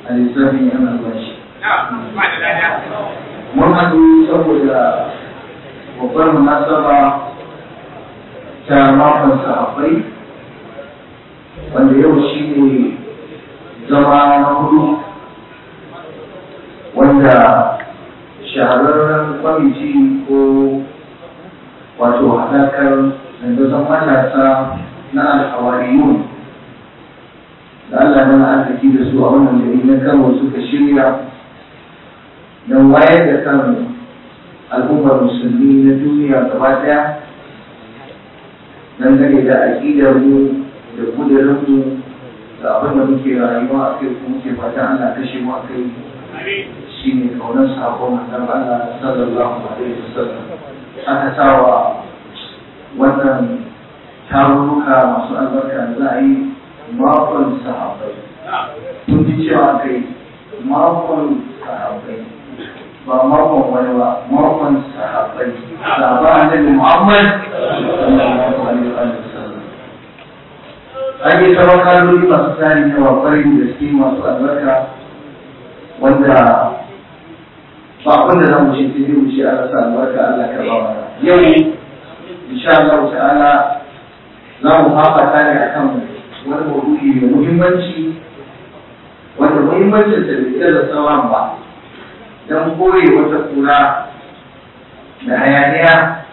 a lissafin yan albashi mun haɗu saboda babbar munasaba ta makon sahabbai wanda yau shi ne zama na hudu wanda shahararren kwamiti ko wato haɗakar dandazon matasa na alhawariyun da Allah mana arziki da su a wannan gari na Kano suka shirya don wayar da kan al'ummar musulmi na duniya gaba ɗaya dangane da aƙidar mu da kudirin mu da abin da muke rayuwa a kai kuma muke fatan Allah kashe mu a kai shi ne kaunar sabon manzon Allah sallallahu alaihi wasallam aka sawa wannan tarurruka masu albarka da za a yi makon sahabbai mun ji cewa kai makon sahabbai ba makon wani ba makon sahabbai sahaba annabi Muhammad sallallahu alaihi wasallam an yi tsawon kaloli masu tsari na kwarai da gaske masu albarka wanda ba abin da za mu ce sai dai mu ce Allah sa albarka Allah ka ba mana yau insha Allah ta'ala za mu fafata ne akan wani maudu'i mai muhimmanci wanda muhimmancin sa bai da sauran ba dan koye wata kura da hayaniya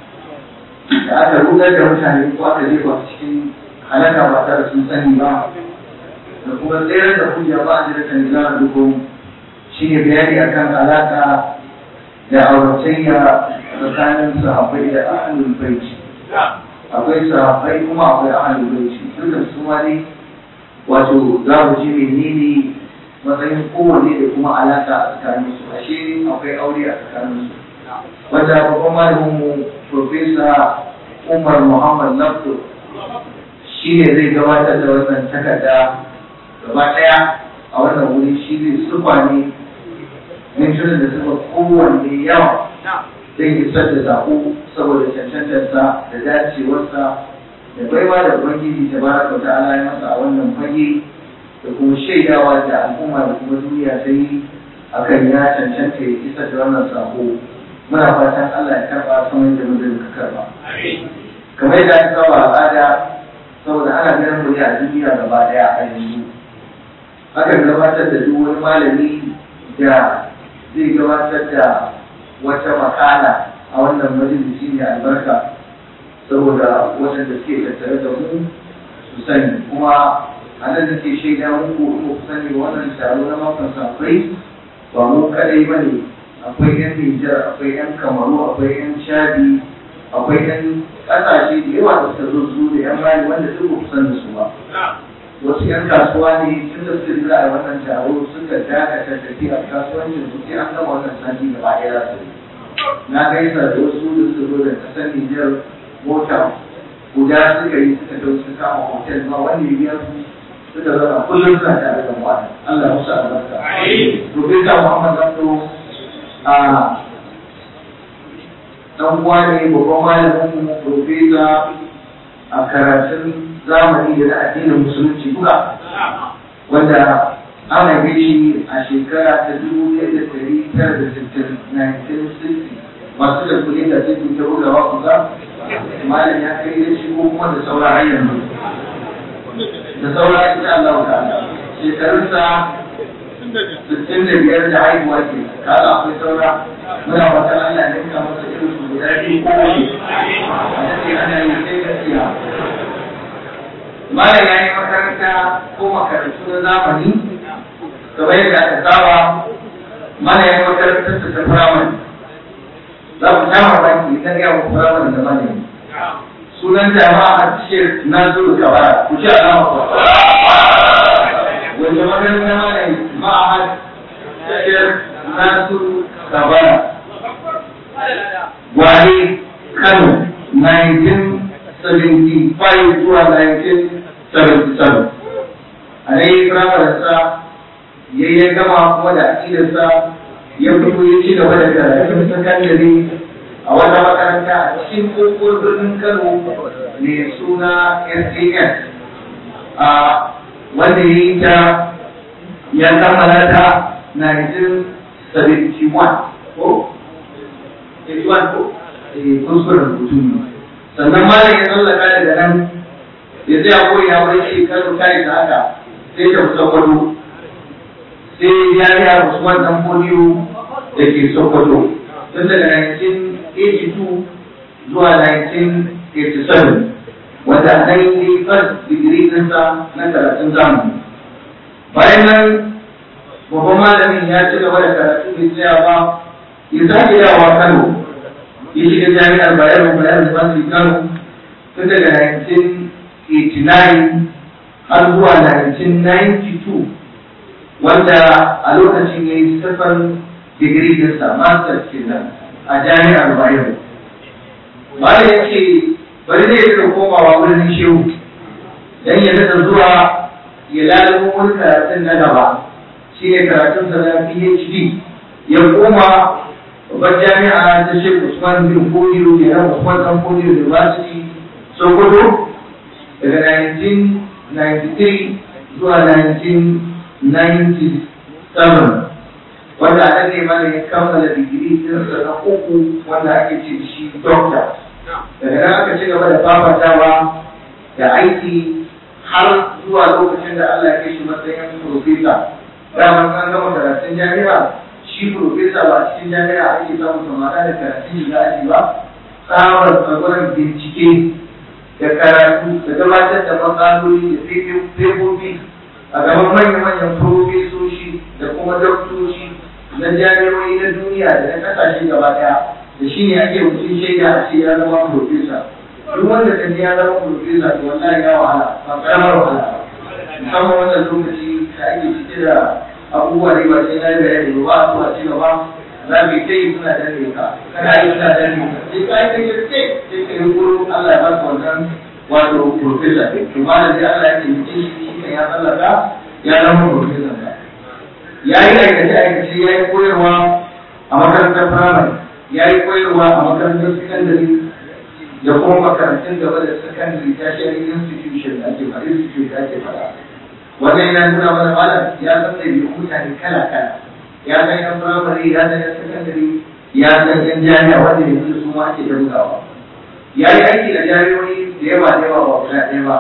da aka rudar da mutane ko aka jefa cikin halaka ba tare sun sani ba da kuma tsayar da hujja ba a jira kan za a duko shi ne bayani akan alaka da auratayya tsakanin sahabbai da ahlul baiti akwai sahabbai kuma akwai ahlul baiti duka su ma ne wato za mu ji menene matsayin kowanne da kuma alaka a tsakanin su ashe akwai aure a tsakanin su wanda babban malamin mu profesa Umar Muhammad Nabdo shi ne zai gabatar da wannan takarda gaba ɗaya a wannan wuri shi ne sufa ne mintunan da suka kowanne yawa zai isar da zaɓo saboda cancantarsa da dacewarsa da baiwa da ubangiji ta baraka ta ala ya masa a wannan fage da kuma shaidawa da al'umma da kuma duniya ta yi akan ya cancanta ya isar da wannan sako muna fatan Allah ya karɓa kamar da mutum ka karɓa kamar yadda aka saba al'ada saboda ana ganin mu ne a duniya gaba daya a yanzu akan gabatar da duk wani malami da zai gabatar da wata makala a wannan majalisi ne albarka saboda waɗanda suke tattare da mu su sani kuma a nan nake shaida muku in ku sani wannan taro na makon safai ba mu kadai ba ne akwai yan Nijar akwai yan Kamaru akwai yan Chadi akwai yan ƙasashe da yawa da suka zo su da yan bayi wanda duk ba san da su ba wasu yan kasuwa ne tun da suka jira a wannan taro suka dakata tafiya kasuwancin su sai an gama wannan sati gaba ɗaya za su na gaisa da wasu da suka zo da ƙasar Nijar mota guda suka yi suka dau suka kama hotel ba wanda ya biya su suka zama kullum suna tare da mu Allah musu albarka. Profesa Muhammad Abdu a dan uwa ne babban malamin mu profesa a karatun zamani da na addinin musulunci duka wanda an haife shi a shekara ta dubu ɗaya da ɗari tara da sittin 1960 masu da kuɗi da sai ta bugawa kusa malam ya kai da shi ko kuma da saura har yanzu da saura insha Allah ta'ala shekarunsa sittin da biyar da haihuwa ke kaga akwai saura muna fatan Allah ne ka masa irin su guda biyu ko wani a cikin ana yi sai gaskiya malam ya yi makaranta ko makarantu na zamani kamar yadda aka saba malam ya yi makarantar ta firamare za ku sha mamaki idan ya mu firamare da malami sunan jama'a a cikin nasiru kabara ku ci alama ku wanda makarantar malami ma'ahad cikin nasiru kabara gwale kano 1975 zuwa 1977 a nan yi firamarsa ya yi gama kuma da akidarsa ya fito ya ci gaba da karatun sakandare a wata makaranta a cikin kokon birnin kano mai suna sas a wanda ya yi ta ya kammala ta 1971 ko 81 ko eh kuskuren rubutu ne sannan malam ya tsallaka daga nan ya tsaya ko ya wani shekaru kai da haka sai ta sokoto sai jami'a usman dan fodiyo da ke sokoto tun daga 1982 zuwa 1987 wanda nan yi first degree ɗinsa na karatun zamani bayan nan babban malamin ya ci gaba da karatu bai tsaya ba ya sake yawa kano ya shiga jami'ar bayero bayero university kano tun daga 1989 har zuwa 1992 wanda a lokacin ya yi sifan digiri dinsa master kenan a jami'ar bayero malam ya ce bari zai rika komawa wurin shehu dan ya daɗa zuwa ya lalabo wani karatun na gaba shi ne karatun sa na PhD ya koma babbar jami'a ta Sheikh Usman bin Fodiyo ke nan Usman Dan Fodiyo University Sokoto daga 1993 zuwa 1997 wanda a nan ne mana ya kammala digiri ɗinsa na uku wanda ake ce shi doctor daga nan aka ci gaba da fafatawa da aiki har zuwa lokacin da Allah ya kai shi matsayin profesa dama an gama karatun jami'a shi profesa ba a cikin jami'a ake samun samara da karatun shiga aji ba tsabar tsagoran bincike da karatu da gabatar da matsaloli da fefofi a gaban manya-manyan profesoshi da kuma doktoshi na jami'o'i na duniya da na kasashe gaba daya da shi ne ake mutum shaida a ce ya zama profesa duk wanda ka ji ya zama profesa to wallahi ya wahala ba karamar wahala ba musamman wannan lokaci da ake cike da abubuwa da ba sai na yi bayani ba a zuwa ci gaba za mu yi ta yi suna danne ka kana yi suna danne ka sai ka yi kai ce sai ka yi kuro Allah ya baka wannan wato profesa to ma da dai Allah ya ce mutum shi kan ya tsallaka ya zama profesa ka ya yi aikace-aikace ya yi koyarwa a makarantar firamare ya yi koyarwa a makarantar sakandare da kuma makarantun gaba da sakandare tertiary institution da ake fara institute da ake fara wannan yana nuna mana malam ya san da biyu mutane kala kala ya san yan firamare ya san yan sakandare ya san yan jami'a wanda yanzu su ma ake dangawa ya yi aiki da jami'o'i da yawa da yawa ba guda ɗaya ba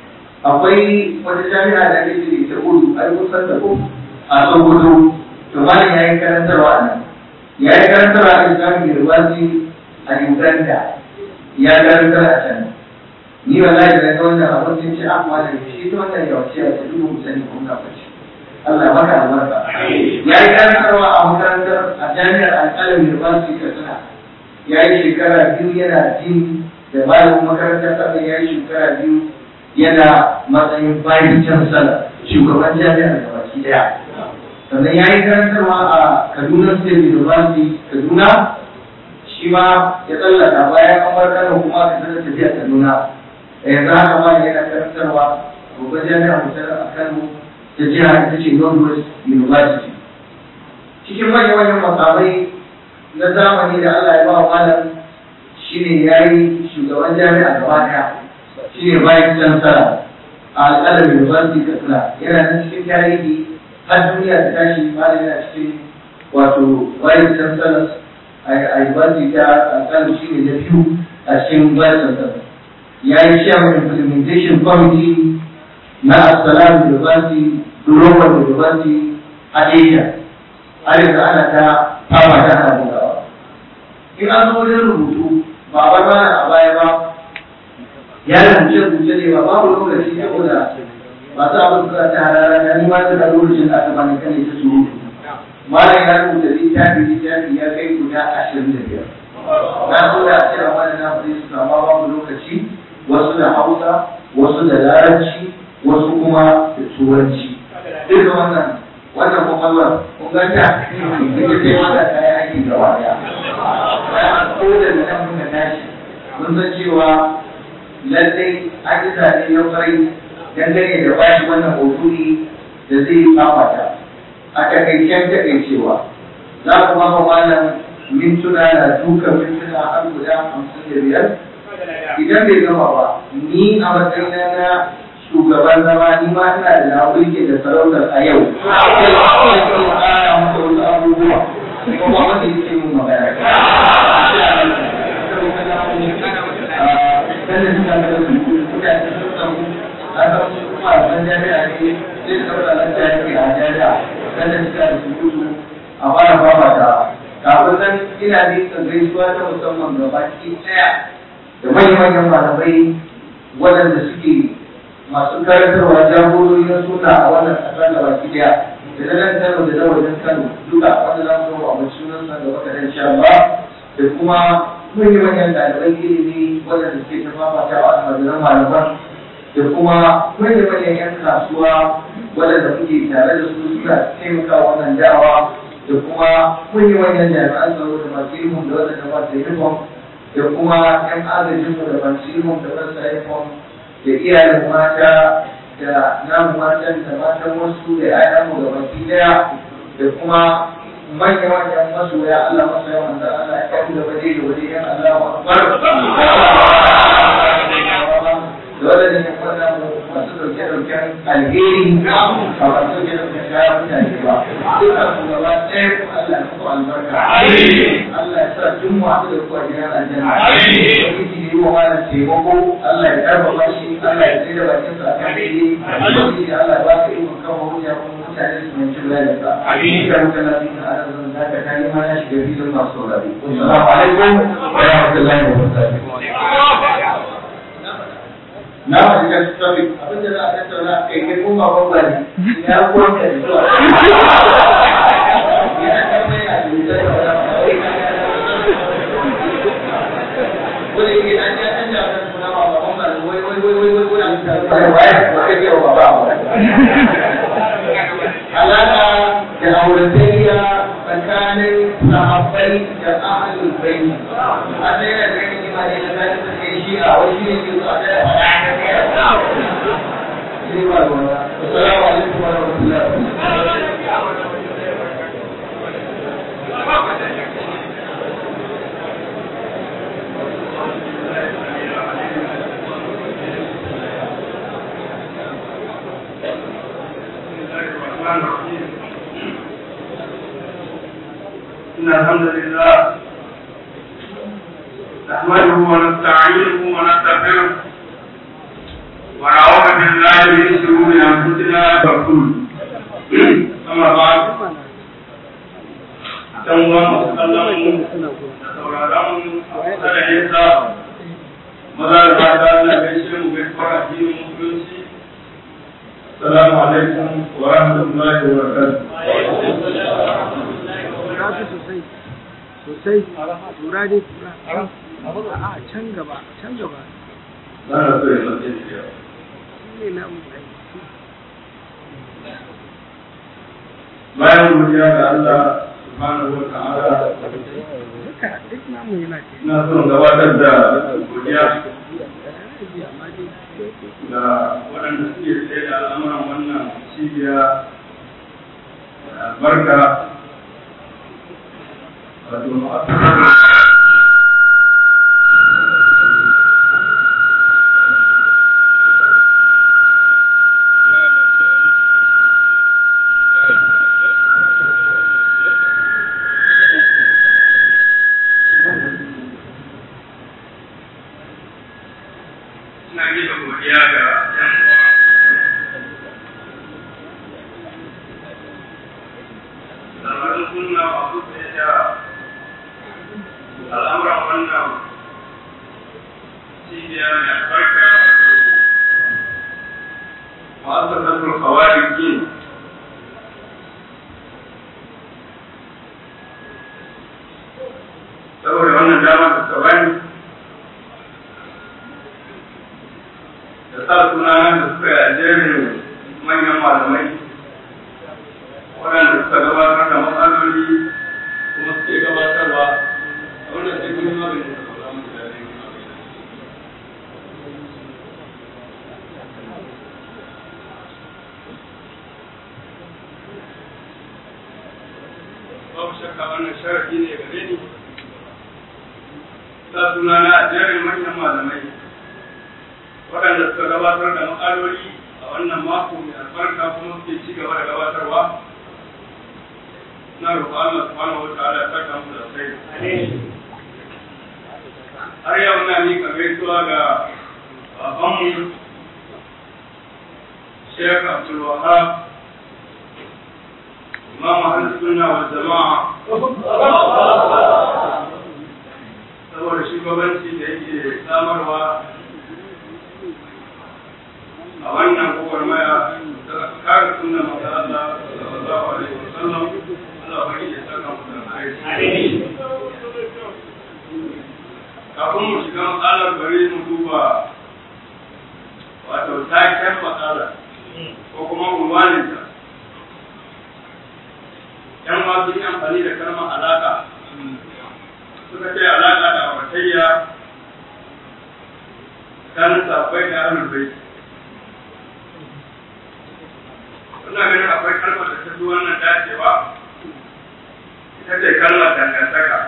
akwai wata jami'a da ake ce ta udu ai kusan da ko a sokoto to malam ya yi karantarwa a nan ya yi karantarwa a islamic university a uganda ya karantar a can ni wallahi da ga wannan abin sun ce ah malam shi ta wannan yawanci a cikin mu sani kun ka fashi Allah maka albarka ya yi karantarwa a makarantar a jami'ar alƙalam university katsina ya yi shekara biyu yana jin da malamin makarantar sannan ya yi shekara biyu yana matsayin bayan chancellor shugaban jami'ar gabaki daya sannan ya yi karantarwa a kaduna state university kaduna shi ma ya tsallaka bayan an bar kano kuma ka sanar tafiya kaduna da yanzu haka ma yana karantarwa babban jami'a mutar a kano ta jiha ita ce northwest university cikin manyan manyan makamai na zamani da allah ya ba wa malam shine ya yi shugaban jami'a gaba daya shine bayan chancellor a alƙalar university katsina yana nan cikin tarihi har duniya ta tashi malam yana cikin wato vice chancellors a university ta alƙalin shi ne na biyu a cikin vice chancellors ya yi chairman implementation committee na Assalam University Global University a Asia har yanzu ana ta fama ta ana bugawa in an zo wajen rubutu ba a bar mana a baya ba ya rubuce rubuce ne ba babu lokaci saboda masu abin suka ta harara da ni ma ta da lokacin da aka bani kane ta surutu malam ya rubuta littafi littafi ya kai guda ashirin da biyar na so da ce a wani na kudi su amma babu lokaci wasu da hausa wasu da larabci wasu kuma da turanci duka wannan wannan kwakwalwar kun ganta ita ce wanda ta yi aiki gaba daya bayan ko da nan muka tashi mun san cewa lallai an yi zane ya farai dangane da bashi wannan hotuni da zai fafata a takaicen takaicewa za ku ba malam mintuna na duka mintuna har guda hamsin da biyar idan bai gama ba ni a matsayina na shugaban zama ni ma ina da na burge da sarautar a yau sai ƙara masa wasu abubuwa kuma wanda yake mun magana sannan suka ga su mutane sun samu a san kuma a san jami'a ne zai saura nan jami'a a jami'a sannan suka da su gudu a fara fafata kafin nan ina nika gaisuwa ta musamman ga baki ɗaya da manyan malamai waɗanda suke masu karantarwa jagorori na suna a wannan ƙasa da baki ɗaya da na nan Kano da na wajen Kano duka wanda za mu zo a mutum sunan sa da wata insha Allah da kuma manyan manyan ɗaliban ilimi waɗanda suke ta fafata a almajiran malaman da kuma manyan manyan 'yan kasuwa waɗanda muke tare da su suna taimaka wannan da'awa da kuma manyan manyan jami'an tsaro da masu ilimin da waɗanda ba su uniform da kuma 'yan agajinmu da masu ilimin da ba su uniform da iyayen mata da namu matan da matan wasu da 'ya'yanmu da baki daya da kuma manya-manyan masoya Allah masoya wanda Allah ya kafu da waje da waje yan Allah wa akbar da wadannan yan wanda masu dauke dauken alheri a masu dauke dauken kayan mutane ba duka su gaba ɗaya ku Allah ya muku albarka Allah ya sa duk mu haɗu da ku a gidan aljanna ubangiji yi wa malam taimako Allah ya karfafa shi Allah ya tsaye da bakin sa kan daidai ubangiji Allah ya ba ka ikon kawo hujja kuma mutane su mai cin lalata amin ka muka lafi na arzikin da ka kai ma ya shiga filin masu saurari assalamu alaikum wa rahmatullahi wa barakatuh na ma shiga topic abin da za a tattauna kai kai kuma babba ne ya kuwa ka zuwa ya ta mai a wani ke an ja an ja kan suna ba ba ba wai wai wai wai wai wai an ta wai wai ba kai ke ba ba alaka da auratayya tsakanin sahabbai da ahlul bayt a sai da kai ni ma ne da kai da kai shi a wai shi ne ke so a da Assalamu alaikum wa rahmatullahi الرحمن الرحيم إن الحمد لله نحمده ونستعينه ونستغفره ونعوذ بالله من شرور أنفسنا ورسوله أما بعد dan uwa masu kallon mu da sauraron mu kusa da nesa maza da mata na gaishe mu gaisuwar addinin musulunci السلام عليكم ورحمة الله وبركاته. sosai sosai tura dai tura a can gaba can gaba أنا أقول لك إيه shi ne na mu bayan godiya ga Allah subhanahu wa ta'ala duka duk namu yana ke ina son gabatar da godiya amma dai ga waɗanda suke tsaye da al'amuran wannan cibiya da albarka wato ma'asar ina miƙa godiya ga ‘yan uwa samarin sunna masu tsaye da al'amuran wannan cibiya mai albarka wato ma'asasatul kawari ke saboda wannan dama da tsabani da sa suna da suka yi a jerin manyan malamai waɗanda suka gabatar da matsaloli kuma suke gabatarwa a wannan sai kun yi magani da sauran mutane babu shakka wannan sharafi ne gare ni sa suna na a jerin manyan malamai waɗanda suka gabatar da matsaloli wannan mako mai albarka kuma suke ci gaba da gabatarwa na roƙo Allah subhanahu wataala ya saka mu da sai har yau na miƙa gaisuwa ga babanmu Sheikh Abdul Wahab Imam Ahlus Sunna wal Jama'a saboda shugabanci da yake samarwa a wannan gwagwarmaya da kare sunan masu Allah sallallahu alaihi wasallam Allah bari ya saka mu da alheri kafin mu shiga matsalar bari mu duba wato taken matsala ko kuma unwaninta yan masu yi amfani da kalmar alaka suka ce alaka da amatayya tsakanin sabbai da ahlul bait ina ganin akwai kalmar da ta fi wannan dacewa ita ce kalmar dangantaka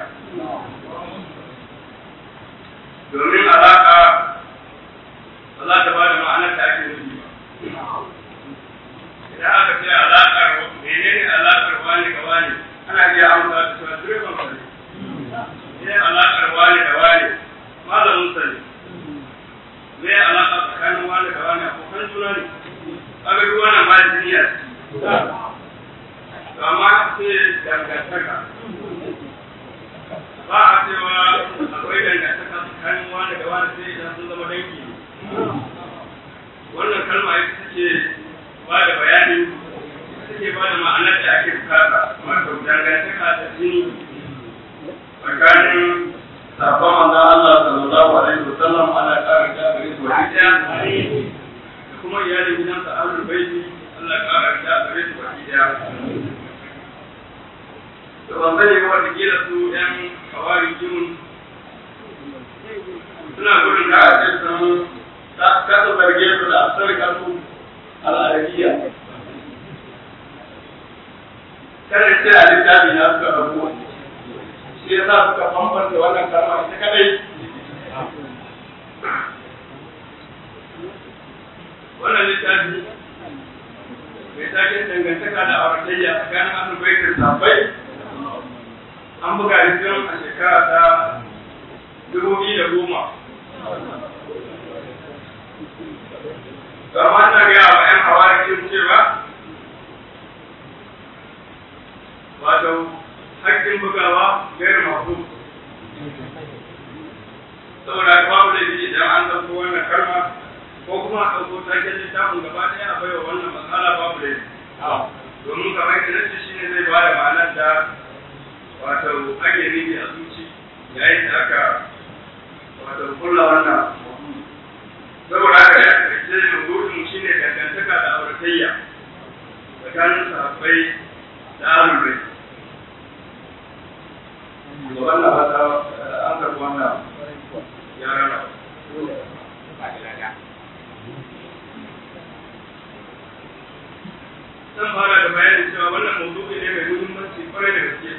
domin alaƙa ba za ta ba da ma'anar da ake nufi ba idan aka ce alaƙar menene alaƙar wani ga wani ana iya amsa da cewa direban sa ne ne alaƙar wani da wani malamin sa ne me alaƙa tsakanin wani da wani abokan juna ne kaga duk wannan ba duniya to amma sai dangantaka ba a cewa akwai dangantaka tsakanin wani da wani sai idan sun zama dangi ne wannan kalma ita ce ba da bayani take ba da ma'anar da ake bukata wato dangantaka da jini tsakanin sabon manzon Allah sallallahu alaihi wasallam ana ƙara gabare su wani ɗaya da kuma iyalin gidansa ahlul baiti Allah ƙara gabare su wani ɗaya da ban sani ba wata kila su ƴan kawari jimun suna gudun da a ce sun kasa zarge su da asarka su al'adiyya kada ce a littafi na suka rabu shi ya sa suka bambanta wannan kalma ita kadai wannan littafi mai taken dangantaka da auratayya tsakanin alubai da safai an buga rikon a shekara ta dubu biyu da goma Gama na gaya wa ‘yan hawarikin cewa, wato, hakkin bugawa gairu mafu. Saboda babu da idan an ɗauko wannan kalma ko kuma a ɗauko taken littafin gaba ɗaya a baiwa wannan matsala babu da Domin kamar yadda nace shi ne zai bada ma'anar da wato ake nufi a zuci yayin da aka wato kulla wannan saboda haka ya karshe rubutun shi ne dangantaka da auratayya tsakanin sahabbai da ahlul to wannan haka an karɓi wannan ya rana zan fara da bayanin cewa wannan mawdu'i ne mai muhimmanci kwarai da gaske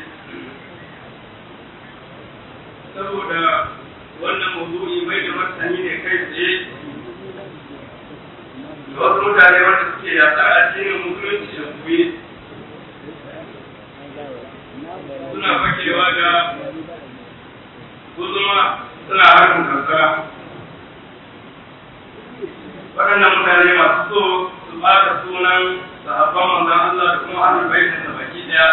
saboda wannan mawdu'i mai da martani ne kai tsaye da wasu mutane wanda suke yaƙar addinin musulunci da kuyi suna fakewa da guzuma suna harbin kankara waɗannan mutane masu so su ɓata sunan sahabban manzon Allah da kuma ahlul baitin da baki ɗaya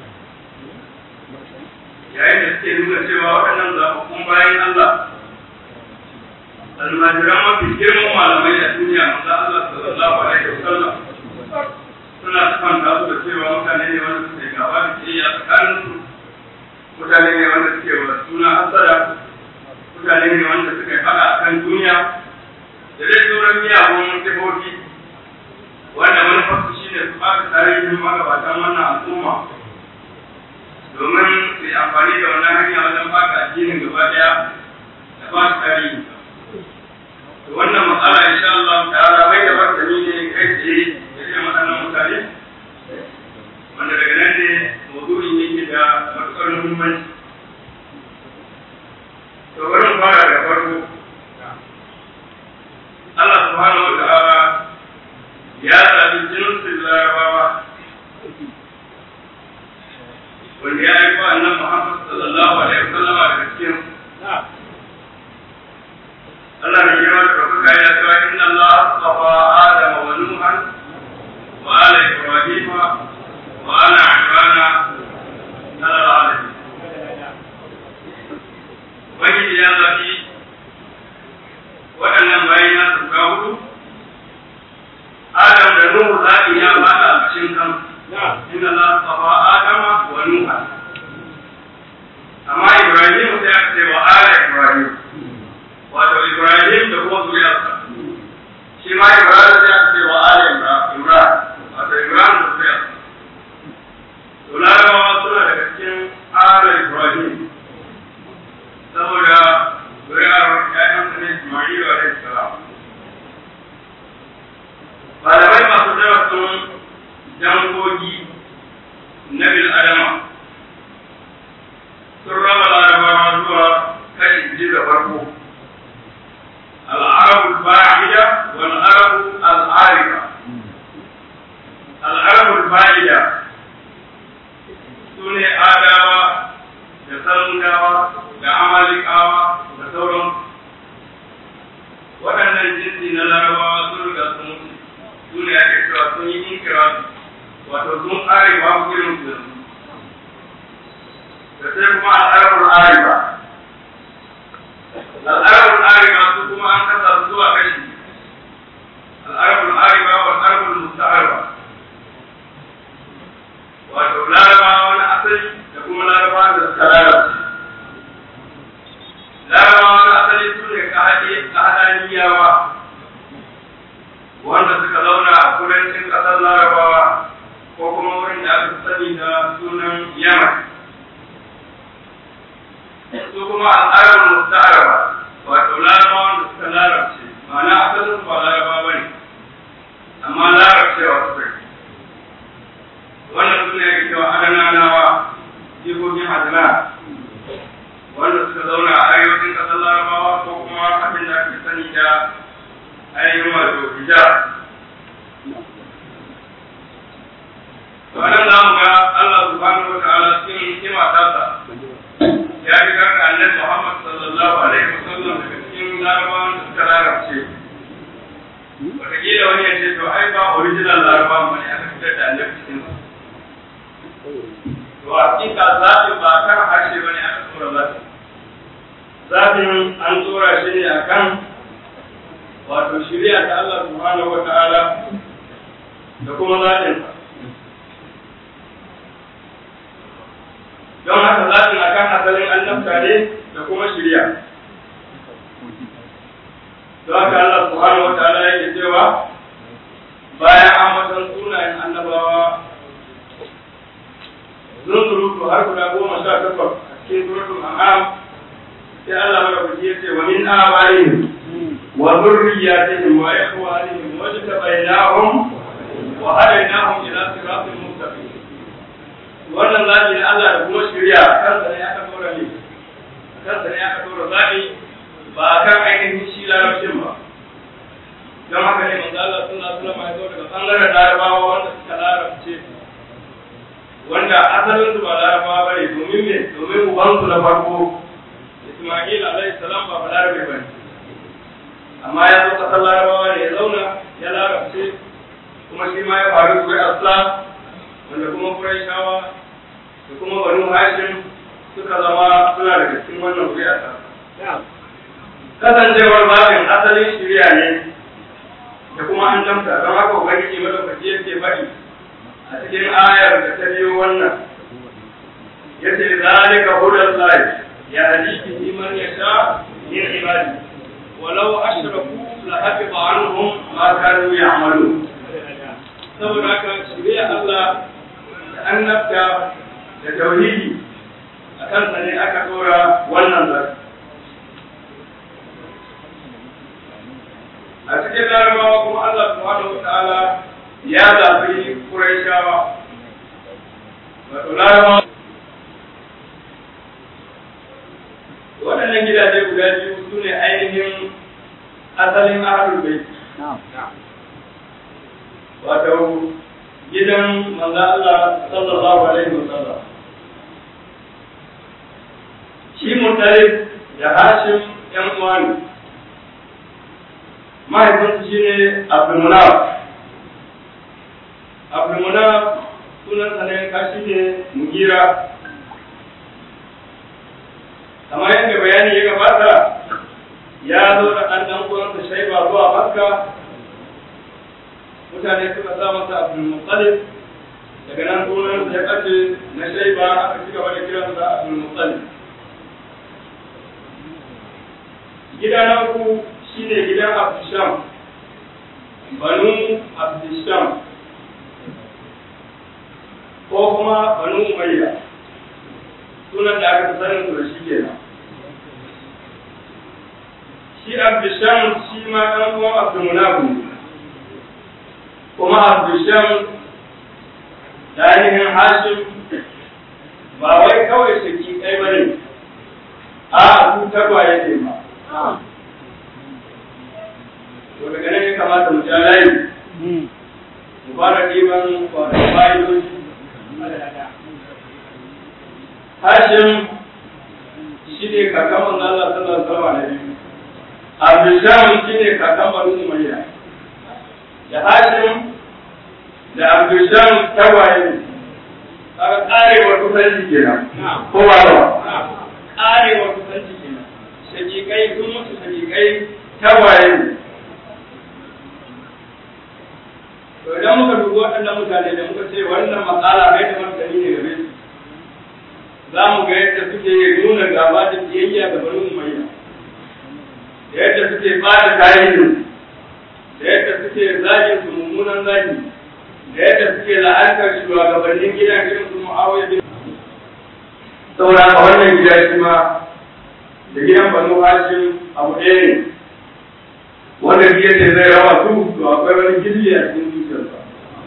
yayin da suke nuna cewa waɗannan zaɓaɓɓun bayan Allah almajiran mafi girman malamai a duniya manzo Allah sallallahu alaihi wasallam suna kwanta su da cewa mutane ne wanda suke gaba da kiyaya tsakanin su mutane ne wanda suke wa suna hasara mutane ne wanda suke faɗa kan duniya da dai sauran miyagun sifofi wanda manufarsu shi ne su ɓata tarihin magabatan wannan al'umma domin su yi amfani da wannan hanya wajen baka addinin gaba ɗaya da ba su tarihi wannan matsala insha Allah ta'ala mai da martani ne kai tsaye da irin waɗannan mutane wanda daga nan ne maudu'in yake da matuƙar muhimmanci to bari mu fara da farko Allah subhanahu wa ta'ala wanda ya aiko annan Muhammad sallallahu alaihi wasallam daga cikin Allah ne ya mata kuka ya ce inna Allah astafa Adam wa Nuhan wa ala Ibrahim wa ala Imran ala alamin Wani ya zafi waɗannan bayan na su ga hudu Adam da Nuhu zaɓi ya bada a cikin kan inna Allah astafa Adam wa Nuhan amma Ibrahim sai aka ce wa ala Ibrahim wato Ibrahim da kuma zuriyarsa shi ma Ibrahim sai aka ce wa ala Imran wato Ibrahim da zuriyarsa to larabawa suna daga cikin ala Ibrahim saboda zuriyar ƴaƴan sa ne Ismailu alaihi salam malamai masu darasin dangogi na bil adama sun raba larabawa zuwa kai ji da farko العرب الباعدة والعرب العارفة العرب الباعدة سنة آداوة da sarudawa da amalikawa da sauran waɗannan jinsi na larabawa sun riga sun mutu su ne ake cewa sun yi inkirafi wato sun arewa gurin su da sai kuma al'arabul arifa al'arabul arifa su kuma an kasa su zuwa kashi al'arabul arifa wa al'arabul musta'arba wato larabawa na asali da kuma larabawa da suka lalace larabawa na asali su ne kahadaniyawa wanda suka zauna a kudancin ƙasar larabawa ko kuma wurin da aka sani da sunan yaman su kuma al'adar musta'araba wato larabawa da suka larabce ma'ana asalin su ba laraba ba ne amma larabcewa suka yi wannan su ne ake cewa adananawa jikokin hadina wanda suka zauna a arewacin ƙasar larabawa ko kuma abin da ake sani da ainihin wato hijab to anan za mu ga Allah subhanahu wa ta'ala cikin hikima tasa ya fi karka annabi Muhammad sallallahu alaihi wasallam daga cikin larabawan da suka larabce wataƙila wani ya ce to ai ba original larabawan ba ne aka fitar da annabi cikin su to a hakika zaɓin ba kan harshe ba ne aka tura zaɓin zaɓin an tura shi ne akan wato shirya ta Allah subhanahu wa ta'ala da kuma zaɓin don haka zaɓin akan asalin annabta ne da kuma shirya don haka Allah subhanahu wa ta'ala yake cewa bayan an matan sunayen annabawa zunzurutu har guda goma sha takwas a cikin suratul an'am sai Allah madaukaki ya ce wa min abaihim wa dhurriyyatihim wa ikhwanihim wa tabainahum wa hadainahum ila siratin mustaqim wannan zabi ne Allah da kuma shirya kansa ne aka dora ne kansa ne aka dora zabi ba kan ainihin shi larabcin ba don haka ne manzo Allah sallallahu alaihi wasallam ya zo daga bangaren larabawa wanda suka larabce wanda asalin su ba larabawa bane domin me domin ubansu na farko Isma'il alaihi salam ba balarabe bane amma ya zo kasar larabawa ne ya zauna ya larabce kuma shi ma ya faru da asla wanda kuma Qurayshawa da kuma Banu Hashim suka zama suna daga cikin wannan ƙuri'a kasancewar babin asalin shirya ne da kuma an damta don haka ubangiji madaukaki yake faɗi a cikin ayar da ta biyo wannan yace zalika hudal lahi ya hadi bi man yasha min ibadi walau ashraku la hafiza anhum ma kanu ya'malun saboda haka shirya Allah da annabta da tauhidi a kansa ne aka dora wannan zaki a cikin larabawa kuma Allah subhanahu wa ta'ala ya zaɓi Qurayshawa wato larabawa waɗannan gidaje guda biyu su ne ainihin asalin ahlul bait wato gidan manzo Allah sallallahu alaihi wasallam Muttalib da Hashim ‘yan uwa ne. Mahaifinsu shi ne Abdulmunaf. Abdulmunaf sunansa ne kashi ne Mugira. Kamar yadda bayani ya gabata, ya zo da ɗan ɗan uwansa Shaiba zuwa Makka. Mutane suka sa masa Abdulmuttalib daga nan sunan ya kace na Shaiba aka ci gaba da kiransa Abdulmuttalib. gida na uku shine gidan Abdisham banu Abdisham ko kuma banu Umayya sunan da aka sanin su da shi kenan shi Abdisham shi ma ɗan uwan Abdulmunaf ne kuma Abdisham da ainihin Hashim ba wai kawai shaki ɗaya bane a su tagwaye ne ba to daga nan ya kamata mu ja layi mu fara ɗiban kwanan fa'idoji Hashim shi ne kakan manzo Allah sallallahu alaihi wasallam Abdulsham shi ne kakan Banu Umayya da Hashim da Abdulsham tagwaye ne kaga karewar kusanci kenan ko ba ba karewar kusanci kenan shakikai sun mutu shakikai tawaye ne. To idan muka dubi waɗannan mutane da muka ce wannan matsala mai da martani ne game su, za mu ga yadda suke nuna gaba da biyayya ga bani umayya, da yadda suke bada tarihin, da yadda suke zagin su mummunan zagi, da yadda suke la'antar shugabannin gidan irin su mu'awiyar bin. Saboda haka wannan gida shi ma da gidan banu hashim abu ɗaya ne wanda biya ce zai raba su to akwai wani gilli a cikin zuciyarsa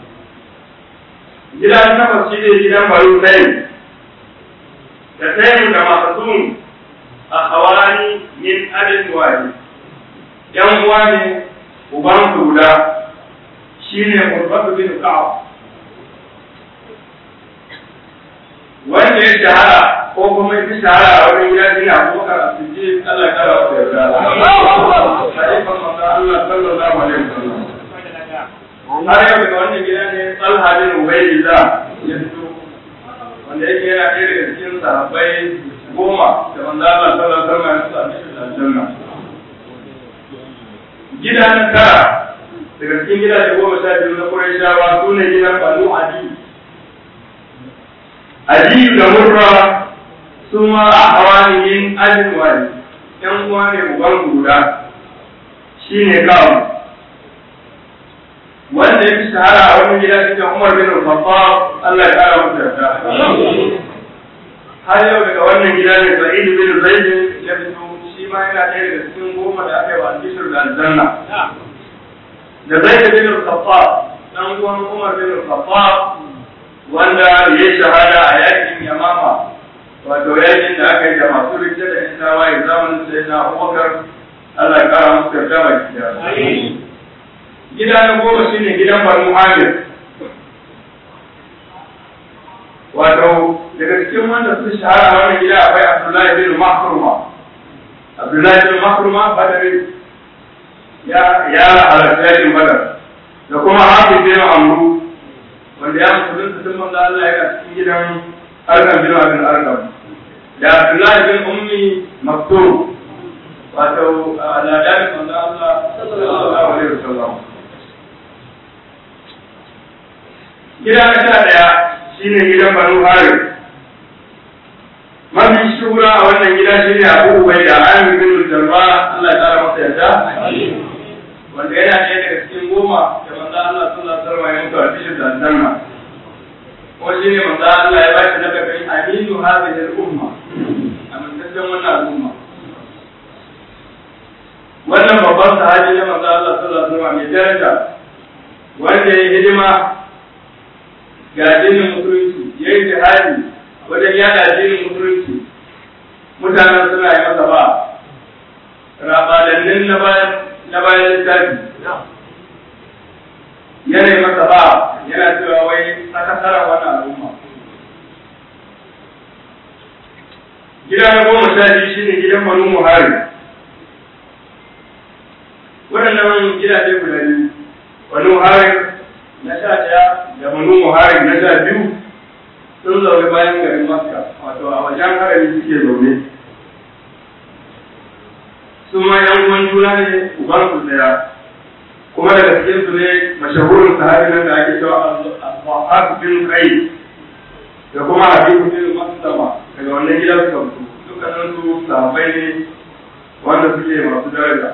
gidan takwas shi ne gidan banu tayin da tayin da masasun a hawani min adin wani yan uwa ne uban su guda shi ne murbatu bin ka'ab wanda ya shahara ko kuma ya fi shahara a wajen gida shi ne abubakar a cikin Allah ya kara wata yarda. Halifan manzo Allah sallallahu alaihi wasallam. Har yau daga wannan gida ne Talha bin Ubaydillah ya fito wanda yake yana ɗaya daga cikin sahabbai goma da manzo Allah sallallahu alaihi wasallam ya sa shi aljanna. Gida na tara daga cikin gidaje goma sha biyu na Qurayshawa su ne gidan Banu Adi. Aliyu da Murra su ma a hawaniyin ajin wani ‘yan uwa ne uban guda shi ne kawo wanda ya fi shahara a wani gida cikin Umar bin Khattab Allah ya kara masa yarda har yau daga wannan gida ne Sa'id bin Zaid ya fito shi ma yana ɗaya daga cikin goma da aka yi wa albishir da aljanna da Zaid bin Khattab dan uwan Umar bin Khattab wanda ya shahada a yakin Yamama wato yakin da aka yi da masu rike da yan tawaye zamanin sai na Abubakar Allah ya kara musu yarda baki da gida na goma shine gidan Banu Amir wato daga cikin wanda su shahara a wannan gida akwai Abdullahi bin Mahruma Abdullahi bin Mahruma Badari ya ya halarta yakin Badar da kuma Hafiz bin Amru wanda ya musulunta tun manzo Allah ya cikin gidan Arkam bin Abin Arkam da Abdullahi bin Ummi Maktum wato ladarin manzo Allah sallallahu alaihi wasallam gida na sha daya shine gidan Banu Harith mafi shura a wannan gida shine Abu Ubaida Amir bin Jarrah Allah ya tsara masa yarda wanda yana ɗaya daga cikin goma da manzo Allah sallallahu alaihi wasallam ya mutu a cikin dandanna ko shi ne manzo Allah ya bashi na daga aminu hadhihi al-umma amintaccen wannan al'umma wannan babban sahabi na manzo Allah sallallahu alaihi wasallam mai daraja wanda ya hidima ga addinin musulunci ya yi jihadi wajen yada addinin musulunci mutanen suna yi masa ba rabalannin na bayan na bayan littafi yanayi masa ba yana cewa wai sakasara wannan al'umma gida na goma sha biyu shine gidan banu muhari waɗannan gidaje guda biyu banu muhari na sha ɗaya da banu muhari na sha biyu sun zaune bayan garin makka wato a wajen harami suke zaune su ma yan uwan juna ne uban su ɗaya kuma daga cikin su ne mashahurin sahabi nan da ake cewa al-Wahab bin Qais da kuma Habib bin Maslama daga wannan gidan suka fito dukkanin su sahabbai ne wanda suke masu daraja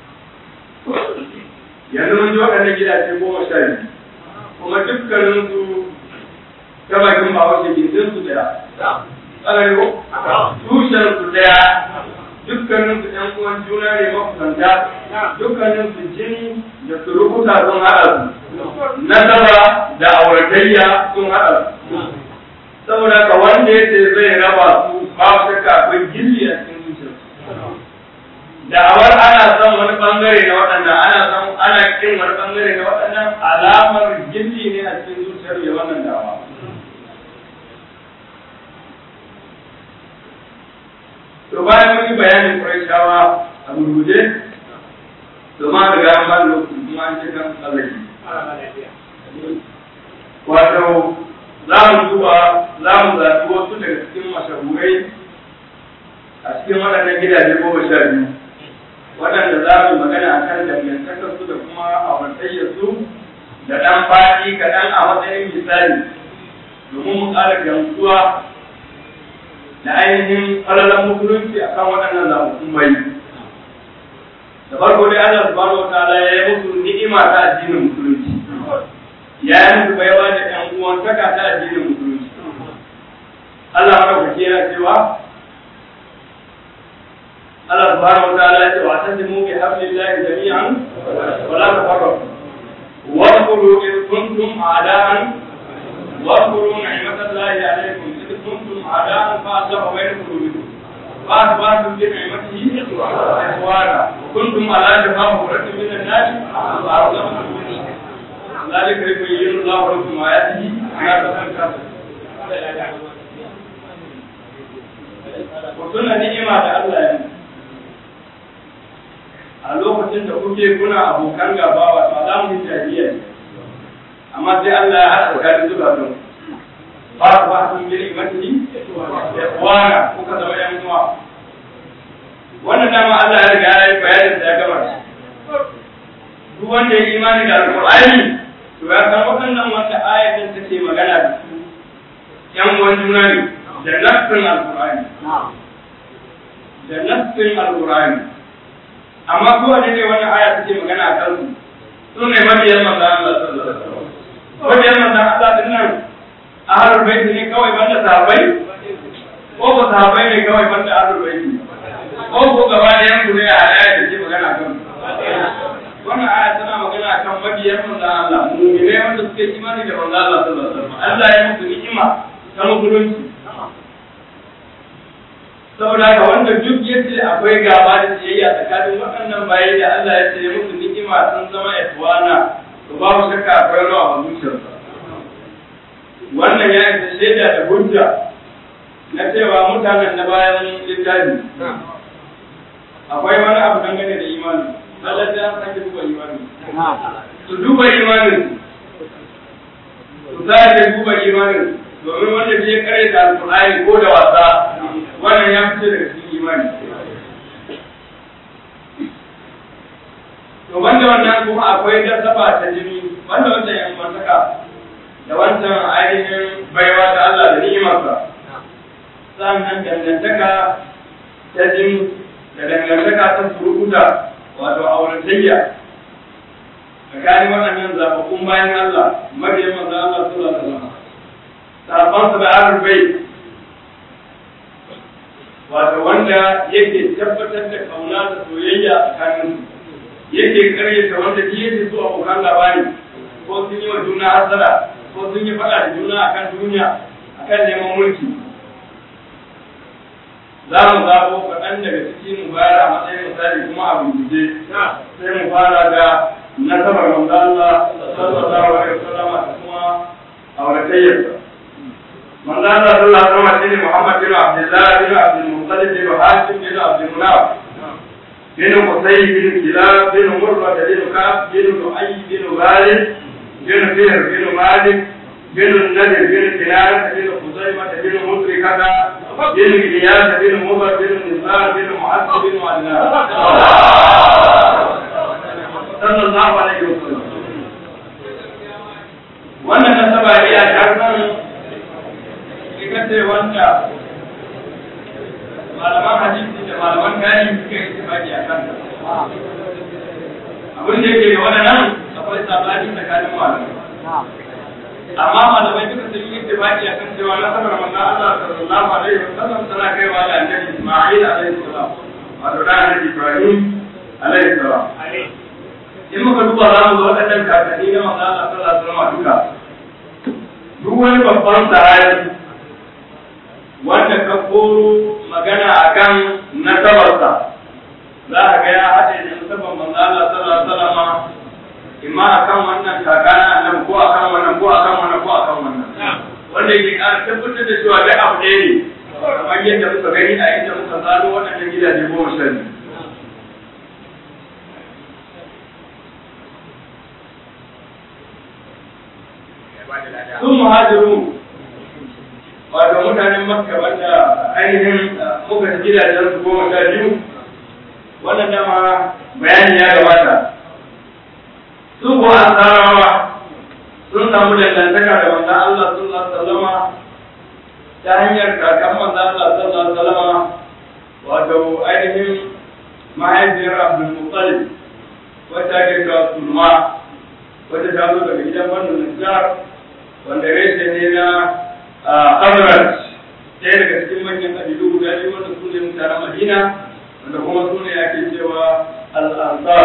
yanzu mun ji waɗannan gidaje goma sha biyu kuma dukkanin su ta bakin ba wace gindin su daya tsanani ko tushen su daya dukkanin su ɗan uwan juna ne makusanta dukkanin su jini da surukuta sun haɗa su nasaba da auratayya sun haɗa su saboda ka wanda ya ce zai raba su ba shakka akwai gilli a cikin zuciyarsu da'awar ana son wani bangare na waɗannan ana son ana kin wani bangare na waɗannan alamar gilli ne a cikin zuciyar ya wannan da'awa to bayan mun yi bayanin Qurayshawa a gurguje to ma daga an ba lokaci kuma an ce kan tsallaki wato za mu duba za mu zaɓi wasu daga cikin mashahurai a cikin waɗannan gidaje goma sha biyu waɗanda za mu magana a kan dangantakarsu da kuma awantayyarsu da ɗan faɗi kaɗan a matsayin misali domin mu ƙara gamsuwa da ainihin falalan musulunci a kan waɗannan zaɓuɓɓun bai. Da farko dai Allah subhanahu wa ta'ala ya yi musu ni'ima ta addinin musulunci. Ya yi musu baiwa da ƴan uwantaka ta addinin musulunci. Allah madaukaki yana cewa Allah subhanahu wa ta'ala ya ce wa tasimu bi hablillahi jami'an wa la tafarraqu. Wa qulu in kuntum a'da'an واذكروا نعمة الله عليكم إذ كنتم أعداء فأصلح بين قلوبكم فأصبحتم بنعمته إخوانا وكنتم على شفا حفرة من النار فأصلحتم ذلك يبين الله لكم آياته لعلكم Kuna ni'ima da Allah ya a lokacin da kuke kuna abokan gaba wato alamun jahiliya ne amma sai Allah ya haɗa tsakanin zukatun ba ku ba sun gini mati da kuwana kuka zama yan uwa wannan dama Allah ya riga ya yi bayanin da ya gama duk wanda ya imani da alƙur'ani to ya san waɗannan wanda ayatin take magana da su yan uwan juna ne da nassin alƙur'ani da nassin alƙur'ani amma ko ne ne wannan aya take magana a kansu su ne mabiyan manzo Allah sallallahu alaihi wasallam wajen manzan Allah din nan a harin baiti ne kawai banda sahabbai ko ko sahabbai ne kawai banda harin baiti ko ko gaba da yanku ne a aya da ke magana kan wannan aya tana magana kan mabiyan manzan Allah mu'mine wanda suke imani da manzan Allah sallallahu alaihi wasallam Allah ya musu ni'ima ta musulunci saboda haka wanda duk yace akwai gaba da ciyayya tsakanin waɗannan bayi da Allah ya ce musu ni'ima sun zama ikwana to babu shakka akwai rawa a zuciyarsa wannan ya isa shaida da hujja na cewa mutanen na bayan littafi akwai wani abu dangane da imani Allah ya sake duba imani su duba imanin su sake duba imanin domin wanda ke kare da alƙur'ani ko da wasa wannan ya fice daga cikin imani to banda wannan kuma akwai dasaba ta jini banda wancan yan mantaka da wancan ainihin baiwa ta Allah da ni'imarsa sannan dangantaka ta jini da dangantaka ta surukuta wato auratayya tsakanin waɗannan zaɓaɓɓun bayan Allah mabiyan manzo Allah sallallahu alaihi wasallam sahabbansa da ahlul bait wato wanda yake tabbatar da kauna da soyayya tsakanin su yake karyata wanda shi yake so abokan labari ko sun yi wa juna hasara ko sun yi faɗa da juna akan duniya akan neman mulki za mu zaɓo kaɗan daga cikin mu bayar a matsayin misali kuma a bincike sai mu fara da nasabar manzo Allah sallallahu alaihi wasallam da kuma auratayyarsa manzo Allah sallallahu alaihi wasallam shine Muhammad bin Abdullah bin Abdul Muttalib bin Hashim bin Abdul Munaf bin Qusay bin Kilab bin Murrah bin Ka'ab bin Lu'ay bin Ghalib bin Fihr bin Malik bin Nadir bin Kinana bin Khuzaimah bin Mudrikata bin Ilyas bin Mudar bin Nizar bin Mu'adh bin Adnan sallallahu alaihi wasallam wannan nasaba ne a shafin ita ce wanda malaman hadisi da malaman gani suka yi tafaki a kan abin da yake da waɗannan akwai sabani tsakanin malamai amma malamai duka sun yi tafaki a kan cewa nasabar manzon Allah sallallahu alaihi wasallam tana kaiwa da annabi Isma'il alaihi salam wato da annabi Ibrahim alaihi salam in muka duba za mu ga waɗannan kakanni na manzon Allah sallallahu alaihi wasallam duka duk wani babban sahabi wanda ka koro magana akan nasabarsa za a ga ya haɗe da nasabar manzo Allah sallallahu alaihi wasallam imma akan wannan kakana annabi ko akan wannan ko akan wannan ko akan wannan wanda yake ƙara tabbatar da cewa da abu ɗaya ne kamar yadda muka gani a inda muka zalo waɗannan gidaje goma sha biyu sun muhajiru wato mutanen makka wanda ainihin muka gidajen su goma sha biyu wannan dama bayani ya gabata su ko ansarawa sun samu dangantaka da manzon Allah sallallahu alaihi wasallama ta hanyar kakan manzon Allah sallallahu alaihi wasallama wato ainihin mahaifiyar Abdul Muttalib wacce ake cewa Sulma wacce ta zo daga gidan Banu Najjar wanda reshe ne na Hazrat ɗaya daga cikin manyan ƙabilu guda biyu wanda su ne mutanen Madina wanda kuma su ne ake cewa Al-Ansar.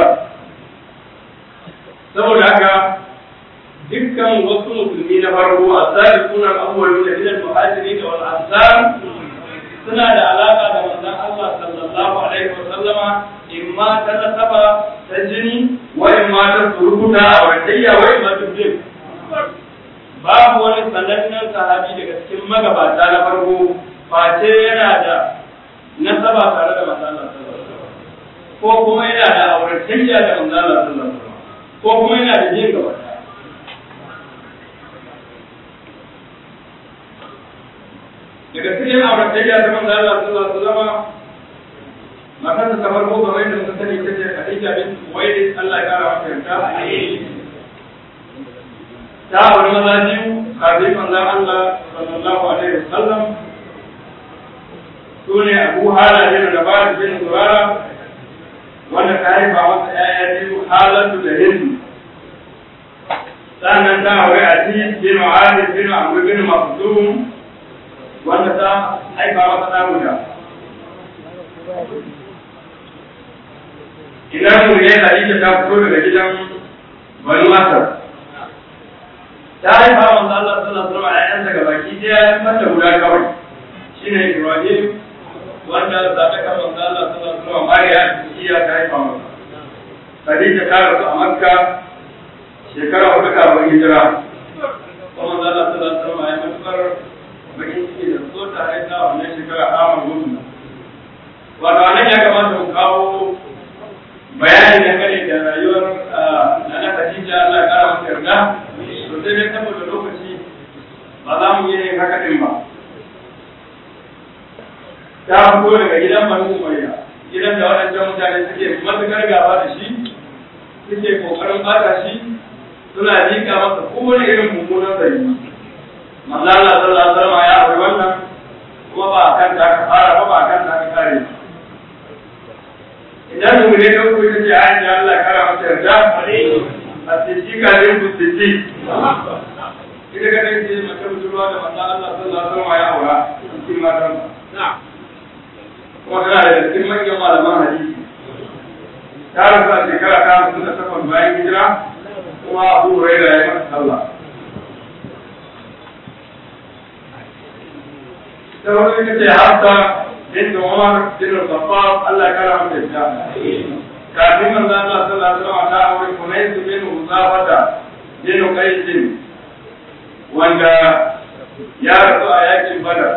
Saboda haka dukkan wasu musulmi na farko a tsari sunan abubuwan da gidan muhajiri da wal ansar suna da alaka da manzon Allah sallallahu alaihi wa sallama imma ta nasaba ta jini wa imma ta surukuta a wadayya wa imma ta jin babu wani sanannen sahabi daga cikin magabata na farko face yana da nasaba tare da manzon Allah sallallahu alaihi wasallam ko kuma yana da auratayya da manzon Allah sallallahu alaihi wasallam ko kuma yana da jin gaba daga cikin auratayya da manzon Allah sallallahu alaihi wasallam matarsa ta farko kamar yadda muka sani ita ce Khadija bint Khuwailid Allah ya kara mata yarda ta wani maza biyu kafin manzon Allah sallallahu alaihi wasallam su ne Abu Hala bin Rabat bin Zurara wanda ta haifa masa ƴaƴa biyu Halatu da Hindu sannan ta aure Aziz bin Mu'adh bin Amr bin Makhzum wanda ta haifa masa ɗa guda Idan mu ne Khadija ta fito daga gidan Banu Asad ta haifa manzo Allah sallallahu alaihi wasallam ƴaƴansa gabaki ɗaya ya mata guda kawai shine Ibrahim wanda zaɓe kan manzo Allah sallallahu alaihi wasallam Mariya iya ta haifa masa Khadija ta rasu a Makka shekara hudu kafin hijira kuma manzo Allah sallallahu alaihi wasallam ya matukar bakin ciki da so ta haifa wannan shekara Amar Musa wato anan ya kamata mu kawo bayani dangane da rayuwar Nana Khadija Allah ya kara masa yarda to sai dai saboda lokaci ba za mu yi haka din ba ta fito daga gidan Banu Umayya gidan da waɗancan mutane suke matuƙar gaba da shi suke kokarin bata shi suna jika masa kowane irin mummunan zari manzo Allah sallallahu alaihi wasallam ya aure wannan kuma ba kan ta ka fara ba ba kan ta ka kare idan mu ne dauko ita ce aisha Allah kara mata yarda a siddiqa ne ku siddiq ita ga dai ce mace budurwa da manzo Allah sallallahu alaihi wasallam ya aura cikin matan na'am kuma tana da cikin manyan malaman hadisi ta rasu a shekara ta hamsin da takwas bayan hijira kuma abu huraira ya yi masa sallah ta wani ita ce hafsa bin umar bin al-khattab Allah ya kara mata ita kafin manzo Allah sallallahu alaihi wasallam ta aure kunais bin uzafata bin qais wanda ya rasu a yakin badar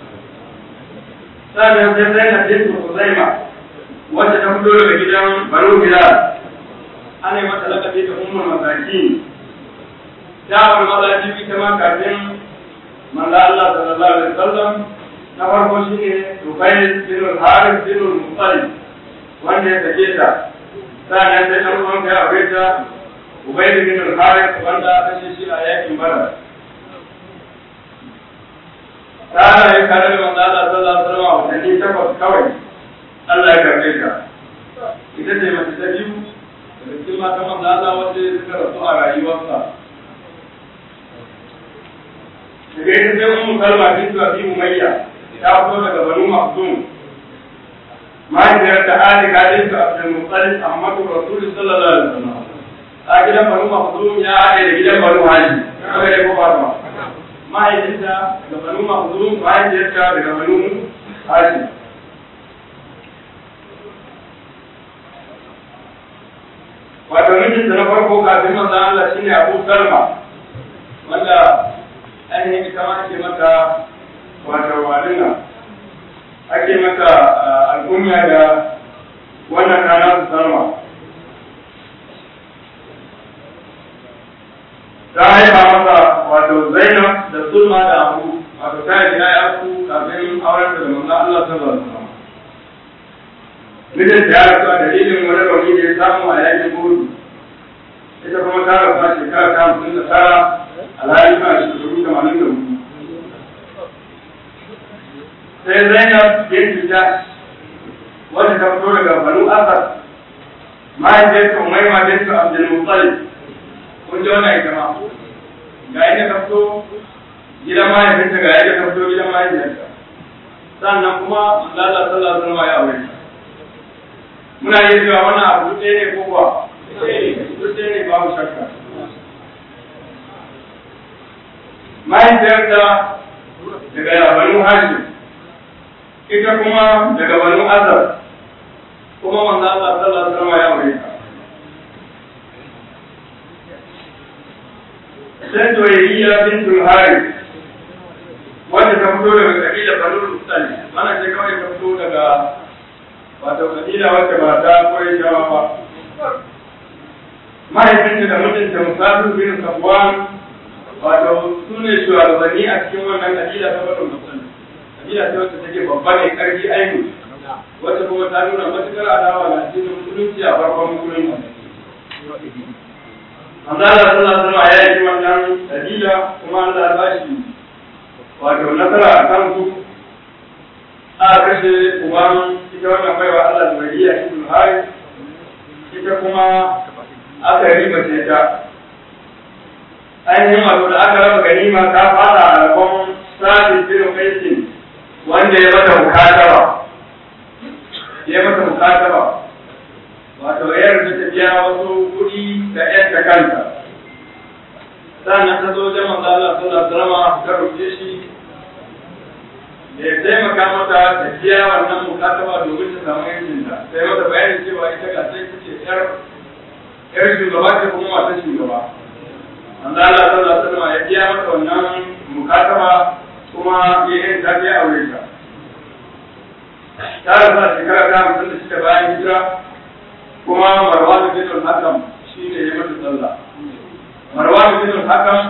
sannan sai zainab bintu Khuzaima wacce ta fito daga gidan Banu Bilal ana yi mata lakabi da ummul masakin ta wani mazaji ita ma kafin manzo Allah sallallahu alaihi wasallam na farko shine Rubayl bin Harith bin Muttalib wanda ya sake ta sannan sai dan uwan ya aure ta Ubayd bin Harith wanda ta shi a yakin Badar ta yi kare da manzo Allah sallallahu alaihi wasallam watanni takwas kawai Allah ya karbe ta ita ce mace ta biyu daga cikin matan manzo Allah wacce suka rasu a rayuwarsa daga ita sai ummu kalma bintu abi umayya ta fito daga banu makhzum mahaifiyar da ali gadin ta abdul muttalib ahmadu rasul sallallahu alaihi wasallam a gidan banu makhzum ya haɗe da gidan banu hashim kaga dai ko ba ta mahaifinta daga banu makhzum mahaifiyarta daga banu hashim wato mijinta na farko kafin manzon Allah shine Abu Salma wanda ainihin ita ma ake mata wato wadina ake mata al'umma da wannan rana su Salma ta haifa masa wato Zainab da Sulma da Abu wato ta yi ya ku kafin auren da manzon Allah sallallahu alaihi wasallam mijin ya rasu a dalilin wani rauni da ya samu a yakin gudu ita kuma ta rasu a shekara ta hamsin da tara alhali ma shekaru tamanin da hudu sai zainab bintu jash wanda ta fito daga banu asad mahaifiyarta umaima bintu abdul muttalib kun ji wannan ita ma ga yadda ta fito gidan mahaifinta ga yadda ta fito gidan mahaifiyarta sannan kuma manzo Allah sallallahu alaihi wasallam ya aure ta muna yin cewa wannan abu ɗaya ne ko kuwa duk ɗaya ne babu shakka mahaifiyarta daga banu hashim ita kuma daga banu azar kuma manzo Allah sallallahu alaihi wasallam ya aure ta sai doyayya bintul harith wanda ta fito daga kabila banu muttalib mana ce kawai ta fito daga wato kabila wacce ba ta koyi shawa ba mahaifinta da mijinta musafir bin safwan wato su ne shugabanni a cikin wannan kabila ta bada musulmi kabila ta wacce take babba ne karfi ainu wacce kuma ta nuna matukar adawa na cikin musulunci a farkon musulunci Allah sallallahu alaihi wasallam ya yi wannan kabila kuma Allah ya bashi wato nasara a kan su aka kashe uban ita wannan baiwa Allah da waliya ibn Harith ita kuma aka riba ce ta ainihin wato da aka raba ganima ta fada a rabon sa'id bin Qaisin wanda ya mata mukataba ya mata mukataba wato ya rubuta ta biya wasu kuɗi da ƴan ta kanta sannan ta zo jama'a Allah sallallahu alaihi wasallam ta rubuce shi da ya taimaka mata ta biya wannan mukataba domin ta samu yancinta sai mata bayanin cewa ita ga sai ce yar yar shugaba ce kuma wata shugaba manzo Allah sallallahu alaihi wasallam ya biya mata wannan mukataba kuma ya yi ta biya aure ta ta rasa shekara ta hamsin da shida bayan hijira kuma Marwan bin al-Hakam shine ya mata sallah Marwan bin al-Hakam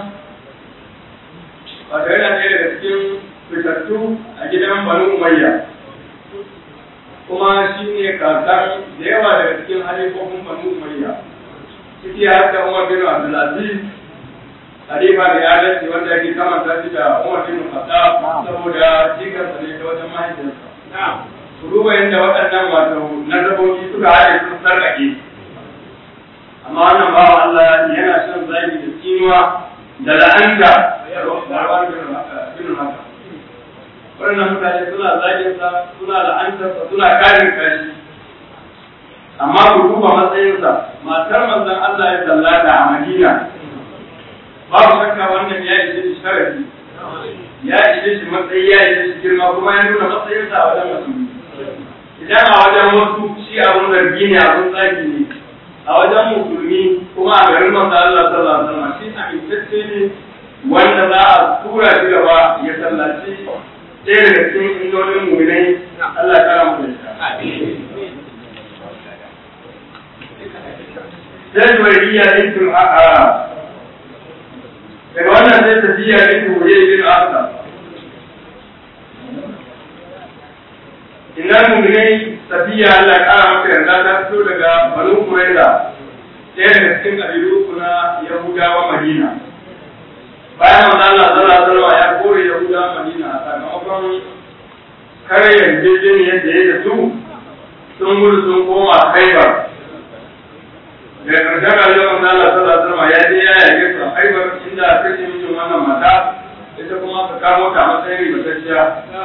wato yana ɗaya daga cikin fitattu a gidan Banu Umayya kuma shi ne kakan da yawa daga cikin halifofin Banu Umayya ciki har da Umar bin Abdulaziz halifa da ya dace wanda yake kamanta shi da Umar bin Khattab saboda jikarsa ne ta wajen mahaifiyarsa ku duba yadda waɗannan wato nazabobi suka haɗe sun sarƙaƙe amma wannan bawa Allah yana shan zagi da tsinuwa da la'anta bin haka waɗannan mutane suna zaginsa suna la'antarsa suna karin kashi amma ku duba matsayinsa matar manzon Allah ya sallata a Madina babu shakka wannan ya ishe shi sharafi ya ishe shi matsayi ya ishe shi girma kuma ya nuna matsayinsa a wajen musulmi idan a wajen wasu shi abun zargi ne abun zagi ne a wajen musulmi kuma a garin manzo Allah sallallahu alaihi wasallam shi amintacce ne wanda za a tura shi gaba ya sallaci ɗaya daga cikin indolin muminai Allah ya kara mu da sai juwairiya bintul a'a daga wannan sai tafiya bintul wuri bin asa inna muminai tafiya Allah ya kara maka yarda ta fito daga banu kuraiza ɗaya daga cikin ƙabilu uku na yahudawa madina bayan manzo Allah sallallahu alaihi wasallam ya kore yahudawa madina sakamakon kare yarjejeniyar da ya da su sun gudu sun koma khaibar da ƙarshen rayuwar manzo Allah sallallahu alaihi wasallam ya je ya yage su a khaibar inda aka ce mijin wannan mata ita kuma ka kamo ta matsayin ribatacciya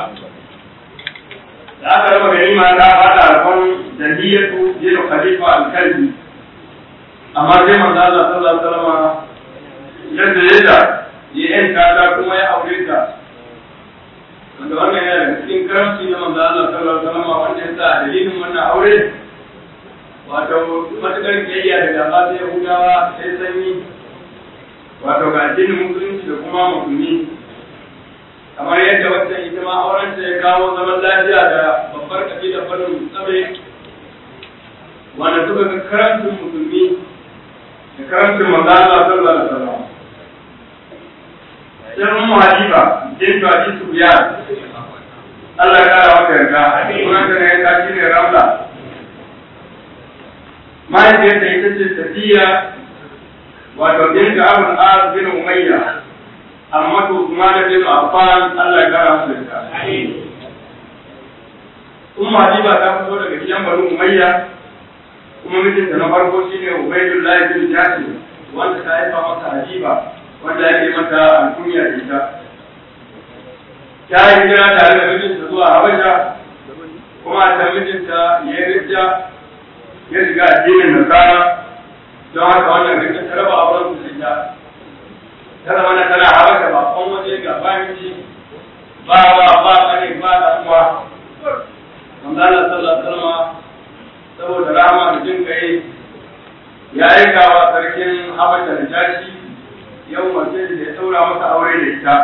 da aka raba ganima ta fada rabon jahiyatu bin khalifa al-kalbi amma sai manzo Allah sallallahu alaihi wasallam yadda yadda ya yanka ta kuma ya aure ta wanda wannan yana daga cikin karamci na manzo Allah sallallahu alaihi wasallam wanda ya sa dalilin wannan aure wato matukar kiyayya da gaba ta Yahudawa sai sanyi wato ga addinin musulunci da kuma musulmi kamar yadda wata ita ma auren ta ya kawo zaman lafiya da babbar kabila farin tsabe wanda suka ga karamcin musulmi da karamcin manzo Allah sallallahu alaihi wasallam sai ummu habiba bintu abi sufyan Allah ya kara maka yarda sunan ta ne ta shine ramla mahaifiyarta ita ce tafiya wato bintu abul as bin umayya amma to Usman bin Affan Allah ya kara masa yarda ummu habiba ta fito daga gidan Banu Umayya kuma mijinta na farko shine Ubaydullah bin Jasir wanda ta haifa masa Habiba wanda yake mata alkunya da ita ta yi hijira tare da mijinta zuwa Habasha kuma a can mijinta ya rija ya shiga addinin Nasara don haka wannan rikin ta raba auren su da ta zama na tana Habasha ba kon waje ga bayan ba ba ba kane ba da uwa manzala sallallahu alaihi wasallam saboda rama da jin kai ya aika wa sarkin habasha da jashi yau mace da ya saura masa aure da ita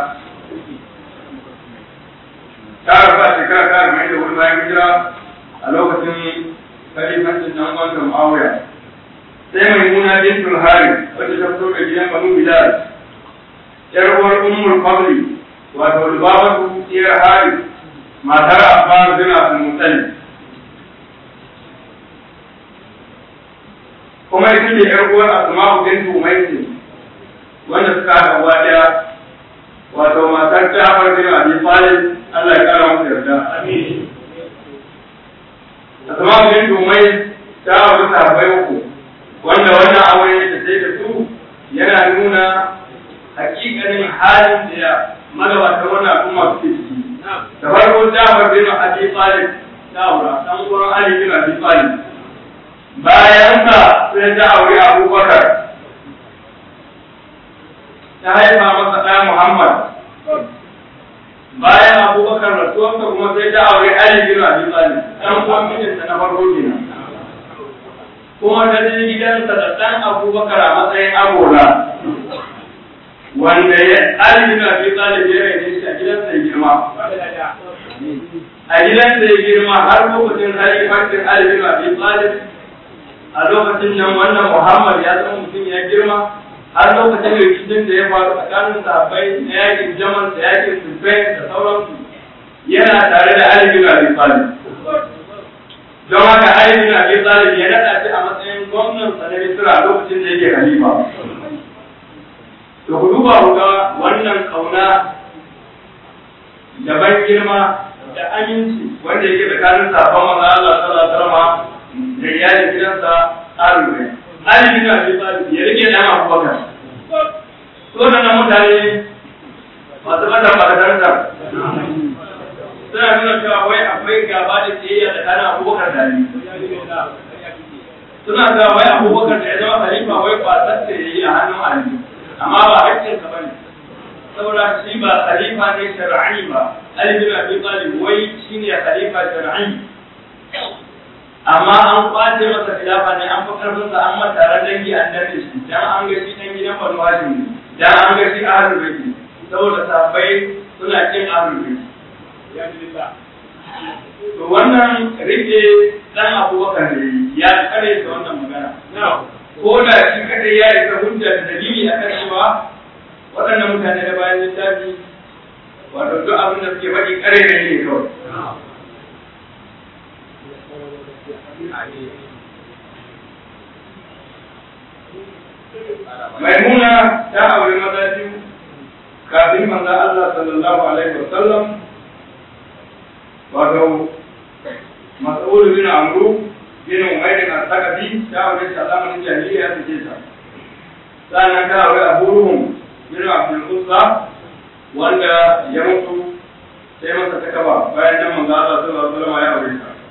ta rafa shekara ta mai da wani bayan hijira a lokacin kalifancin nan wanda muawiya sai mai muna bintul hari wacce ta fito da gidan banu bilal yar uwar ummul fadli wato lubabatu iyar hari matar abbas bin abdul muttalib kuma ita ce ‘yar uwar Asma'u bintu Umaysi wanda suka haɗa uwa ɗaya wato matar Ja'far bin Abi Talib Allah ya kara masa yarda. Asma'u bintu Umays ta auri sahabbai uku wanda wannan aure da sai da su yana nuna hakikanin halin da ya magabata wannan al'umma suke ciki. Da farko Ja'far bin Abi Talib ta aura dan uwan Ali bin Abi Talib bayan sa sai ta aure abubakar ta haifa masa ɗa muhammad bayan abubakar rasuwarsa kuma sai ta aure ali bin abi talib ɗan uwan mijinta na farko kenan kuma ta je gidansa da ɗan abubakar a matsayin agola wanda ya ali bin abi talib ya rage shi a gidansa ya girma a gidansa ya girma har lokacin halifancin ali bin abi talib a lokacin nan wannan Muhammad ya zama mutum ya girma har lokacin rikicin da ya faru tsakanin sahabbai na yakin Jamal da yakin Sufain da sauransu yana tare da Ali bin Abi Talib don haka Ali bin Abi Talib ya nada shi a matsayin gwamnan sa na Misra lokacin da yake khalifa to ku duba ku ga wannan kauna da ban girma da aminci wanda yake tsakanin sahabban manzo Allah sallallahu alaihi wasallam da iyalin gidansa alubai alibi na abi talib ya rike dan abubakar so da nan mutane masu mata fadadarsa suna nuna cewa wai akwai gaba da tsayayya tsakanin abubakar da ali suna cewa wai abubakar da ya zama khalifa wai ba tsatsa ya yi a hannun ali amma ba haƙƙinsa ba ne saboda shi ba khalifa ne shar'i ba ali bin abi talib wai shine khalifa shar'i amma an kwace masa khilafa ne an fi karfin sa an mata ran dangi an danne shi dan an ga shi dan gidan Banu Hashim ne dan an ga shi ahlul baiti saboda sahabbai suna kin ahlul baiti ya billah to wannan rike dan abubakar ne ya kare da wannan magana ko da shi kadai ya isa hujja da dalili a kan cewa waɗannan mutane da bayan littafi wato duk abin da suke faɗi kare ne ne kawai maimuna ta aure maza biyu kafin manzo Allah sallallahu alaihi wasallam wato mas'ul bin amru bin umayr al-thaqafi ta aure shi a zamanin jahiliya ta ce ta sannan ta aure abu ruhum bin abdul uzza wanda ya mutu sai masa ta kaba bayan nan manzo Allah sallallahu alaihi wasallam ya aure ta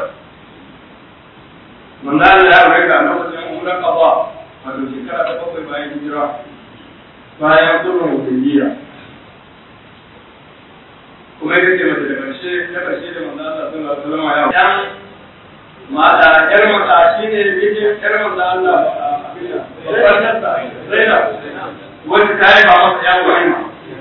manzo Allah ya aure ta a lokacin umrar qada wato shekara ta bakwai bayan hijira bayan sulhun hudaybiya kuma ita ce mace da ƙarshe ta ƙarshe da manzo Allah sallallahu alaihi wasallam ya yan mata yar mata shine yake yar manzo Allah babbar nasa Zainab wacce ta yi ba masa yan wani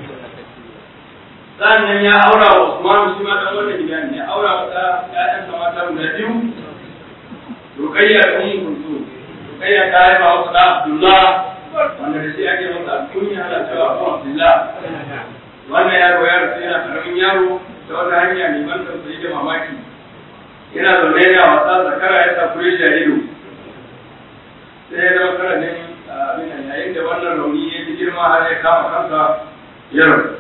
sannan ya aura wa Usman shi ma dan wannan gida ne ya aura masa ƴaƴansa mata guda biyu Rukayya da Ummu Kulthum Rukayya ta yi ba masa da Abdullah wanda da shi ake masa kunya ana cewa Abu Abdullah wannan yaro ya rasu yana karamin yaro ta wata hanya mai ban tausayi da mamaki yana zaune yana wasa zakara ya sa kure shi a ido sai ya zama karanin abin nan yayin da wannan rauni ya ji girma har ya kama kansa ya rasu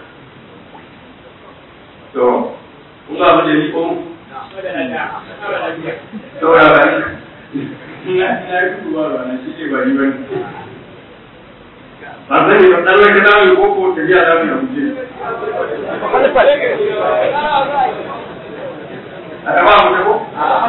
to kun ga abin da ni ko to ya ba ni na na yi kuwa ba na shi ne ba ni ba ni ba zan yi ba tsallar ka dawo ko ko tafiya za mu yi abuce a gaba mu ko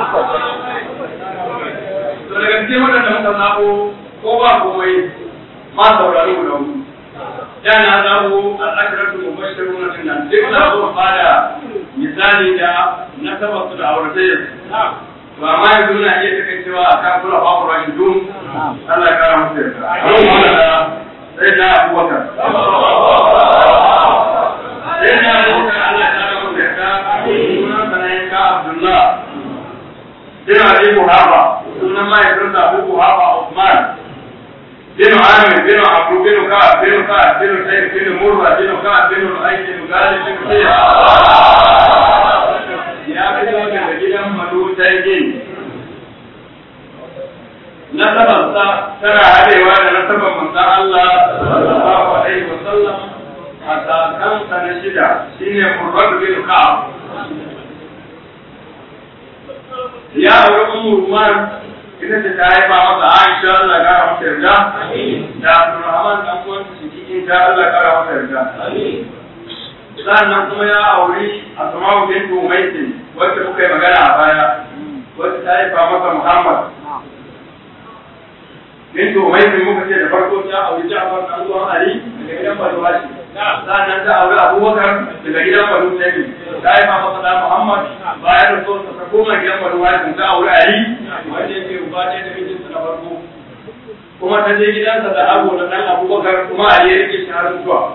to daga cikin waɗanda muka zaɓo ko ba komai ma saurari mu da hudu da na zaɓo al'ashiratu mubashiruna din nan duk na zo bada misali da nasabar su da auratayyar to amma yanzu na iya takaicewa a kan kula babu rashin dun Allah ya kara musu yarda sai da abubakar sai da abubakar Allah ya kara musu yarda sunan sanayin ka Abdullah bin Ali Buhaba sunan mahaifinsa Abu Buhaba Usman bin Amir bin Abu bin Ka'ab bin Ka'ab bin Sayyid bin Murra bin Ka'ab bin Lu'ay bin Galib bin Sayyid ya fito daga gidan Madu Taygin nasabarsa tana haɗewa da nasabar manzon Allah sallallahu alaihi wa sallam a kakansa na shida shine Murrad bin Ka'ab ya aure Ummu Ruman ita ce ta haifa masa Aisha Allah ya kara masa yarda da Abdurrahman dan uwan cikin ta Allah ya kara masa yarda sannan kuma ya auri Asma'u bint Umayth wacce muka yi magana a baya wacce ta haifa masa Muhammad bint Umayth muka ce da farko ta auri Ja'far dan uwan Ali daga gidan Banu Hashim sannan ta auri Abubakar daga gidan Banu Tayyib ta haifa masa da Muhammad bayan da so ta koma gidan Banu Hashim ta auri Ali wanda yake uba ɗaya da mijinsa na farko kuma ta je gidansa da abu na dan Abubakar kuma Ali ya rike shi har zuwa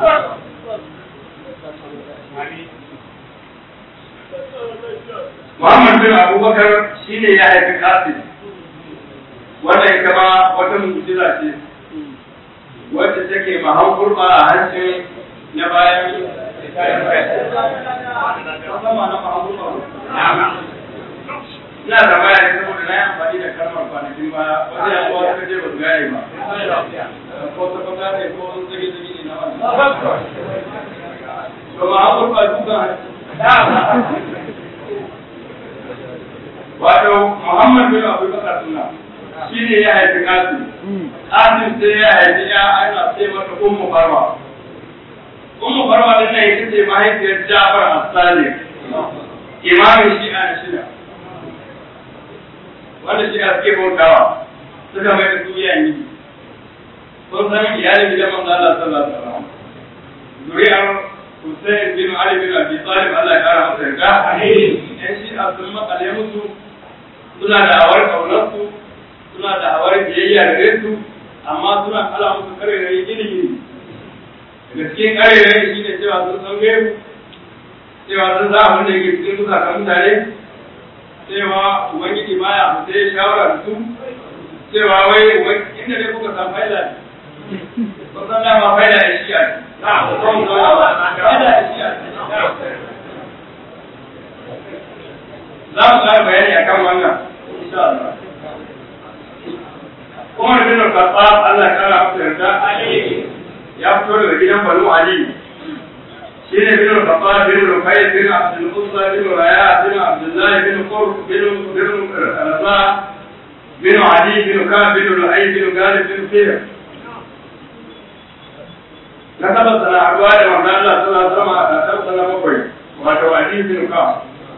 Muhammad bin Abubakar shi ne ya haifi Qasim wannan ita ma wata mu'jiza ce wacce take mahan kurba a hancin na bayan Ina da baya ne saboda na yi amfani da kalmar kwanakin baya wanda ya kuwa suka ce ba su gane ba. Ko ta fata ne ko sun zage zage ne na wannan. To mahan kurba dukan hanci. wato Muhammad bin Abu Bakar suna shi ne ya haifi Qasim Qasim sai ya haifi ya ana sai mata Ummu Farwa Ummu Farwa din nan ita ce mahaifiyar Ja'far as-Sadiq imamin Shi'a na shida wanda Shi'a suke bautawa suka mai da su iyayen gidi kun san iyalin gidan manzo Allah sallallahu alaihi wasallam zuriyar Hussein bin Ali bin Abi Talib Allah ya kara masa yarda yan Shi'a sun makale musu suna da awar kaunarsu suna da awar biyayya da su amma suna kala musu kare da ilimi daga cikin ƙarerai shi ne cewa sun san gaibu cewa sun za abin da yake cikin zukatan mutane cewa ubangiji baya fita ya shawara da su cewa wai inda dai kuka san faila ne kun san dama faila ya shi a faila ya shi a za mu ƙara bayani akan wannan insha Allah Umar bin Khattab Allah ya kara masa yarda ya fito daga gidan Banu Ali shine bin Khattab bin Rufai bin Abdul Uzza bin Raya bin Abdullah bin Qurb bin bin Raza bin Ali bin Ka'b bin Lu'ay bin Galib bin Fihr na taba sana haɗuwa da manzo Allah sallallahu alaihi wasallam a kasar sana bakwai wato Ali bin Ka'b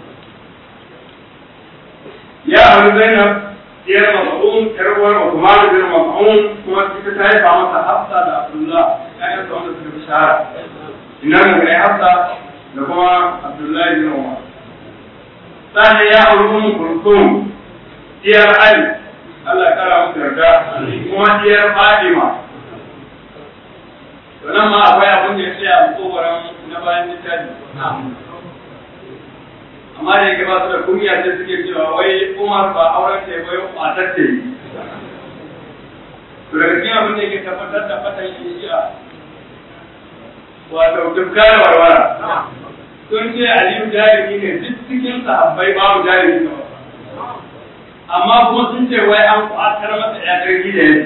ya abu Zainab diyar Mas'ud yar uwar Uthman bin Mas'ud kuma ita ta haifa masa Hafsa da Abdullah ƴaƴan sa wanda suka fi shahara ina mu ne Hafsa da kuma Abdullah bin Umar sannan ya auri Ummu Kulthum diyar Ali Allah ya kara musu yarda kuma diyar Fatima to nan ma akwai abin da ya tsaya a kokoran na bayan littafi amma da yake ba su da kunya sai suke cewa wai Umar ba auren ta bai matar ta yi to daga cikin abin da yake tabbatar da fatan shi shi'a wato dukkan warwara sun ce Aliyu jarumi ne duk cikin sahabbai babu jarumi ba amma kuma sun ce wai an kwatar masa ya karfi da yake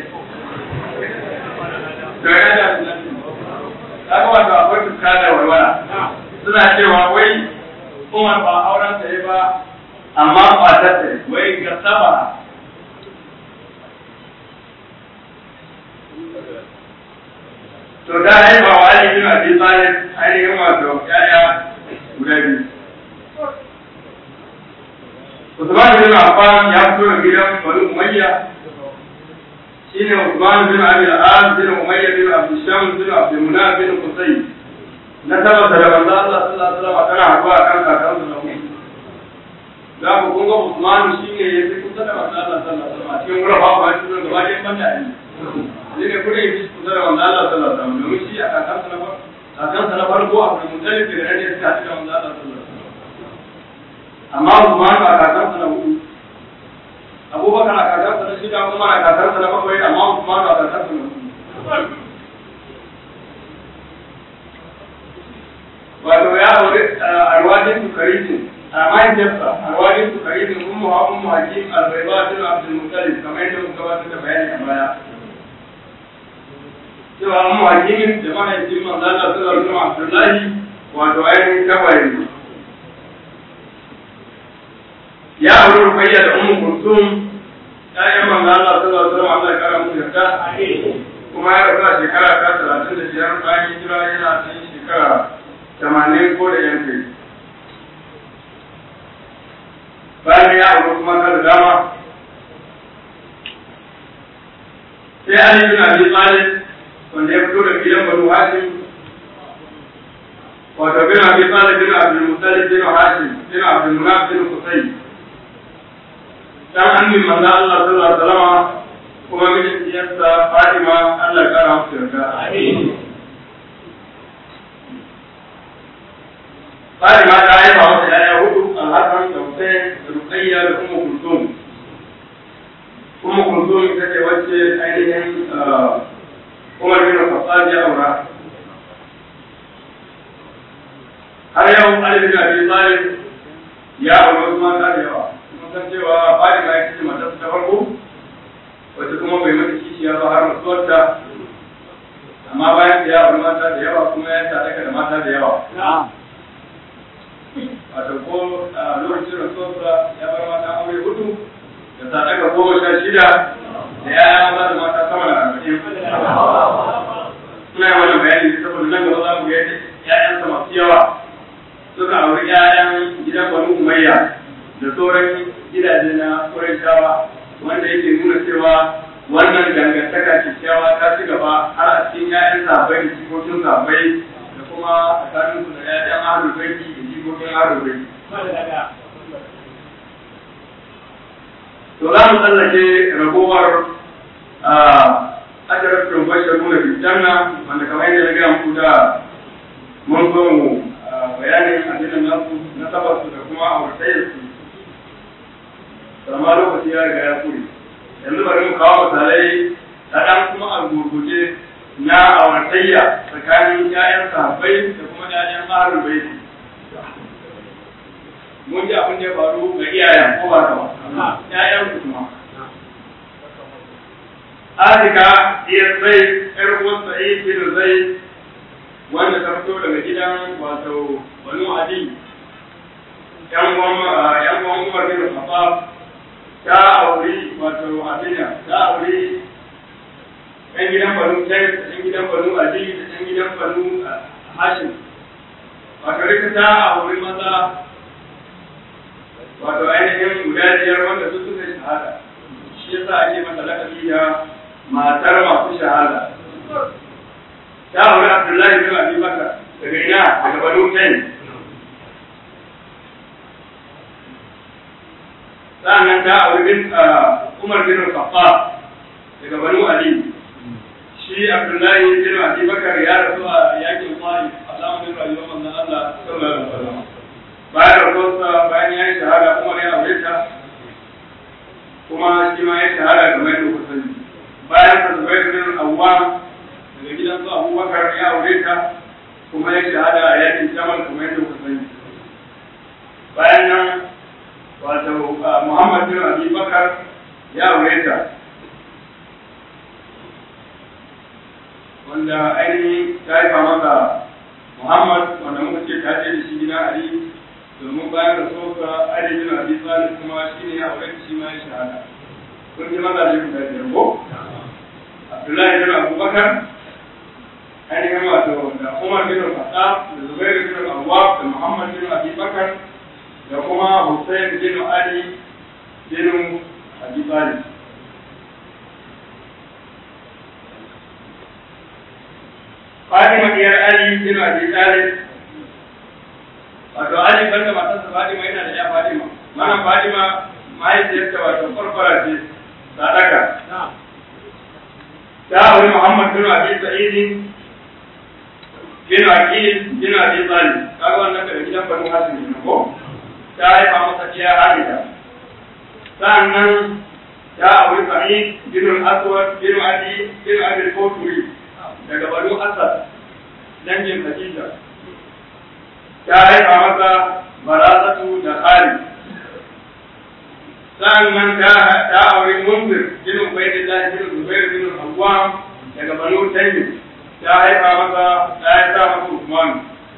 to ya da kaga wato akwai dukkan warwara suna cewa wai Umar ba auren ta yi ba amma matar ta wai ga saba to da haifa wa Ali bin Abi Talib ainihin wato yaya guda biyu Usman bin Affan ya fito da gidan Bani Umayya shine Usman bin Abi al-As bin Umayya bin Abdul Shams bin Abdul Munaf bin Qusay na tabbata da manzo Allah sallallahu alaihi wasallam tana haɗuwa kan kakansu na mu da ku kun ga Usman shine ya fi kusa da manzo Allah sallallahu alaihi wasallam cikin gura ba ba shi da gaba ɗayan banda ne ne ne kure yi kusa da manzo Allah sallallahu alaihi wasallam domin shi a kakansa na farko kakansa na farko a kuma mutalib da ne suka ci da manzo Allah sallallahu alaihi wasallam amma Usman a kakansa na hudu Abubakar a kakansa na shida Umar a kakansa na bakwai amma Usman a kakansa na hudu wato ya aure arwajin su karitin a mahaifiyarsa arwajin su karitin ummu ha ummu hakim albaiba bin abdul muttalib kamar yadda muka gabatar da bayani a baya cewa ummu hakim da mahaifin manzo Allah sallallahu alaihi wasallam Abdullahi wato ainihin tabayin ya aure rukayya da ummu kulsum ƴaƴan manzo Allah sallallahu alaihi wasallam Allah ya kara musu yarda kuma ya rasu a shekara ta talatin da biyar bayan hijira yana cikin shekara tamanin ko da yan kai bayan ya auri kuma ta da dama sai Ali bin Abi Talib wanda ya fito da gidan Banu Hashim wato bin Abi Talib bin Abdul Muttalib bin Hashim bin Abdul Munaf bin Qusay dan annin manzo Allah sallallahu alaihi wasallam kuma mijin diyarsa Fatima Allah ya kara masa yarda amin Fatima ta haifa masa ‘ya'ya hudu Al-Hassan da Hussein da Rukayya da Ummu Kulthum. Ummu Kulthum ita ce wacce ainihin Umar bin Khattab ya aura. Har yau Ali bin Abi Talib ya aure wasu mata da yawa. Mun san cewa Fatima ita ce matarsa ta farko wacce kuma bai mata kishiya ba har mutuwarta amma bayan da ya aure mata da yawa kuma ya sadaka da mata da yawa. wato ko a lokacin rasuwarsa ya bar mata aure hudu da sadaka goma sha shida da ya ba da mata sama da arba'in suna wani bayani saboda nan gaba za mu ga yadda ƴaƴansa masu yawa suka auri ƴaƴan gidan banu umayya da sauran gidaje na ƙurayshawa wanda yake nuna cewa wannan dangantaka kyakkyawa ta ci gaba har a cikin ƴaƴan sahabbai da cikokin sahabbai da kuma tsakaninsu da ƴaƴan ahlul baiti jikokin arobe. To za mu tsallake ragowar asharatun basharu da bijanna wanda kamar yadda na gaya muku da mun zo mu bayanin addinin nasu na tabbatu da kuma auratayyar su amma lokaci ya riga ya kure yanzu bari mu kawo misalai kaɗan kuma a gurguje na auratayya tsakanin ƴaƴan sahabbai da kuma ƴaƴan ahlul baiti mun ji abin da ya faru ga iyayen ko ba ba ƴaƴan su kuma Atika iya zai ƴar uwan Sa'id bin Zaid wanda ta fito daga gidan wato Banu Adi ƴan uwan ƴan uwan Umar bin Khattab ta auri wato Abinya ta auri ɗan gidan Banu Tayyib ɗan gidan Banu Adi da ɗan gidan Banu Hashim wato rika ta auri maza wato ainihin guda biyar wanda su suka shahada shi yasa ake masa lakabi da matar masu shahada ta auri abdullahi bin abi bakar daga ina daga banu tayin sa'annan ta auri bin umar bin khattab daga banu ali shi abdullahi bin abi bakar ya rasu a yakin mali a zamanin rayuwar manzon Allah sallallahu alaihi wasallam bayan rasuwarsa bayan ya yi shahada umar ya aure ta kuma shi ma ya shahada kamar yadda kuka sani bayan sa zubair bin awwam daga gidan su abubakar ya aure ta kuma ya shahada a yakin jamal kamar yadda kuka sani bayan nan wato muhammad bin abi bakar ya aure ta wanda ainihin ta haifa masa muhammad wanda muka ce ta ce da shi gidan ali domin bayan da soka Ali bin Abi Talib kuma shi ne ya aure shi ma ya shahada kun ji maza ne guda biyar ko Abdullahi bin Abubakar ainihin wato da Umar bin Khattab da Zubair bin Awwab da Muhammad bin Abi Bakar da kuma Hussein bin Ali bin Abi Talib Fatima diyar Ali bin Abi Talib wato Ali banda matarsa Fatima yana da ya Fatima mana Fatima mahaifiyarta wato farfara ce sadaka ta auri Muhammad bin Abi Sa'id bin Aqil bin Abi Talib kaga wannan daga gidan Banu Hashim ne ko ta haifa masa iya Hamida sannan ta auri Sa'id bin Al-Aswad bin Adi bin Abi Al-Qutri daga Banu Asad dangin Khadija ta haifa masa barazatu da tsari sa'annan ta ta aure munzir bin ubaydillah bin zubair bin awwam daga banu tayyib ta haifa masa ta haifa masa usman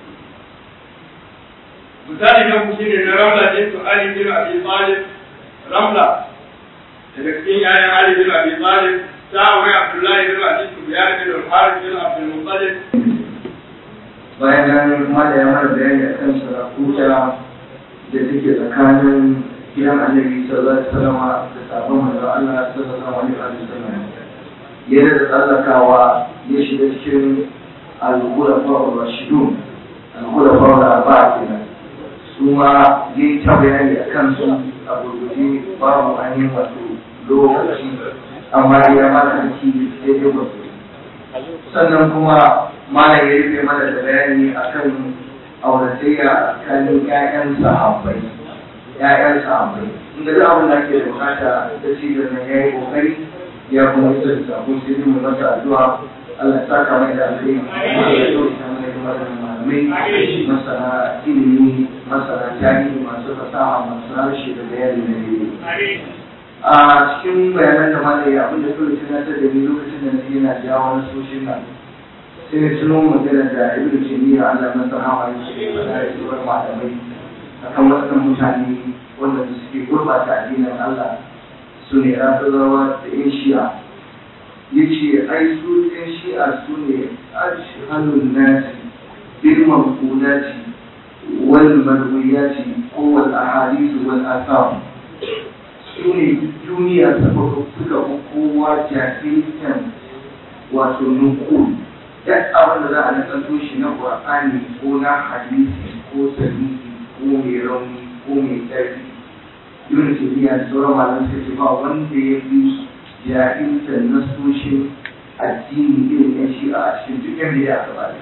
misali na ku shine na ramla bin ali bin abi talib ramla daga cikin yayan ali bin abi talib ta aure abdullahi bin abi sufyan bin al-harith bin abdul muttalib bayan nan kuma da ya mana bayani a kan sarakuta da take tsakanin gidan annabi sallallahu alaihi wasallam da sabon manzo Allah sallallahu alaihi wasallam yana da tsallakawa ya shiga cikin al-khulafa ar-rashidun al-khulafa ar-arba'a kenan su ma yi ta bayani a kan su a gurguje babu ainihin wato lokaci amma ya mana aiki daidai wasu sannan kuma malam ya rufe mana da bayani akan auratayya tsakanin ƴaƴan sahabbai ƴaƴan sahabbai in ga abin da ake da bukata da cibiyar nan ya yi kokari ya kuma isa da sabo sai dai mu masa addu'a Allah ya saka mai da alheri Allah ya dauka mai da malamai masana ilimi masana tarihi masu fasaha masu harshe da bayani na daidai a cikin bayanan da malai abin da kawai tunatar da ni lokacin da nake yana jawo wani soshin nan sai na tuno magana da ibn taymiya Allah na sahaba yake faɗa da sauran malamai akan waɗannan mutane wanda suke gurbata addinin Allah su ne rafizawa da yan shi'a yace ai su yan shi'a su ne ashhalun nasi bil maqulati wal marwiyati ko wal ahadith wal athar su ne duniya ta farko suka fi kowa jahiltan wato nukul duk abin da za a nasanto shi na qur'ani ko na hadisi ko sahihi ko mai rauni ko mai ƙarfi ibn taymiya da sauran malaman suka ce ba wanda ya fi jahiltan nasoshin addini irin yan shi'a a cikin duk yan bida gaba ɗaya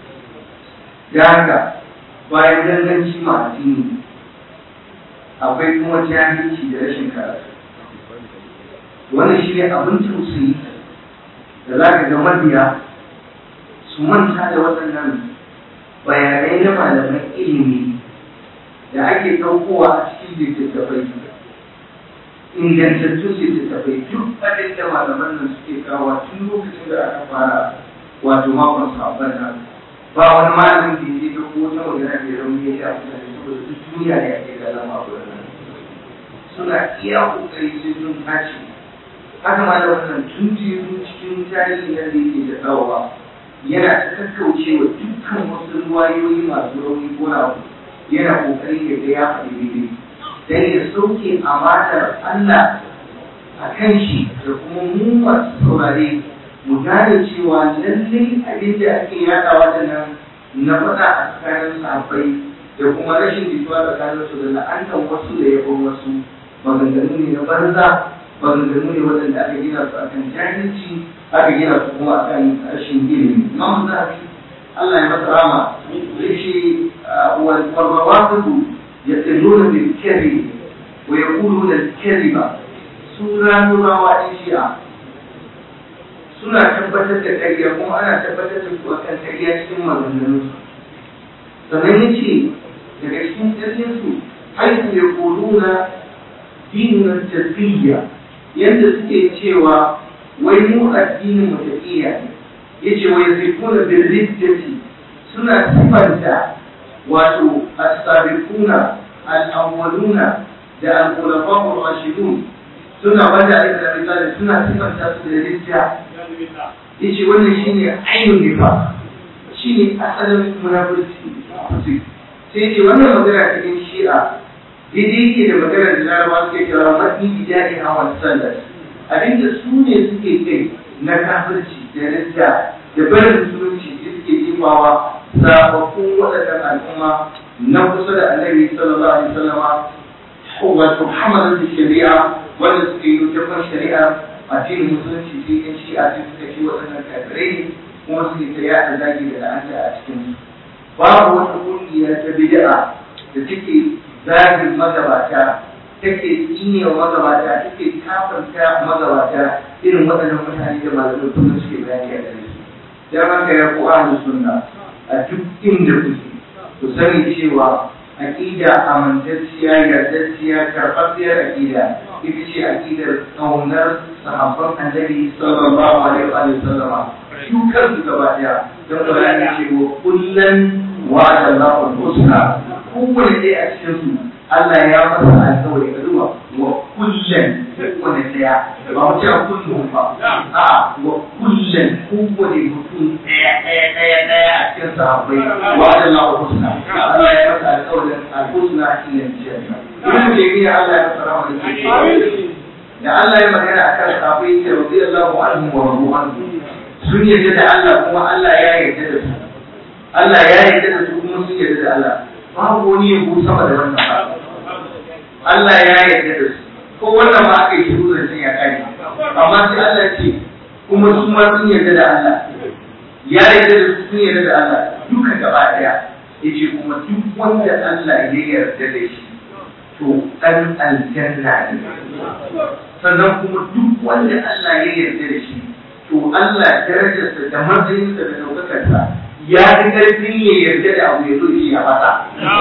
da haka bayan danganci ma addini akwai kuma jahilci da rashin karatu wannan shi ne abin tausayi da za ka ga mabiya su manta da waɗannan bayanai na malaman ilimi da ake ɗaukowa a cikin littattafai ingantattun littattafai duk abin da malaman nan suke kawo tun lokacin da aka fara wato makon sabon nan ba wani malamin da ya ga ko wata magana da rauni ya sha mutane saboda duk duniya ne ake ganin makon nan suna iya kokari sai sun tashi haka ma da wannan tun jiru cikin tarihi na da yake da tsawawa yana ta kakkaucewa dukkan wasu ruwayoyi masu rauni ko na yana kokari ya ga ya faɗi daidai dan ya sauke amanar Allah a kan shi da kuma mu masu saurare mu gane cewa lallai abin da ake yaɗawa da nan na faɗa a tsakanin sahabbai da kuma rashin jituwa tsakanin su da la'antar wasu da yabon wasu maganganu ne na banza maganganu ne waɗanda aka gina su akan jahilci aka gina su kuma akan rashin ilimi imam zahabi Allah ya masa rama yace wal farrawatu yaquluna bil kadhib wa yaquluna al kadhiba sura nurawa in shi'a suna tabbatar da ƙarya kuma ana tabbatar da su akan ƙarya cikin maganganun su sannan yace daga cikin ƙarfin su haihu yaquluna dinin tafiyya yadda suke cewa wai mu addinin mu tafiya ne yace wai zikuna bil riddati suna sifanta wato as-sabiquna al-awwaluna da al-khulafa'ur rashidun suna wanda aka misali suna sifanta su da ridda yace wannan shine ainun nifa shine asalin munafiki sai yace wannan magana cikin shi'a daidai yake da maganar da larabawa suke kira matni bijani hawan sallar abinda su ne suke kai na kafirci da ridda da barin musulunci da suke jimawa sababbin waɗannan al'umma na kusa da annabi sallallahu alaihi wasallama wato hamalar da shari'a wanda suke yi jafan shari'a addinin musulunci sai yan shi'a sai suka ce waɗannan kafirai ne kuma suke ta yaɗa zagi da la'anta a cikin babu wata ƙungiya ta bid'a da take zagin magabata take tsine wa magabata take kafanta magabata irin waɗannan mutane da malamin sunna suke bayani a gare su dan haka ya ku ahlus sunna a duk inda kuke ku sani cewa aqida amintacciya yardacciya karɓaɓɓiyar aqida ita ce aqidar ƙaunar sahabban annabi sallallahu alaihi wa sallama su kansu gaba ɗaya don bayani cewa kullum wa'ada Allahu husna kowane ɗaya a cikin su Allah ya masa alƙawari ka duba wa kullum kowane ɗaya ba mu ce a kullum ba a wa kullum kowane mutum ɗaya ɗaya ɗaya ɗaya a cikin sahabbai wa'ada Allahu husna Allah ya masa alƙawarin al-husna shi ne janna Ibn Taymiyyah Allah ya masa rahama da da Allah ya magana akan sahabbai ya radiyallahu anhu wa radu anhu sun yarda da Allah kuma Allah ya yarda da su Allah ya yarda da su kuma sun yarda da Allah babu wani yabo sama da wannan ba Allah ya yarda da su ko wannan ma aka yi shiru da sun ya kare amma sai Allah ce kuma su ma sun yarda da Allah ya yarda da su sun yarda da Allah duka gaba daya yace kuma duk wanda Allah ya yarda da shi to dan aljanna ne sannan kuma duk wanda Allah ya yarda da shi to Allah darajarsa da matsayinsa da daukakarsa ya fi ƙarfin ya yarda da abu ya zo shi a fata.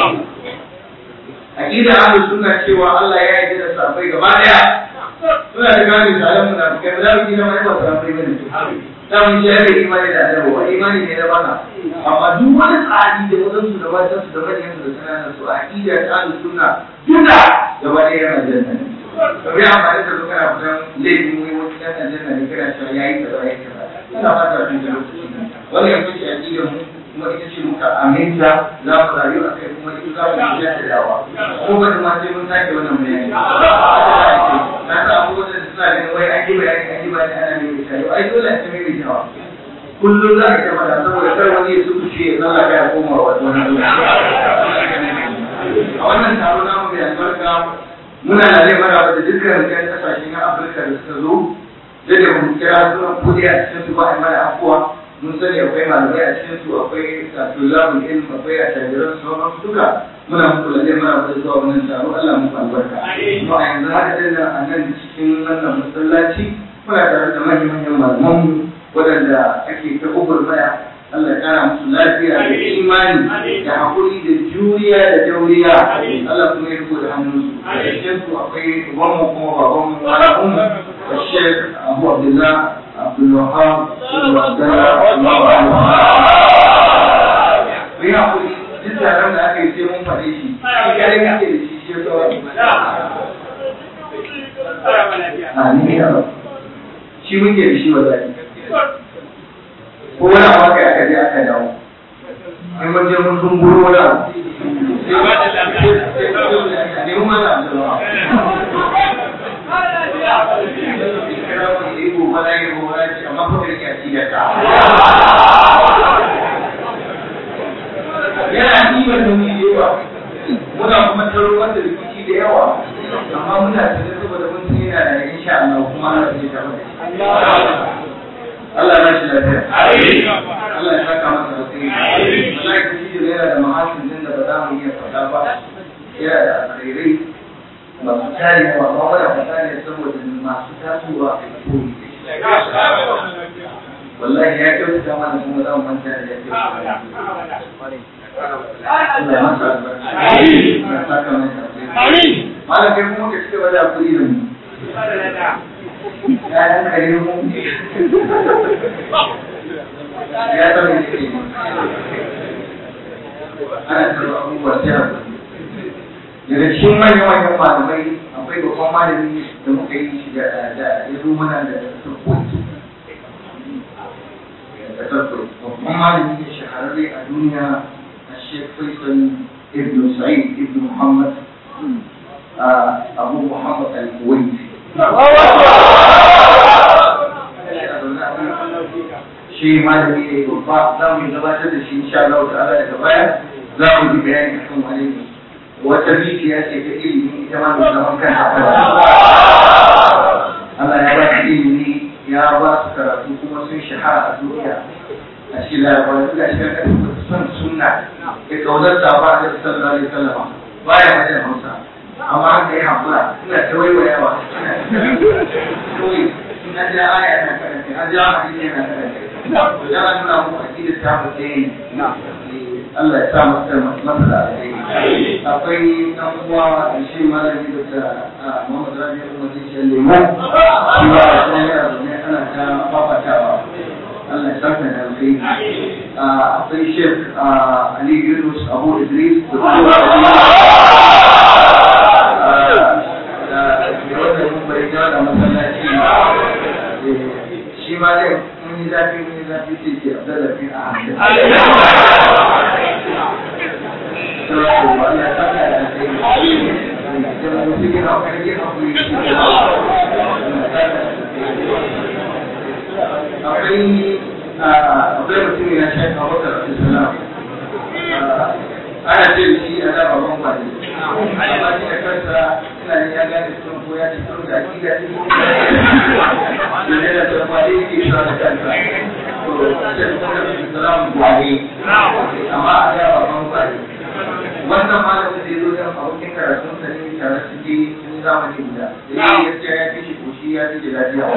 Aƙida ahlus suna cewa Allah ya yarda da sahabbai gaba ɗaya. Suna da gane misalan munafikai ba za mu gina wani ba sahabbai bane. Za mu shi yare imani da annabawa ba imani ne na baka. Amma duk wani tsari da wadansu da matansu da manyansu da sananan su aƙida ta ahlus sunna duka gaba ɗaya yana janna ne. Kamar ya amfani da zuwa kana fitan laifin wani wani ɗan aljanna ne kana cewa ya yi kaza ya yi kaza. Ina fata tun da lokaci. Wannan yanzu ce aƙidar mu kuma ita ce muka aminta za mu rayu a kai kuma ita za mu yi da dawa ko ba da ma sai mun sake wannan bayani na sa abubuwan da suna ganin wai an yi bayani an yi bayani ana mai misali ai dole a ta mai misali kullum za a ta mata saboda kar wani ya suku ce ya zama ya koma wa wani a wannan taro namu mai albarka muna da zai mara da dukkan yan kasashe na afirka da suka zo da mun kira sunan kudi a cikin su ba a mana afuwa mun sani akwai malamai a cikin su akwai tulabul ilm akwai a tajiran sauran su duka muna muku lalle muna muku zuwa wannan taro Allah muku albarka to a yanzu haka dai nan a nan cikin wannan masallaci muna tare da manyan manyan malaman mu waɗanda ake ta maya Allah ya kara musu lafiya da imani da hakuri da juriya da dauriya Allah kuma ya riko da hannunsu a cikin su akwai ubanmu kuma babanmu malamunmu الشيخ أبو عبد الله عبد الوهاب بن عبد الله ya kuri duk taron da aka yi sai mun faɗe shi kare yake da shi shi ya Amin ya rabu. Shi muke da shi wallahi. Ko wani abu aka aka je aka dawo. In mun je mun zumburo wani abu. Sai mun mana abu yana ɗiban da mai yawa muna kuma taro wanda rikici da yawa amma muna cikin saboda mun san yana da insha Allah kuma ana cikin tare da Allah ya shi lafiya Allah ya saka masa da sai wallahi kashi da yana da mahasin din da ba za mu iya faɗa ba yana da alkhairai masu tarewa ba wadda fata ne saboda masu tasowa a koyi wallahi ya kyautata mana kuma za mu manta da ya kyautata Allah ya masa albarka. Ya saka mai albarka. Malam kai kuma ka cika da kuɗi da mu. Ya yan kare mu. Ya zama ne ke. Ana tsaro abubuwa sai a daga cikin manyan manyan malamai akwai babban malami da muka yi shi da ya zo mana da turkoki da turkoki babban malami ne shahararre a duniya a shek faisal ibn sa'id ibn muhammad abu muhammad al-kuwaiti shi malami ne babba za mu gabatar da shi insha Allah ta'ala daga baya za mu yi bayani akan wani ne wata rijiya ce ta ilimi ita ma mai zaman kanta Allah ya ba su ilimi ya ba su karatu kuma sun shahara a duniya a cikin larabawa suna shiga kan son sunna ya kaunar safa da sallallahu alaihi wasallam baya wajen hausa amma haka ya hakura suna ta waiwayawa kawai suna ja aya na karanta an ja hadisi yana karanta da an nuna mu akidar ta mutum Allah ya sa masa masa da alheri akwai dan uwa da shi malami da ta Muhammad Rabi Umar Shi Lemo shi ba da sai ya ne ana ta fafatawa Allah ya saka da alheri akwai Sheikh Ali Yunus Abu Idris da kuma da wanda mun bai da masallaci shi ma dai mun yi zafi mun yi zafi sai ke Abdullah bin Ahmad akwai akwai mutum ya shi a wata rasu sana ana ce shi a da babban kwani amma shi da kansa ina ne ya gane sun ko ya ci sun da akida ce ko da ne da sun kwani yake sa da kansa to sai kuma da salamu kwani amma a da babban kwani wannan malamin da ya zo yan abokin karatun sa ne tare su je sun zamani guda da ya yi gaskiya ya fi shi koshi ya fi da lafiya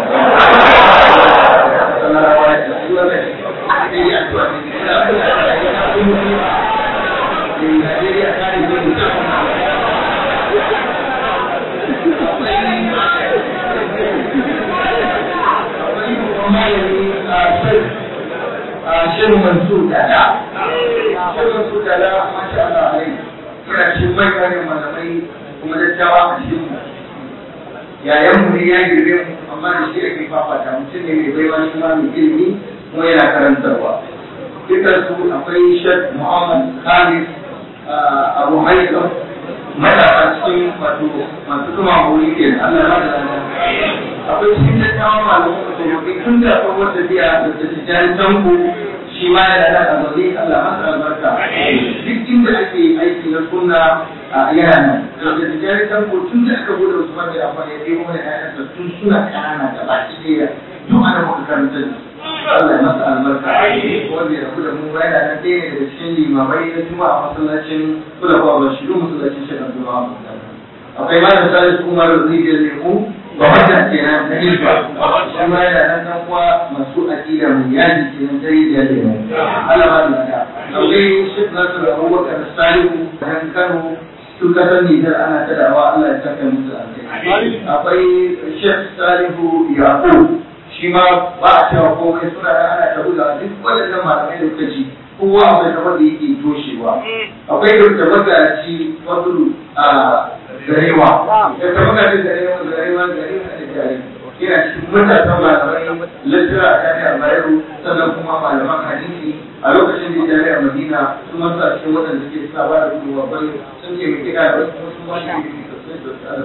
Shin Mansur Dada, Shin Mansur Dada, masha Allah alai, yana cikin mai kare malamai kuma dattawa a cikin mu. Yayan mu ne ya girbe mu amma da shi ake fafata mutum ne mai baiwa shi ma mai ilimi kuma yana karantarwa. Dukkan su akwai Sheikh Muhammad Khamis Abu Haitham matasa cikin wato masu kuma wuri ke da Allah ya da akwai cikin dattawan malamu da gobe tun da akwai wata biya da ta tijjani tanko shi ma yana da a zaune Allah masa albarka duk inda ake aiki na sunna a yana nan da tijjani tanko tun da aka bude Usman bin Affan ya ɗebo mana ƴaƴansa tun suna ƙanana da baki ɗaya duk ana muka karanta da su Allah ya masa albarka wanda ya rabu da mu yana nan ɗaya ne daga cikin limamai na juma'a masallacin kulawa ba shi masallacin shi na juma'a akwai malam salisu umar rijiyar lemu ba wanda kenan na hilfa shi ma yana nan dan uwa masu aƙida mai yaji kenan ta rijiyar lemu Allah ba da ta akwai shek nasir abubakar salihu dan kano su kasar Nijar ana ta dawa Allah ya saka musu alkai akwai shek salihu yaqub shi ma ba a cewa komai suna da ana ta buga duk waɗannan malamai da kuka ci kowa akwai kamar da yake toshewa akwai da magaci fadlu a garewa da ta magaci garewa garewa garewa da jari yana cikin matasan malamai lattira a jami'ar bayero sannan kuma malaman hadisi a lokacin da jami'ar madina su masu a cikin waɗanda suke suna ba da gudunwa bai sun ce mai kiɗa da wasu sun ba shi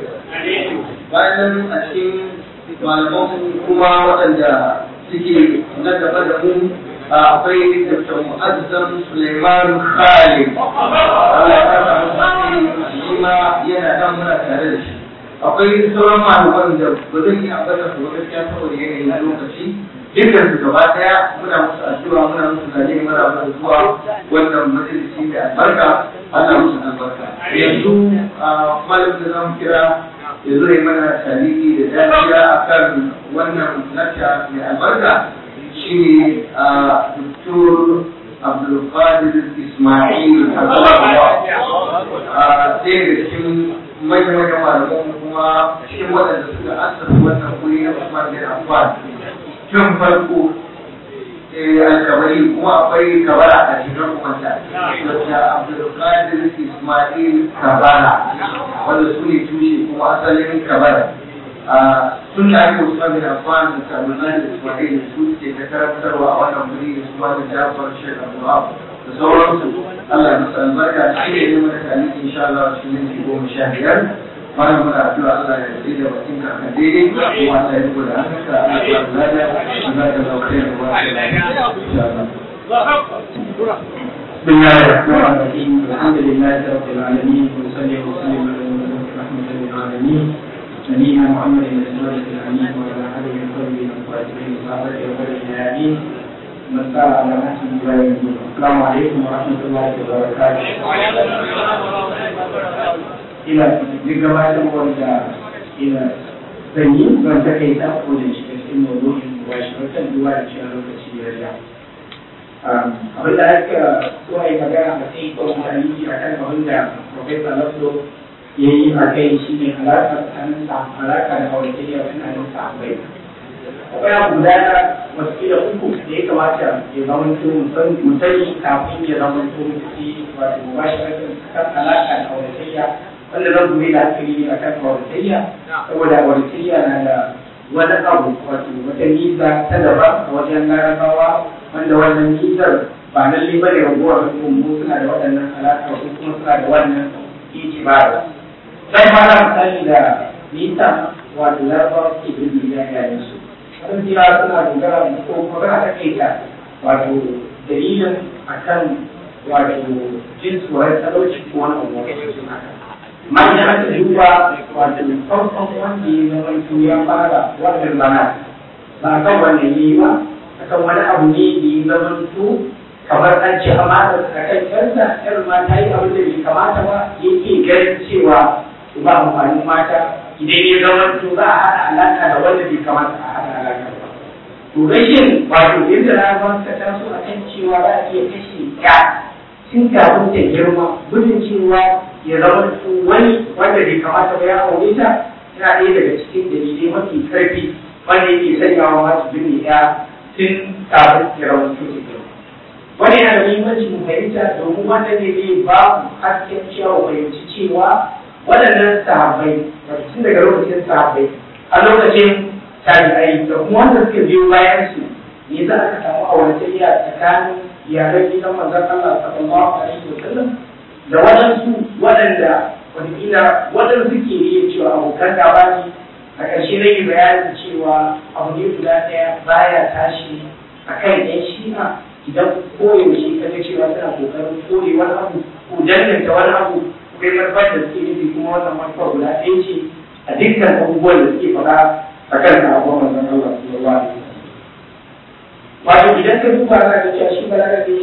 bayan nan a cikin malaman kuma waɗanda suke na gaba da mu akwai Dr. Mu'azzam Suleiman Khalid Allah ya kasa shi ma yana nan muna tare da shi akwai sauran malaman da ba zan yi ambata su gaskiya saboda yanayin lokaci dukkan su gaba daya muna musu addu'a muna musu zane muna musu zuwa wannan majalisi mai albarka Allah musu albarka yanzu malamin da zamu kira ya zo ya mana tarihi da dafiya akan wannan nata mai albarka shine a Dr. Abdulkadir Ismail Hazarwa a ɗaya da cikin manya-manyan malaman kuma cikin waɗanda suka asasa wannan wuri na Usman bin Affan tun farko alkabari kuma akwai kabara a cikin kumanta da Abdulkadir Ismail Kabara wanda su ne tushe kuma asalin kabara sun da ake Usman bin Affan da Abdulkadir Ismail su ke ta karantarwa a wannan wuri da su ma da Jafar Sheikh Abdulwahab da sauransu Allah ya masa albarka shi ne ne mana taliki insha Allah cikin minti goma sha biyar bayan muna addu'a Allah ya yi da bakin ka kan daidai kuma Allah ya kula da haka Allah ya kula da Allah ya lauke da wa insha Allah بسم الله الرحمن الرحيم الحمد لله رب العالمين وصلي وسلم على المبعوث رحمة للعالمين نبينا محمد الصادق الامين وعلى اله وصحبه الفاتحين وصحبه وسلم من سار على نهجه الى يوم الدين السلام عليكم ورحمه الله وبركاته ina duk gabatarwar da ina zan yi ban ta kai ta ko da shi cikin mawdu'in ba shi wata duwa da cewa lokaci ya ja abin da aka so a yi magana a sai ko mutane a kan abin da Profesa Lafdo ya yi a kai shi ne alaƙa tsakanin alaƙa da auratayya tsakanin sahabbai akwai abu guda na wasu uku da ya kamata ya zama to musani kafin ya zama to mutu wato ba shi kan alaƙa da auratayya wanda zan gobe da hankali ne a kan auratayya saboda auratayya na da wani abu wato wata nisa ta daban a wajen larabawa wanda wannan nisar ba lallai bane raguwar hukumu suna da waɗannan alaƙa ko kuma suna da wannan itibarar sai ma na misali da nisa wato larabawa ke bin da yayin su sun jira suna dogara ko kuma za a take ta wato dalilin akan wato jin tsoron talauci ko wani abu wanda su haka amma idan aka duba wato farkon wanda ya zama to ya fara wannan bana ba a kan wannan yi ba akan wani abu ne da ya zama to kamar an ce amana a kan kansa yar ma ta yi abin da bai kamata ba yake ganin cewa ba amfanin mata idan ya zama to za a haɗa alaƙa da wanda bai kamata a haɗa alaƙa ba. To rashin wato yadda na ban ka taso a kan cewa za a iya kashe ya tun kafin ta girma gudun cewa ya zama to wani wanda bai kamata ba ya aure ta yana ɗaya daga cikin dalilai mafi ƙarfi wanda yake sanyawa masu binne ya tun kafin ya zama to ta girma. Wani yana da muhimmanci mu fahimta domin wanda ne zai ba mu hasken cewa fahimci cewa waɗannan sahabbai tun daga lokacin sahabbai a lokacin tabi'ai da kuma wanda suka biyo bayan su ne za a samu auratayya tsakanin iyalan gidan manzon Allah sallallahu alaihi wa sallam da waɗansu waɗanda wataƙila waɗansu ke iya cewa abokan gaba ne a ƙarshe na yi bayanin cewa abu ne guda ɗaya baya tashi a kan ‘yan shi'a idan koyaushe ka ga cewa suna ƙoƙarin kore wani abu ko danganta wani abu akwai manufar da suke nufi kuma wannan manufar guda ɗaya ce a dukkan abubuwan da suke faɗa a kan sahabban manzon Allah sallallahu alaihi wasallam wato idan ka duba za ka cewa shi balarabe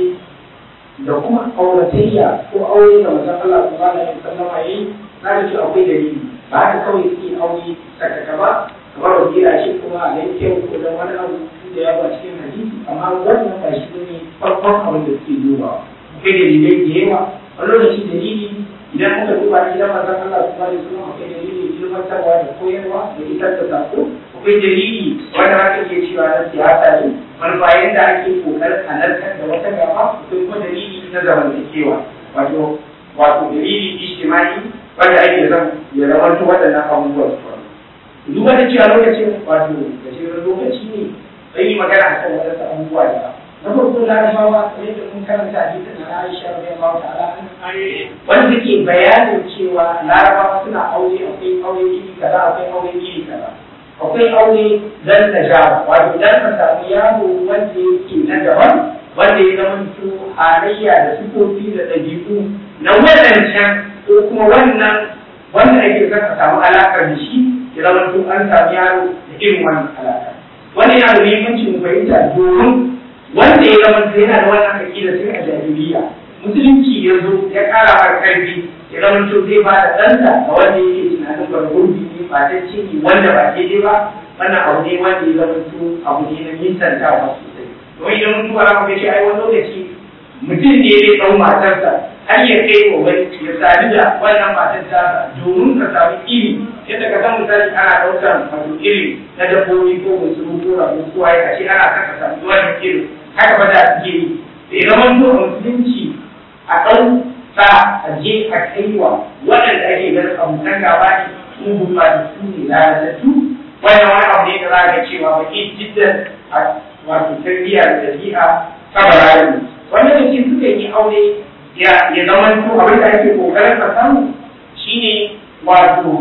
da kuma auratayya ko aure da manzon Allah sallallahu alaihi wasallam yayi za ka ce akwai dalili ba haka kawai suke aure sakaka ba kamar wasira ce kuma a nan kyau ko dan wani abu da ya ba cikin hadisi amma wannan ba shi ne farkon abin da suke dubawa akwai dalilai da yawa wani lokaci dalili idan muka duba gidan manzon Allah sallallahu alaihi wasallam akwai dalili ilmantarwa da koyarwa da isar da sako akwai dalili wanda haka ke cewa na siyasa ne manufa yadda ake kokarin halartar da wata gaba akwai kuma dalili na zamantakewa wato wato dalili ijtimai wanda ake zan ya zamanto waɗannan abubuwa su faru duk wanda cewa lokacin wato gajeren lokaci ne zai yi magana a kan waɗansu abubuwa da na farko larabawa kamar yadda mun karanta hadisin na Aisha radiyallahu ta'ala wanda ke bayanin cewa larabawa suna aure akwai aure iri kaza akwai aure iri kaza akwai aure dan najaba wato dan ka samu yaro wanda yake na daban wanda ya zama su halayya da sifofi da ɗabi'u na wadancan ko kuma wannan wanda ake son ka samu alaƙar da shi ya zama su an samu yaro da irin wannan alaƙa wannan yana da muhimmanci mu fahimta domin wanda ya zama su yana da wannan aƙida sai a jahiliya musulunci ya zo ya ƙara mar ƙarfi ya zama to zai ba da ɗansa ga wanda yake tunanin bar gurbi ne ba ta ce ne wanda ba daidai ba wannan abu ne wanda ya zama to abu ne na nisantawa sosai domin idan mutum ba za ce ai wani lokaci mutum ne zai ɗau matarsa har ya kai wa wani ya sadu da wannan matar ta domin ka samu iri yadda ka san misali ana ɗaukar wato iri na dabbobi ko musulun ko rabu ko ai a ce ana saka samu wannan iri haka ba da suke yi da ya zama to a musulunci a ɗau sa a je a kaiwa waɗanda ake ganin abokan gaba ne sun gurɓata su ne lalatattu wannan wani abu ne da za ga cewa ba ke jiddan a wato tarbiyya da ɗabi'a kabara ne wannan da ke suka yi aure ya zama to abin da ake kokarin ka samu shine wato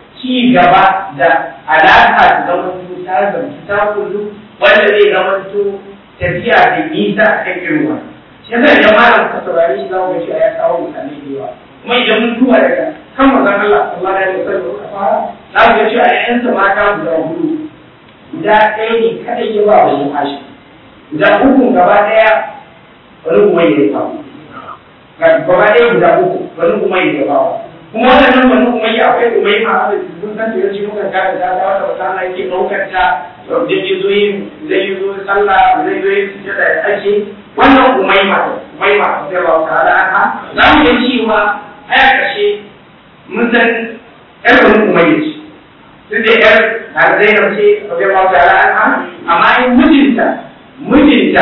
ci gaba da alaƙa da zama to ta zamci ta kullu wanda zai zama to tafiya da nisa a kan irin wannan shi yasa idan malam ka saurare shi za mu ga cewa ya kawo mutane da yawa kuma idan mun duba daga kan manzon Allah sallallahu alaihi wasallam ka fara za mu ga cewa ƴaƴansa mata guda hudu guda ɗaya ne kadai ya ba wa Muhashi guda uku gaba ɗaya wani kuma ya ba gaba ɗaya guda uku wani kuma ya ba kuma wannan wani kuma ya akwai kuma ya ma sun san da yace muka ga da da wata wata ana yake ɗaukar ta da ya zo yin zai yi zo sallah zai zo yin sujada da ake wannan umaima umaima da ba ta ala anha za mu ga cewa aya kashe mun san yar wani umayya ce duk da yar na zainab ce da ba ta ala anha amma in mijinta mijinta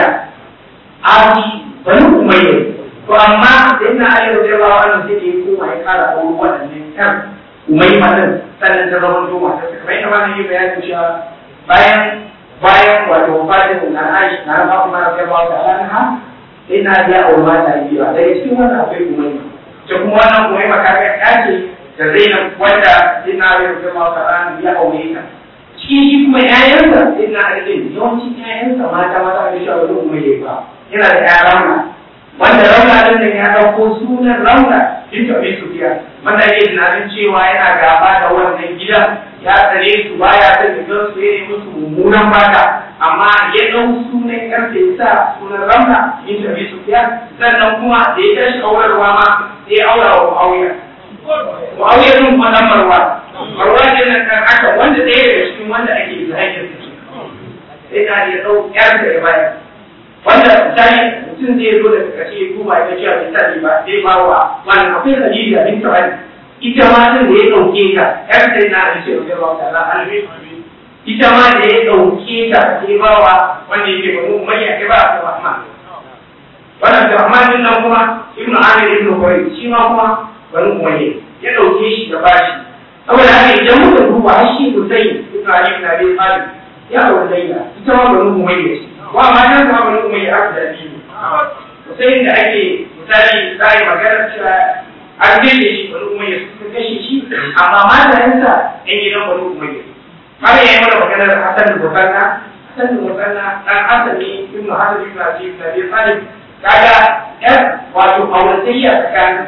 abi wani umayya to amma da ina ayi da ba wannan sai da koma ya kara aure waɗannan kan umaima din sannan ta zama to mata kamar yadda ba yi bayanin cewa bayan bayan wato wafatin na Aisha na ba kuma da ba ta anha sai na ya aure mata biyu daga cikin wannan akwai umayma ta kuma wannan umayma ka ga ya ce da Zainab wanda sai na ya aure mata an ya aure ta cikin shi kuma ƴaƴansa sai na Ali yawancin ƴaƴansa mata mata da shi a wurin umayya ba yana da ƴaƴa rauna wanda rauna din da ya dauko sunan rauna bintu Abi Sufyan wanda yake tunanin cewa yana gaba da wannan gidan ya tsare su baya son gidan su yayi musu mummunan baka amma ya dau sunan karfe ya sa sunan ramna yin tafi su fiya sannan kuma da ya tashi aurarwa ma sai aura wa Muawiya Muawiya din kuma dan Marwa Marwa din nan kan haka wanda ɗaya daga cikin wanda ake zahiri su sai na ya dau yar da ya bayar wanda misali mutum zai zo da kace ya duba ya cewa misali ba zai ba wa wannan akwai Khadija bin Tawali ita ma din da ya dauke ta yar sai na da cewa Allah ta'ala alwi ita ma da ya dauke ta sai ba wa wanda yake ba mu mai ya ba ta Rahman wannan da Rahman din nan kuma Ibn Amir ibn Quraysh shi ma kuma bari umayya ya dauke shi da bashi saboda haka idan muka duba har shi Hussein ibn Ali ibn Abi Talib ya aure Laila ita ma bari umayya ce wa ma nan ma bari umayya aka da biyu Hussein da ake misali za a yi magana cewa an kashe shi bari umayya sun kashe shi amma matayensa yan gidan bari umayya har yayi mana maganar Hassan da Bukanna Hassan da Bukanna dan asali ibn Hasan ibn Abi Talib kaga yar wato auratayya tsakaninsa da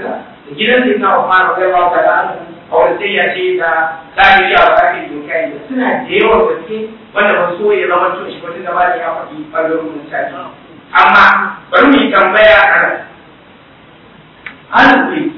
da gidan sai na Umar radiyallahu ta'ala anhu a wani sai ya ce da tsari ya ba ake doka yi suna da yawan gaske wanda ba so ya zama tun shi wata gaba da ya faɗi ɓangarorin mutane amma bari mu yi tambaya a nan an kuri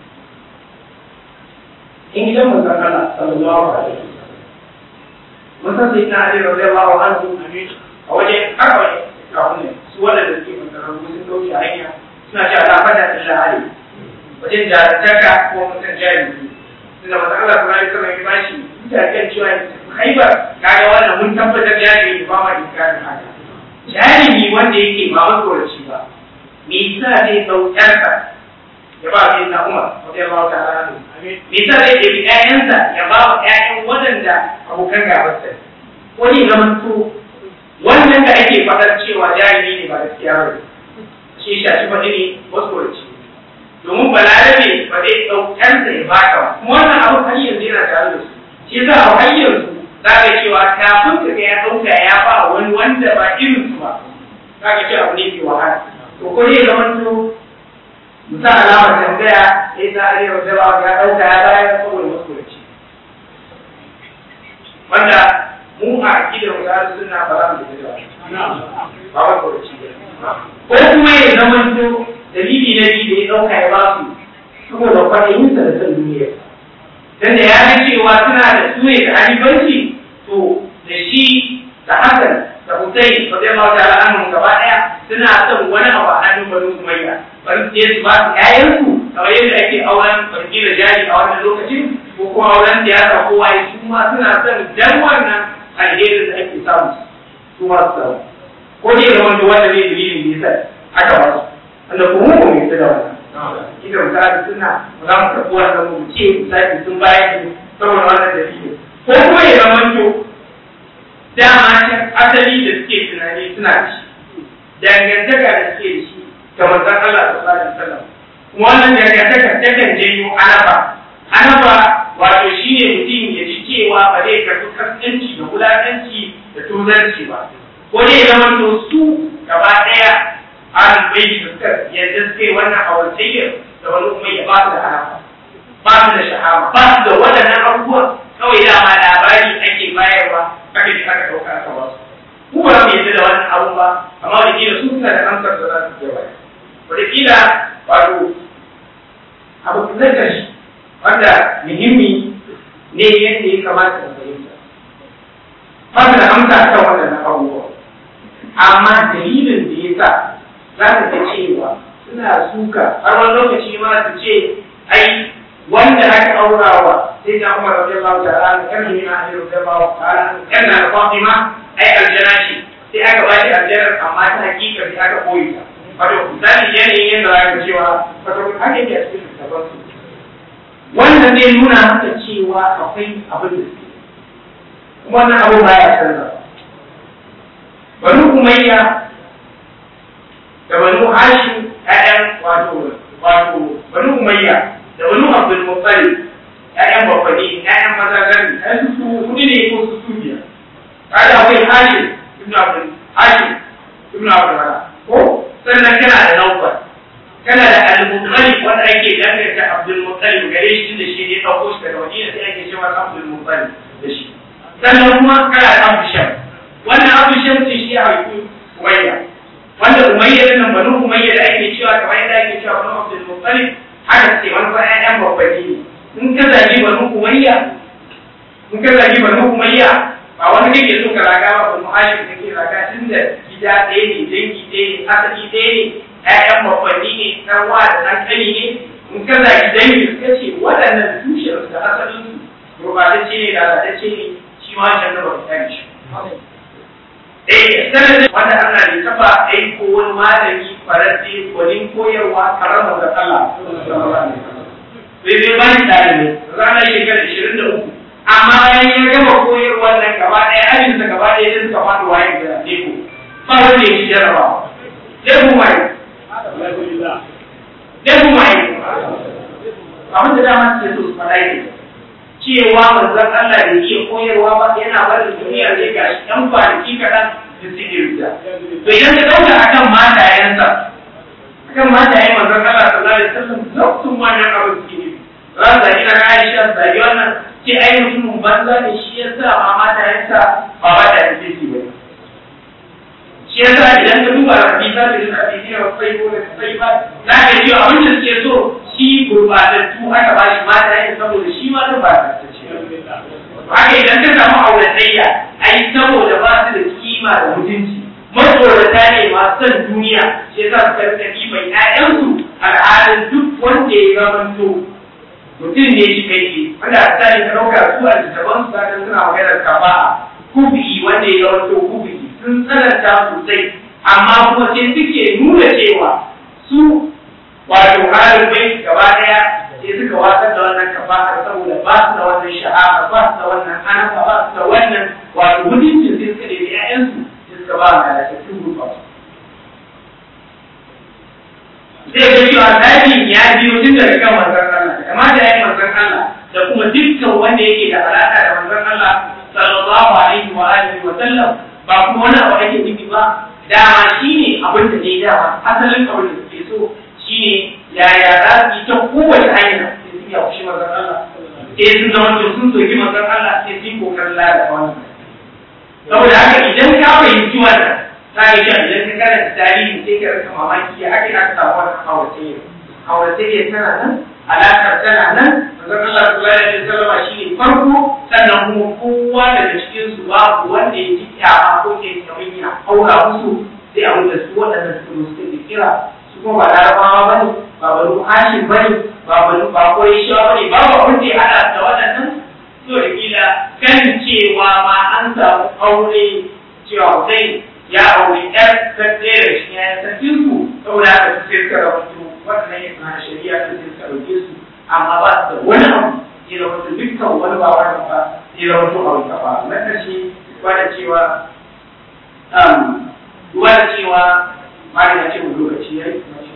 in gidan manzon Allah sallallahu alaihi wasallam mun san sai na Ali radiyallahu anhu a wajen kawai kafin su wanda da suke manzon sun dauki hanya suna cewa la fada illa ali wajen jarantaka ko mutum jahili tunda masu Allah kuma ya sama ya bashi mutanen cewa haibar kaga wannan mun tabbatar jahili ba ma inkarin haka jahili wanda yake ba matsoraci ba me yasa zai dau ƴarsa ya ba sai na Umar wajen ba ta rana me yasa zai ɗebi ƴaƴansa ya ba wa ƴaƴan waɗanda abokan gabarsa ko ne zaman to wannan da ake faɗar cewa jahili ne ba gaskiya ba shi shashi faɗi ne matsoraci domin balarabe ba zai ɗaukar da ya baka ba kuma wannan abu har yanzu yana tare da su shi yasa a har yanzu za ka cewa kafin ka ga ya ɗauka ya ba wani wanda ba irin su ba za ka ce abu ne ke wahala to ko ne zaman to musa alamar tambaya sai ta arewa da ba ya ɗauka ya bayar saboda maskuraci wanda mu a akidar mu da suna ba za mu da ba ba maskuraci ba ko kuma ya zaman to dalili na biyu da ya ɗauka ya ba su saboda kwaɗayinsa da son duniya dan da ya ga cewa suna da suye da halibanci to da shi da hasan da hussein ba zai ba ta al'amun gaba ɗaya suna son wani abu a hannun banu umayya bari su je su ba su ƴaƴansu kamar yadda ake auren barki da jari a wannan lokacin ko kuma auren siyasa ko waye su ma suna son dan wannan alherin da ake samu su ma su samu ko ne da wanda wanda zai dalilin da yasa aka ba su wanda kuma mu mai da wannan ita misali suna za mu tafi wannan mu ce misali sun bayar da saboda wannan dalili ko kuma ya zama to dama can asali da suke tunani suna da shi dangantaka da suke da shi ga manzon Allah sallallahu alaihi wasallam kuma wannan dangantaka takan janyo anaba anaba wato shine mutum ya ji cewa ba zai karɓi kaskanci da wulaƙanci da tuzarci ba ko dai ya zama to su gaba ɗaya an bai da suka yadda suke wannan awantayyar da wani kuma ya ba su da alaƙa ba su da shahama ba su da waɗannan abubuwan kawai dama labari ake bayarwa aka ji aka ɗauka aka ba su mu ba mu yadda da wannan abu ba amma da kila su suna da amsar da za su iya bayar wata kila wato abu na ƙarshe wanda muhimmi ne yadda ya kamata mu fahimta ba su da amsa kan waɗannan abubuwa amma dalilin da ya sa za ka ga cewa suna suka har wani lokaci ma su ce ai wanda aka aurawa sai da Umar radiyallahu ta'ala kan ne na Ali radiyallahu ta'ala kan na Fatima ai aljana ce sai aka ba shi aljanar amma ta hakika sai aka koyi ta wato misali yanayin yadda za ka cewa wato haka yake a cikin littafin su wannan zai nuna maka cewa akwai abin da suke kuma wannan abu baya canza banu umayya da banu hashim ƴaƴan wato wato banu umayya da banu abdul muttalib ƴaƴan babbani ƴaƴan maza gani ƴaƴan su hudu ne ko su su biyar kada akwai hashim ibnu abdul hashim ibnu abdul ko sannan kana da nawfal kana da al-muttalib wanda ake danganta abdul muttalib gare shi da shi ne ɗauko shi daga madina sai ake cewa abdul muttalib da shi sannan kuma kana da abu sham wannan abu sham ce shi a haifu umayya wanda umayya din nan banu umayya da ake cewa kamar yadda ake cewa banu abdul muttalib haka ce wani fa ƴaƴan babbani ne in ka zagi banu umayya in ka zagi banu umayya ba wani kake so ka raga ba banu hashim kake raga tunda gida ɗaya ne dangi ɗaya ne asali ɗaya ne ƴaƴan babbani ne ɗan wa da ɗan ƙani ne in ka zagi dangi suka ce waɗannan tushen da asalin su gurɓatacce ne da lalatacce ne shi ma can da ba ta shi Eh, sanadin wanda ana da taba aiko wani malami farasi gwanin koyarwa karamar da Allah. Bai bai bani ɗalibai, ranar shekarar ishirin da uku. Amma bayan ya gama koyarwa nan gaba ɗaya, ajinsa gaba ɗaya sai suka faɗi waye da Leko. Ba wanda ya ci jarabawa. Leko mai. Leko mai. Abin da dama suke so su faɗa ne. cewa manzon Allah da iya koyarwa ba yana barin duniya zai ga shi ɗan kwanaki kaɗan da suke rida. To idan ka ɗauka a kan matayensa, kan mata yayin manzon Allah sallallahu alaihi wasallam lokacin wannan abu suke ne ran da ina Aisha da wannan ce ai mutumin banza ne shi yasa ma mata yasa ba ba da yake shi ba shi yasa idan ka duba hadisa da hadisi ne sai ko sai ba za ka ji abin da suke so shi gurbatattu aka ba shi mata yake saboda shi ma ba ta ce haka idan ka samu auratayya ai saboda ba su da kima da mutunci matsorata ne masu son duniya shi yasa suka rika ɗiban ƴaƴansu al'adun duk wanda ya zamanto mutum ne shi kai wanda a tsari ka ɗauka su a littattafan su zaka suna maganar kafa'a kufi wanda ya zamanto kufi sun tsananta sosai amma kuma sai suke nuna cewa su wato halin bai gaba ɗaya sai suka watsar da wannan kafa'a saboda ba su da wannan sha'awa ba su da wannan hanafa ba su da wannan wato mutuncin sai suka ɗebi ƴaƴansu suka ba da lalattattun gurba zai ga cewa dajin ya biyo tun daga kan manzon Allah da kamata ya yi manzon Allah da kuma dukkan wanda yake da alaƙa da manzon Allah sallallahu alaihi wa alihi wa sallam ba kuma wani abu ake nufi ba dama shine abin da ne dama asalin abin da suke so shine yaya za su yi ta kowace hanya sai su yi a kushi manzon Allah sai sun zama sun soki manzon Allah sai su yi kokarin lalata wannan saboda haka idan ka fahimci wannan za ka shan idan ka karanta tarihi sai ka rasa mamaki ya ake aka samu wannan auratayya auratayya tana nan alaƙar tana nan manzon Allah sallallahu alaihi wasallam shine farko sannan kuma kowa daga cikin su babu wanda ya ji kyama ko ke kamar ya aura musu sai abin da su waɗannan su suka kira su kuma ba larabawa bane ba banu hashim bane ba banu ba koyi shawa bane babu abin da ya haɗa da waɗannan so da kila kan cewa ma an samu aure cewa zai ya aure ɗan tsere shi ya sarkin su saboda haka su sai suka rawaito wannan ya kana shari'a ta sai suka ɗauke su amma ba su da wani abu ya rawaito dukkan wani ba wani ba ya rawaito a wani ba na ƙarshe wanda cewa wanda cewa ma da ce mu lokaci ya yi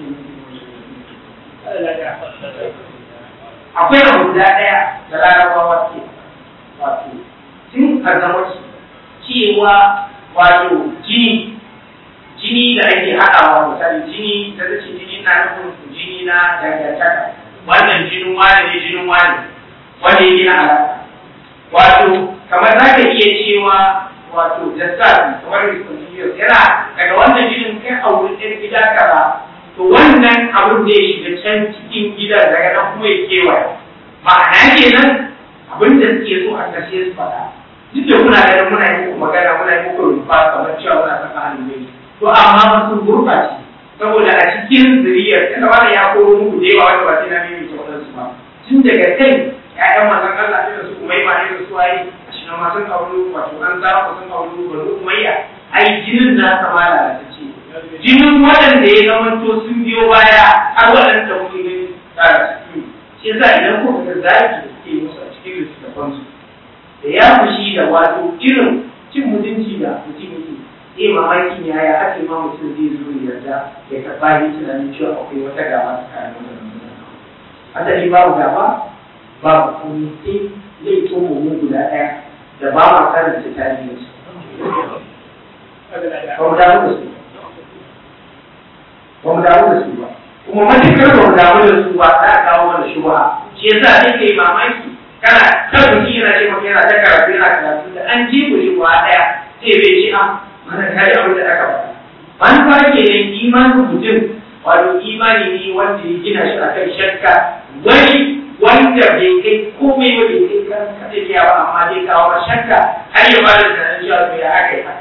akwai abu guda ɗaya da larabawa ke wato tun a zama cewa wato jini jini da ake haɗawa misali jini da zace jini na nufin jini na dangantaka wannan jinin wani ne jinin wani wanda yake na alaƙa wato kamar za ka iya cewa wato jasad kamar discontinuous yana daga wannan jinin kai a wurin ɗan gida kaza to wannan abin da ya shiga can cikin gidan daga nan kuma ya kewaye ma'ana kenan abin da suke so a ƙarshe su faɗa duk da kuna ganin muna yi muku magana muna yi muku rufa kamar cewa muna saka halin mai to amma ba sun gurɓace saboda a cikin zuriyar yana wani ya koro muku da yawa wanda ba sai na mimi ta wadansu ba tun daga kai ƴaƴan manzon Allah da su kuma yi ma da su waye a shi ma sun kawo wato an zara sun kawo bari umayya ai jinin na sama lalatacce jinin waɗanda ya zama to sun biyo baya har waɗanda kuke gani tsara ciki shi yasa idan kuka ga zaki da suke musu a cikin littattafansu da ya fushi da wato irin cin mutunci da mutum yake iya mamakin yaya ake ma mutum zai zo ya yarda ya karɓa yi tunanin cewa akwai wata gaba tsakanin wannan mutane asali babu gaba babu kuma sai laifin mu guda ɗaya da ba ma karanta tarihin su ba mu damu da su ba mu damu da su ba kuma matuƙar ba mu damu da su ba za a kawo mana shubha shi yasa sai kai mamaki kana ta mutum yana ce maka yana ta karatu yana karatu da an ji ku shubha ɗaya sai bai ce a mana kai abin da aka faɗa manufa ke nan imanin mutum wato imani ne wanda ya gina shi akan shakka wani wanda bai kai komai ba bai kai kan kadariya ba amma dai kawo ba shakka har ya bada tunanin cewa to ya aka yi haka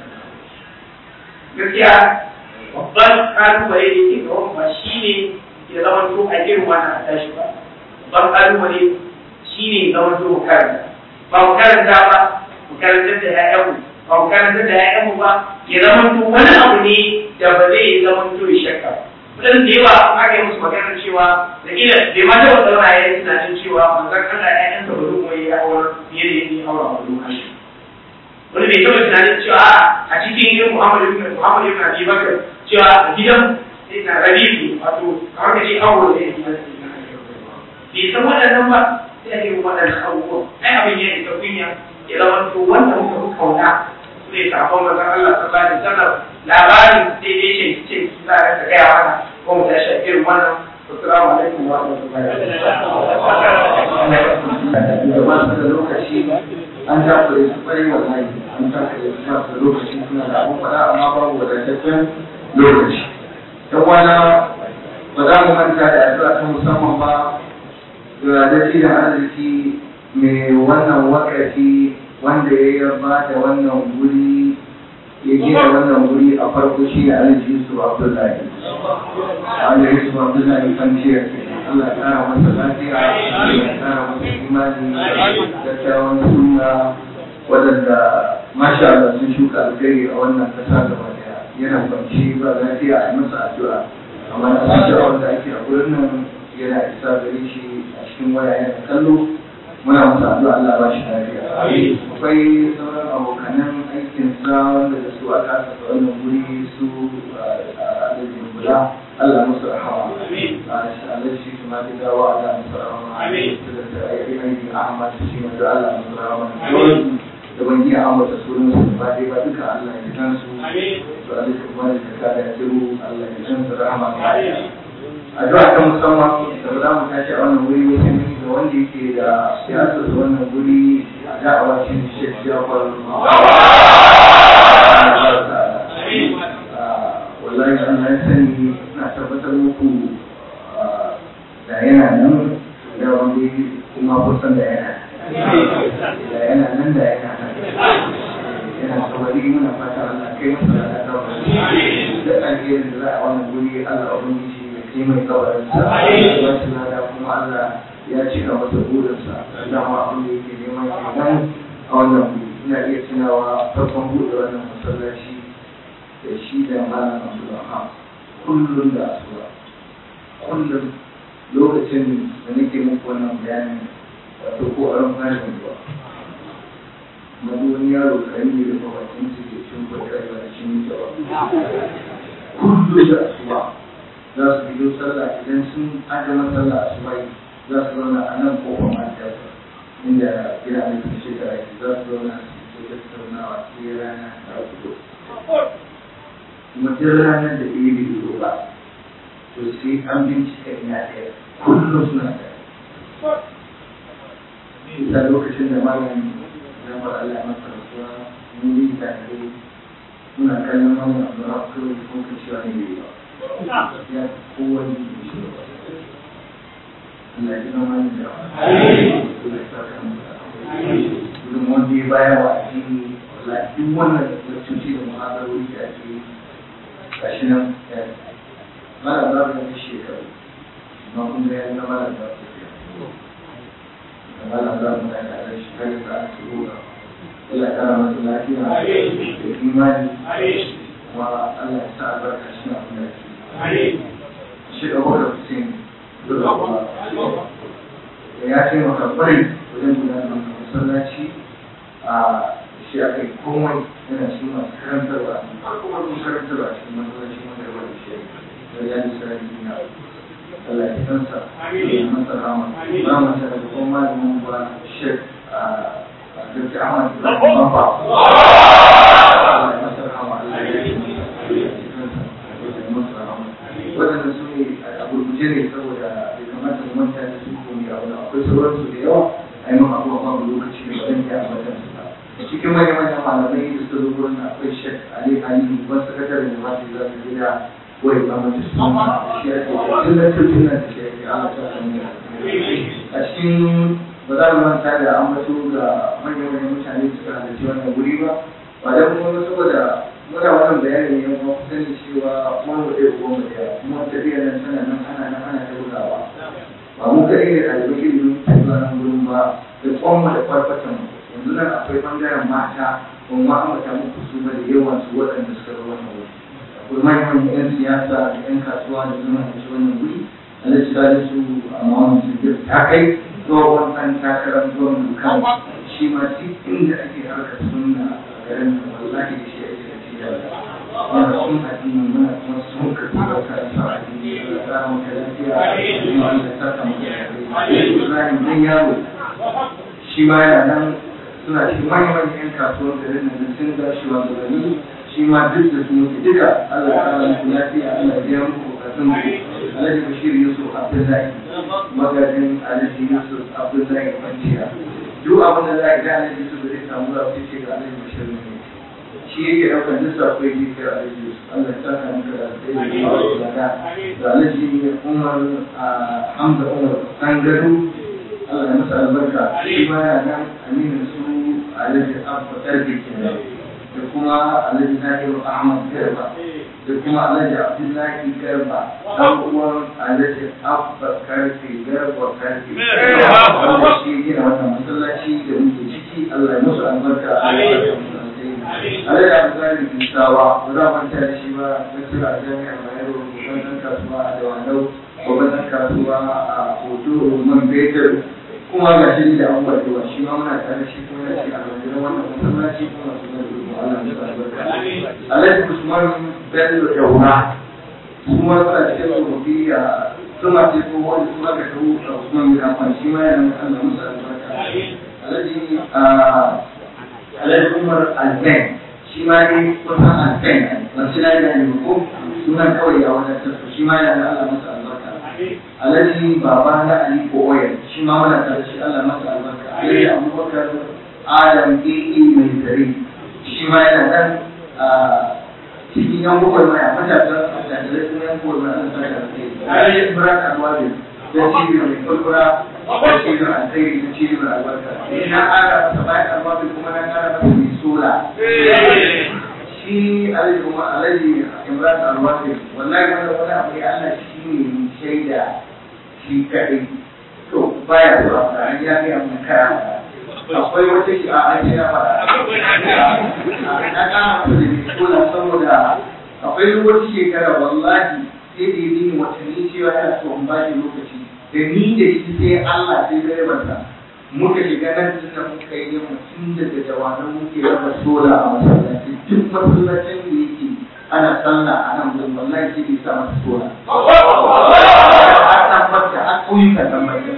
gaskiya babban kalubale da ke gaban ba shi ne ya zama to a irin wannan a tashi ba babban kalubale shi ne ya zama to mu karanta ba mu karanta ba mu karantar da 'ya'yanmu ba mu karanta da 'ya'yanmu ba ya zama to wani abu ne da ba zai zama to ya shakka ba wadannan da yawa aka yi musu maganar cewa da ila bai ma taɓa zauna ya yi tunanin cewa manzon Allah ya yansa ba zuwa ya aure fiye da yadda ya aure a wani kashi wani bai taɓa tunanin cewa a cikin gidan Muhammad ibn Muhammad ibn Abi Bakar cewa a gidan na Rabi'u wato kamar ka ce aure da yake bai san waɗannan ba sai ake yi waɗannan abubuwan ai abin ya isa kunya ya zama to wanda muka fi kauna zai safon manzon Allah sallallahu alaihi wasallam labarin sai dai ce ce su za a gaya mana ko mu tashi a irin wannan assalamu alaikum wa rahmatullahi da ba su da lokaci an takure su kwarai wallahi an takure su ba su da lokaci suna da abun faɗa amma babu wadataccen lokaci yan wana ba za mu manta da addu'a ta musamman ba ga dace da arziki mai wannan wakati wanda ya ba da wannan guri ya gina wannan guri a farko shi ne alhaji yusuf abdullahi alhaji yusuf abdullahi kwanciyar Allah ya kara masa lafiya Allah ya kara masa imani da kyawun suna waɗanda masha Allah sun shuka alkhairi a wannan ƙasa gaba daya yana kwanci ba lafiya a yi masa addu'a amma na san cewa wanda ake a gurin nan yana isa gare shi a cikin waya yana kallo muna masa addu'a Allah ba shi lafiya akwai sauran abokanan aikin sa wanda da su aka aka wannan guri su a alajin bula Allah musu rahama alaji shi kuma da dawa Allah musu rahama da aiki Ahmad shi ma da Allah musu rahama da ban iya ambata sunan su ba dai ba duka Allah ya kan su to alaji kuma da ka da jiru Allah ya kan su rahama addu'a ta musamman da za mu tashi a wannan wuri wajen da wanda yake da siyasar da wannan guri a da'awa shi ne Sheikh Jafar wallahi Allah ya sani na tabbatar muku da yana nan da wanda kuma kusan da yana da yana nan da yana nan yana saurari muna fata Allah kai masa da dawo da alherin da za a wannan guri Allah ubangiji shi mai kawarinsa ya ci lada kuma Allah ya cika masa burinsa dama abin da yake neman kenan a wannan wuri ina iya tunawa farkon buɗe wannan masallaci da shi da malam Abdulrahman kullum da asuba kullum lokacin da nake muku wannan bayanin wato ko a ran fara ruwa wani yaro karami da mabakin su ke cin kwatar da shi ne kullum da asuba za su biyo sallah idan sun adama sallah a subai za su zauna a nan kofar majiyar inda gina mai kuma shekara ke za su zauna su ke tattaunawa sai rana ta fito kuma duk ranar da ɗaya bai fito ba to sai an bincika ina ɗaya kullum suna ɗaya ita lokacin da malam zamar Allah masa rasuwa mun yi tare muna kallon malam Abdullahi kawai ko ka cewa ne bai ba ya kowane shi ba Allah ya zama ni da Allah ya saka mu gudun wanda ya baya wa addini wallahi duk wannan da cuci da muhadarori da ake yi gashi nan ya mara za mu yi shekaru amma kun ga ya zama da za su fiya mara za mu da tare shi har da aka turo Allah ya kara masa lafiya da imani kuma Allah ya sa albarka shi abin da ake shi da wadda Hussein da ya taimaka kwarai wajen gudanar da masallaci a shi aka yi komai yana cikin masu karantarwa farko farko karantarwa cikin masallaci wanda ya bada shi da ya ji sarari duniya Allah ya kansa ya masa rama ba mu ta da kuma malamin ba shek a Dr. Ahmad Ibrahim Bamba Allah ya masa rama Allah ya kansa waɗanda su ne a gurguje ne saboda bai kamata mu manta da su ko ne abu akwai sauransu da yawa a yi maka abubuwa babu lokaci ne ba zan iya ambatan su ba cikin manyan manyan malamai da suka zo gurin akwai shek ali ali wani sakataren da masu za su gida wai ba mu su shi ake tillatar tillatar da shi ake ala ta sami a cikin ba za mu manta da ambato ga manyan manyan mutane da suka halarci wannan guri ba ba dan kuma saboda muna wannan bayani ne kuma sani cewa mun mu ɗaya kuma mu ɗaya kuma tafiyar nan tana nan ana nan ana ta bugawa ba mu kaɗai ne ɗalibai ilimin zuwa nan gurin ba da kwanmu da farfatan mu yanzu nan akwai ɓangaren mata kuma ma ambata muku su ba da yawan su waɗanda suka zo wannan wuri akwai manyan yan siyasa da yan kasuwa da zama da su wannan wuri alhaji da su a mawan jirgin ta kai zuwa wannan takarar zuwa kan shi ma duk inda ake harkar sunna a garin wallahi da shi ake yana sun addini muna kuma sun karɓi da karanta addini da tsarin ka lafiya da saka mutum Ibrahim dan yaro shi ma yana nan suna cikin manyan yan kasuwar garin nan sun ga shi wa gani shi ma duk da su mutu duka Allah ya kara muku lafiya Allah ya biya muku bukatu sun alhaji bashir yusuf abdullahi magajin alhaji yusuf abdullahi kwanciya duk abin da za a ga alhaji yusuf da zai samu za su ce ga alhaji bashir ne shi yake ɗaukar duk sako yake kira alhaji yusuf allah ya saka maka da alheri da alhaji umar hamza umar an gado Allah ya masa albarka shi ma ya nan aminin su alhaji abba karfe kenan da kuma alhaji nahiru ahmad garba da kuma alhaji abdullahi garba dan uwan alhaji abba karfe garba karfe wanda shi gina wannan masallaci da muke ciki Allah ya musu albarka alhaji abdullahi bisawa ba za mu da shi ba na kira jami'ar bayero babban kasuwa a dawanau babban kasuwa a hoto man betel kuma ga shi da abubuwa da yawa shi ma muna tare shi kuma yana shi a wajen wannan masallaci kuma su ne da Allah ya albarka Alhaji Usman Bello Yaura kuma suna cikin tsofaffi a suna ce ko wani suna ga kawo a Usman bin Affan shi ma yana Allah musu albarka Alhaji Alhaji Umar Alzen shi ma ne kusan Alzen wasu na da ne ko sunan kawai a wajen shi ma yana Allah musu albarka alhaji baba na ali ko oyan shi ma muna tare shi Allah masa albarka alhaji abubakar adam ee mai zare shi ma yana nan cikin yan bukwai mai a matasan attajirai kuma yan bukwai mai ana sarka da kai alhaji ibrahim alwabi da cibiyar mai kulkura da cibiyar alkhairi da cibiyar albarka na ƙara masa bayan alwabi kuma na ƙara masa mai sola shi alhaji kuma alhaji ibrahim alwabi wallahi wanda wani abu ya Allah shi ne shaida shi kaɗai to baya zuwa tare ya ga mun kara akwai wata shi a ake na fara na kama masa da kola saboda akwai wata shekara wallahi sai da yi watanni cewa yana so in bashi lokaci da ni da shi sai Allah sai da yabarsa muka shiga nan tun da muka yi mutum daga jawanan muke raba sola a masallaci duk masallacin da yake ana sallah a nan gurin wallahi sai bai sa masa sola a tabbata a ƙauyuka tabbata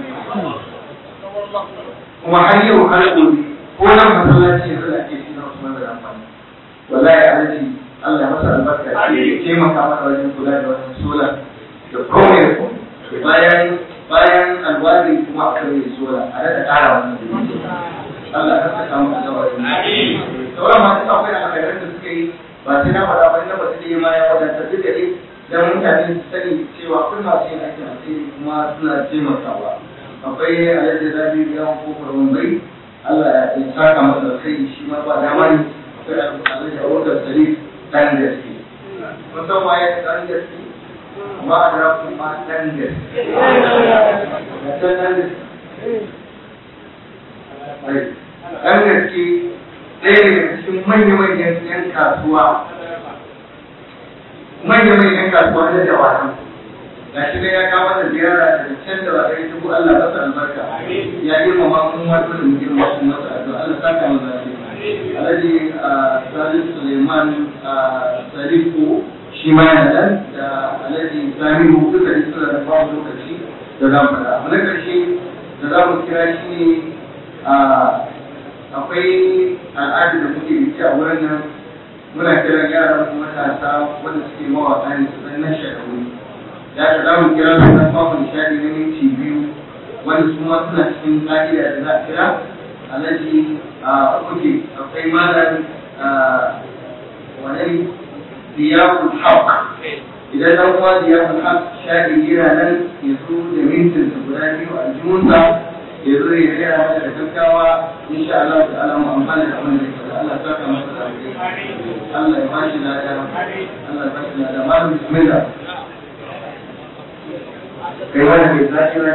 kuma har yau har gobe ko nan masallaci yanzu da ake shi na Usman da amfani wallahi alaji Allah ya masa albarka ya taimaka mana wajen kula da wannan sola da komai da komai bayan bayan alwari kuma aka yi sola a da ƙara wannan Allah ya saka mu da wannan sauran masu akwai alkhairar da suka yi ba sai na faɗa ba na ba sai ma ya wadatar duk da dai dan mutane su sani cewa kun masu yin aikin alheri kuma suna taimakawa akwai alhaji zabi yawan kofar wambai Allah ya saka masa alkhairi shi ma ba dama ne akwai alhaji abubakar sarif dan gaske mun san waye dan gaske amma a da kuma dan gaske dan gaske dan gaske ɗaya daga cikin manya-manyan 'yan kasuwa manya-manyan kasuwa na jawara ga shi ya kawo da ziyara da can da ba kai dubu Allah ba sa albarka ya yi ma mun wato da mutum ba su masa addu'a Allah saka mu da shi Alhaji Salih Suleiman Salifu shi ma yana nan da Alhaji Samihu duka da suna da babu lokaci da za mu faɗa. Na ƙarshe da za mu kira shi ne akwai al'adu da muke biki a wurin nan muna kiran yaran matasa wanda suke mawaƙa ne su dan nan shekaru ya ka za mu kira su dan bamu nishadi na minti biyu wanda su ma suna cikin ƙa'ida da za a kira alhaji a kuke akwai malam wani diyakul haq idan dan uwa diyakul haq shaɗi yana nan ya zo da mintin guda biyu a jimunsa ya zo ya rera masa da gaggawa insha Allah ta ala mu amfana da wannan da Allah ta saka masa da Allah ya bashi lada Allah ya bashi lada malam bismillah kai wani mai zaki na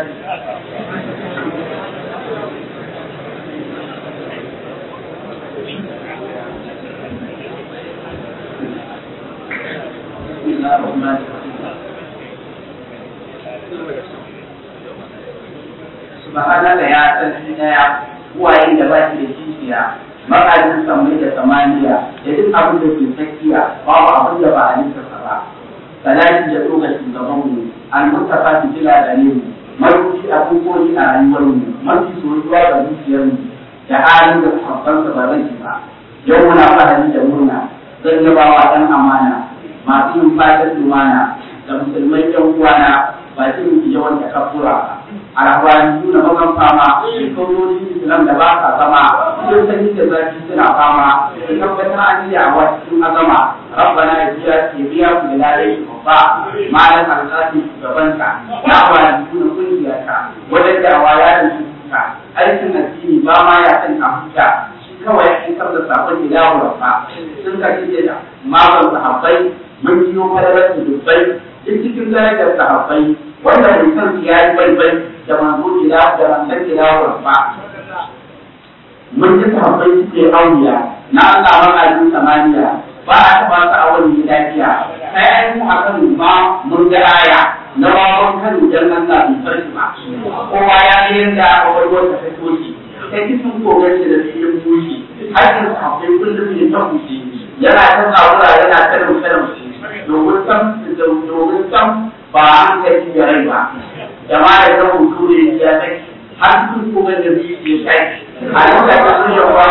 subhanaka ya sarki daya uwaye da ba shi da kishiya makajin samai da samaniya da duk abin da ke tsakiya babu abin da ba a nisa ba salati da tsoga shugaban mu al-mustafa fi jila da ne marubuci abubuwan a rayuwar mu mafi soyuwa ga zuciyar mu da halin da sahabban sa ba zan ba yau muna fahari da murna zan yabawa dan amana masu yin fatan lumana da musulmai yan uwana ba zai yi yawan da kafura ba alhawani nuna magan fama shekarorin islam da ba sa zama sun sani da zafi suna fama da tabbatar an yi a cikin azama rabbana ya biya ke biya ku da lalai babba malam alƙasi shugabanka na wani nuna kungiyarka wajen da'awa ya da ka aikin addini ba ma ya san a huta shi kawai ya isar da sakon da yawo rabba sun ka ce da magan sahabbai mun biyo falalar dubbai duk cikin darajar sahabbai wanda mai son ya yi baibai da manzo gida da manzon gida rabba mun ji sahabbai suke auliya na Allah ma'ajin samaniya ba a taɓa su a wani lafiya sai an mu a kan ma mun ga aya na wawan kan dan Allah bai farki ba kowa ya ga yadda kwakwalwar ta fito shi sai kisan kogar shi da filin bushi har yanzu akwai kullum ne ta bushi yana ta tsawura yana ta rumfe rumfe domin sam domin sam ba an kai da rai ba jama'a da zama hutu ne ya kai har sun kogar da biyu ya kai a lokacin sun yi wa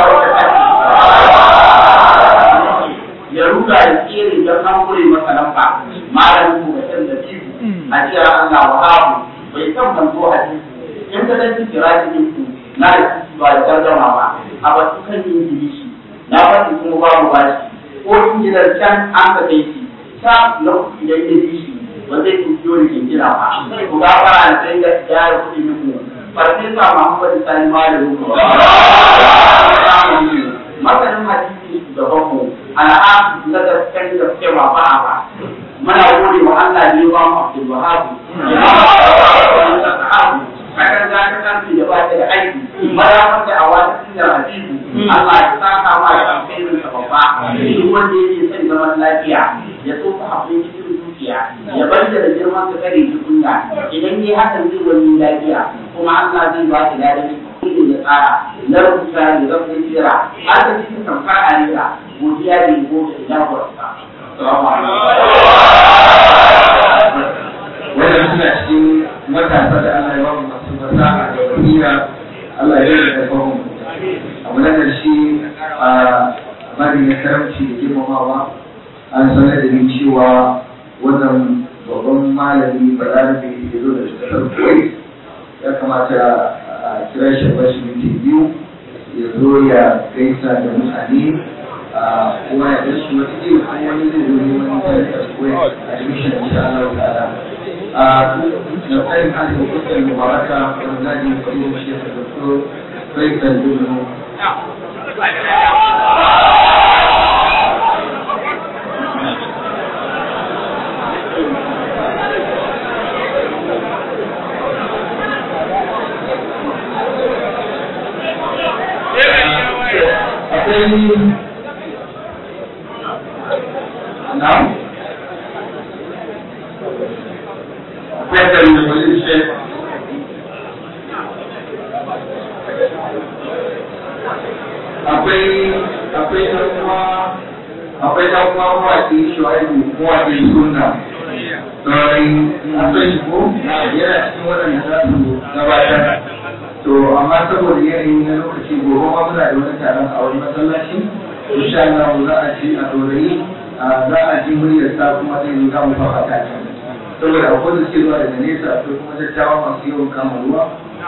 ya ruga da tsere don an kure masa lamba malamin mu mutum da biyu a cewa Allah wa hafu bai san manzo hadisi in ka dan kira cikin ku na da ba da gardama ba a ba su kan yin ingilishi na faɗi kuma babu bashi ko in gidan can an ka kai shi sa na kuɗi da ingilishi ba zai yi kiyo da kinkira ba ku ga fara da sai da gyara kuɗi muku farfesa Muhammadu Sani Malamu masanin hadisi da bako al'adu na gaskiyar gaskiya ba ba muna gode wa Allah ne ba mu Abdul Wahab ya ba kakan za ka kanti da ba ta da aiki mara wanda a wata cikin hadisi Allah ya saka ma da alkhairin sa babba duk wanda yake son zaman lafiya ya so ka haƙuri cikin zuciya ya bar da girman ka kare shi kunya idan yi hakan zai wani lafiya kuma Allah zai ba ki ladan shi ya tsara na rubuta da zafin jira har da cikin kamfar alira godiya da yabo da ina gwarsa. Wannan suna cikin matasa da Allah ya ba mu masu fasaha da basira Allah ya rage da mu. Abu na ƙarshe a bari na karamci da girmamawa an sanar da ni cewa wannan babban malami balarabe ya zo da kasar Kuwait ya kamata a kira shi bashi minti biyu ya zo ya gaisa da mutane kuma ya dashi wata iya kuma wani zai zo neman tarihi ko ya admission insha Allah ta'ala da tsayin hali da kusa mubaraka wanda zaji kuma shi ya tabbata Faisal Dunu akwai na akwai da mai shi akwai akwai dan kuma akwai dan kuma mawaki shuaibu mawaki sunna sai akwai shi ko yana cikin waɗanda za su gabatar to amma saboda yanayi na lokaci gobe ma muna da wani taron a wani masallaci insha Allah za a ci a dorayi za a ji muryar sa kuma zai zo za mu fafa ta can saboda akwai da suke zuwa daga nesa akwai kuma dattawa masu yawan kama ruwa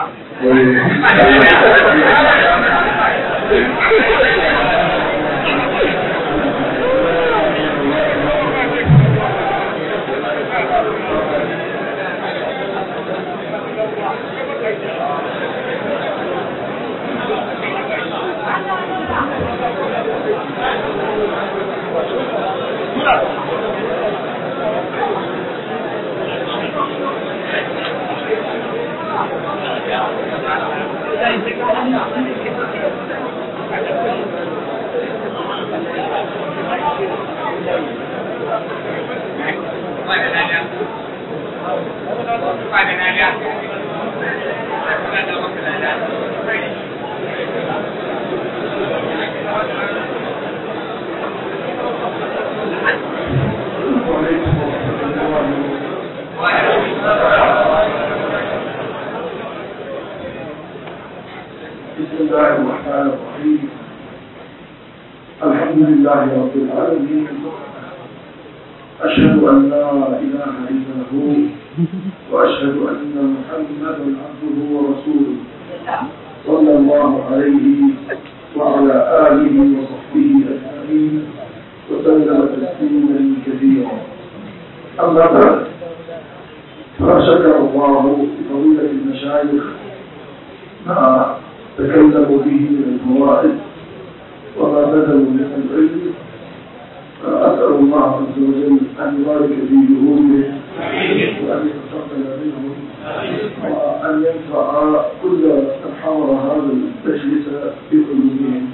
بسم الله الرحمن الرحيم الحمد لله رب العالمين أشهد أن لا إله إلا هو وأشهد أن محمدا عبده ورسوله صلى الله عليه وعلى آله وصحبه أجمعين وسلم تسليما كثيرا أما بعد فشكر الله لفضيلة المشايخ ما تكلموا به من الفوائد وما بذلوا من العلم فأسأل الله عز وجل أن يبارك في جهودهم وأن يتقبل منهم وأن ينفع كل من حضر هذا المجلس بقلوبهم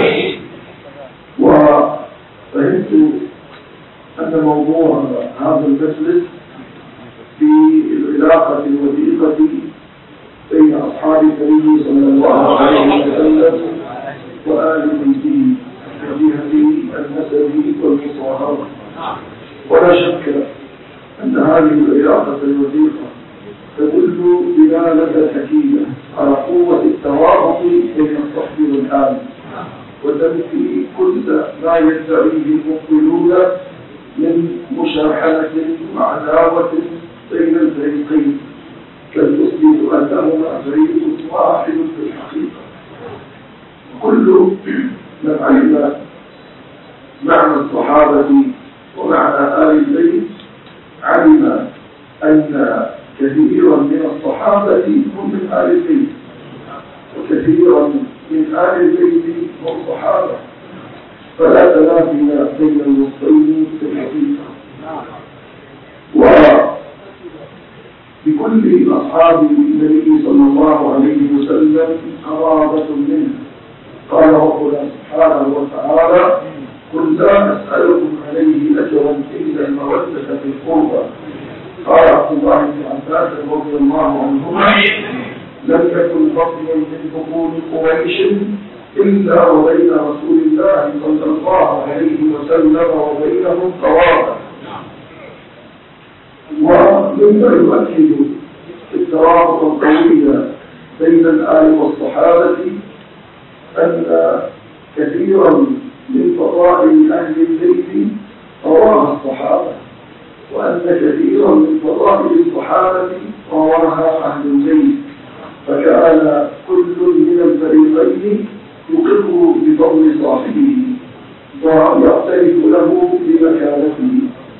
وفهمت أن موضوع هذا المجلس في العلاقة الوثيقة بين أصحاب النبي صلى الله عليه وسلم وآل بيته وجهة النسب والمصاهرة ولا شك أن هذه العلاقة الوثيقة تدل دلالة أكيدة على قوة التوافق بين الصحب والآل وتنفي كل ما يدعيه المقبلون من مشاحنة وعداوة بين الفريقين كالمسلم أنهما فريق واحد في الحقيقة كل من علم معنى الصحابة ومعنى آل البيت علم أن كثيرا من الصحابة هم من آل البيت وكثيرا من آل البيت هم صحابة فلا تنافي بين الوصفين في الحقيقة وبكل أصحاب النبي صلى الله عليه وسلم قرابة منه قال ربنا سبحانه وتعالى قل لا أسألكم عليه أجرا إلا المودة في القربى قال عبد الله بن عباس رضي الله عنهما لم يكن فضل من بطون قريش إلا وبين رسول الله صلى الله عليه وسلم وبينهم قرابة ومما يؤكد الترابط القوي بين الآل والصحابة أن كثيرا من فضائل أهل البيت رواها الصحابة وأن كثيرا من فضائل الصحابة رواها أهل البيت فكان كل من الفريقين يقر بفضل صاحبه ويعترف له بمكانته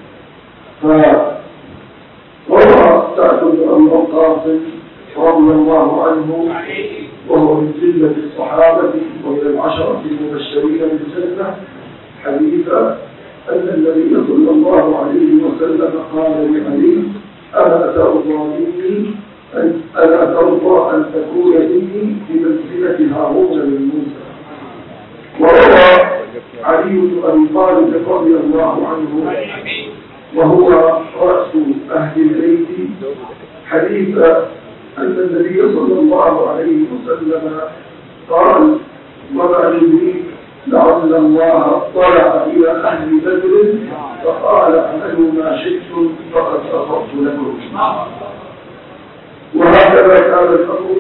فروى سعد بن أبي وقاص رضي الله عنه وهو من جلة الصحابة ومن العشرة المبشرين بالجنة حديثا أن النبي صلى الله عليه وسلم قال لعلي ألا ترضى مني أن ألا ترضى أن تكون مني بمنزلة هارون من موسى وروى علي بن أبي طالب رضي الله عنه وهو رأس أهل البيت حديث أن النبي صلى الله عليه وسلم قال وما يدريك لعل الله اطلع إلى أهل بدر فقال اعملوا ما شئتم فقد غفرت لكم وهكذا كان الأمر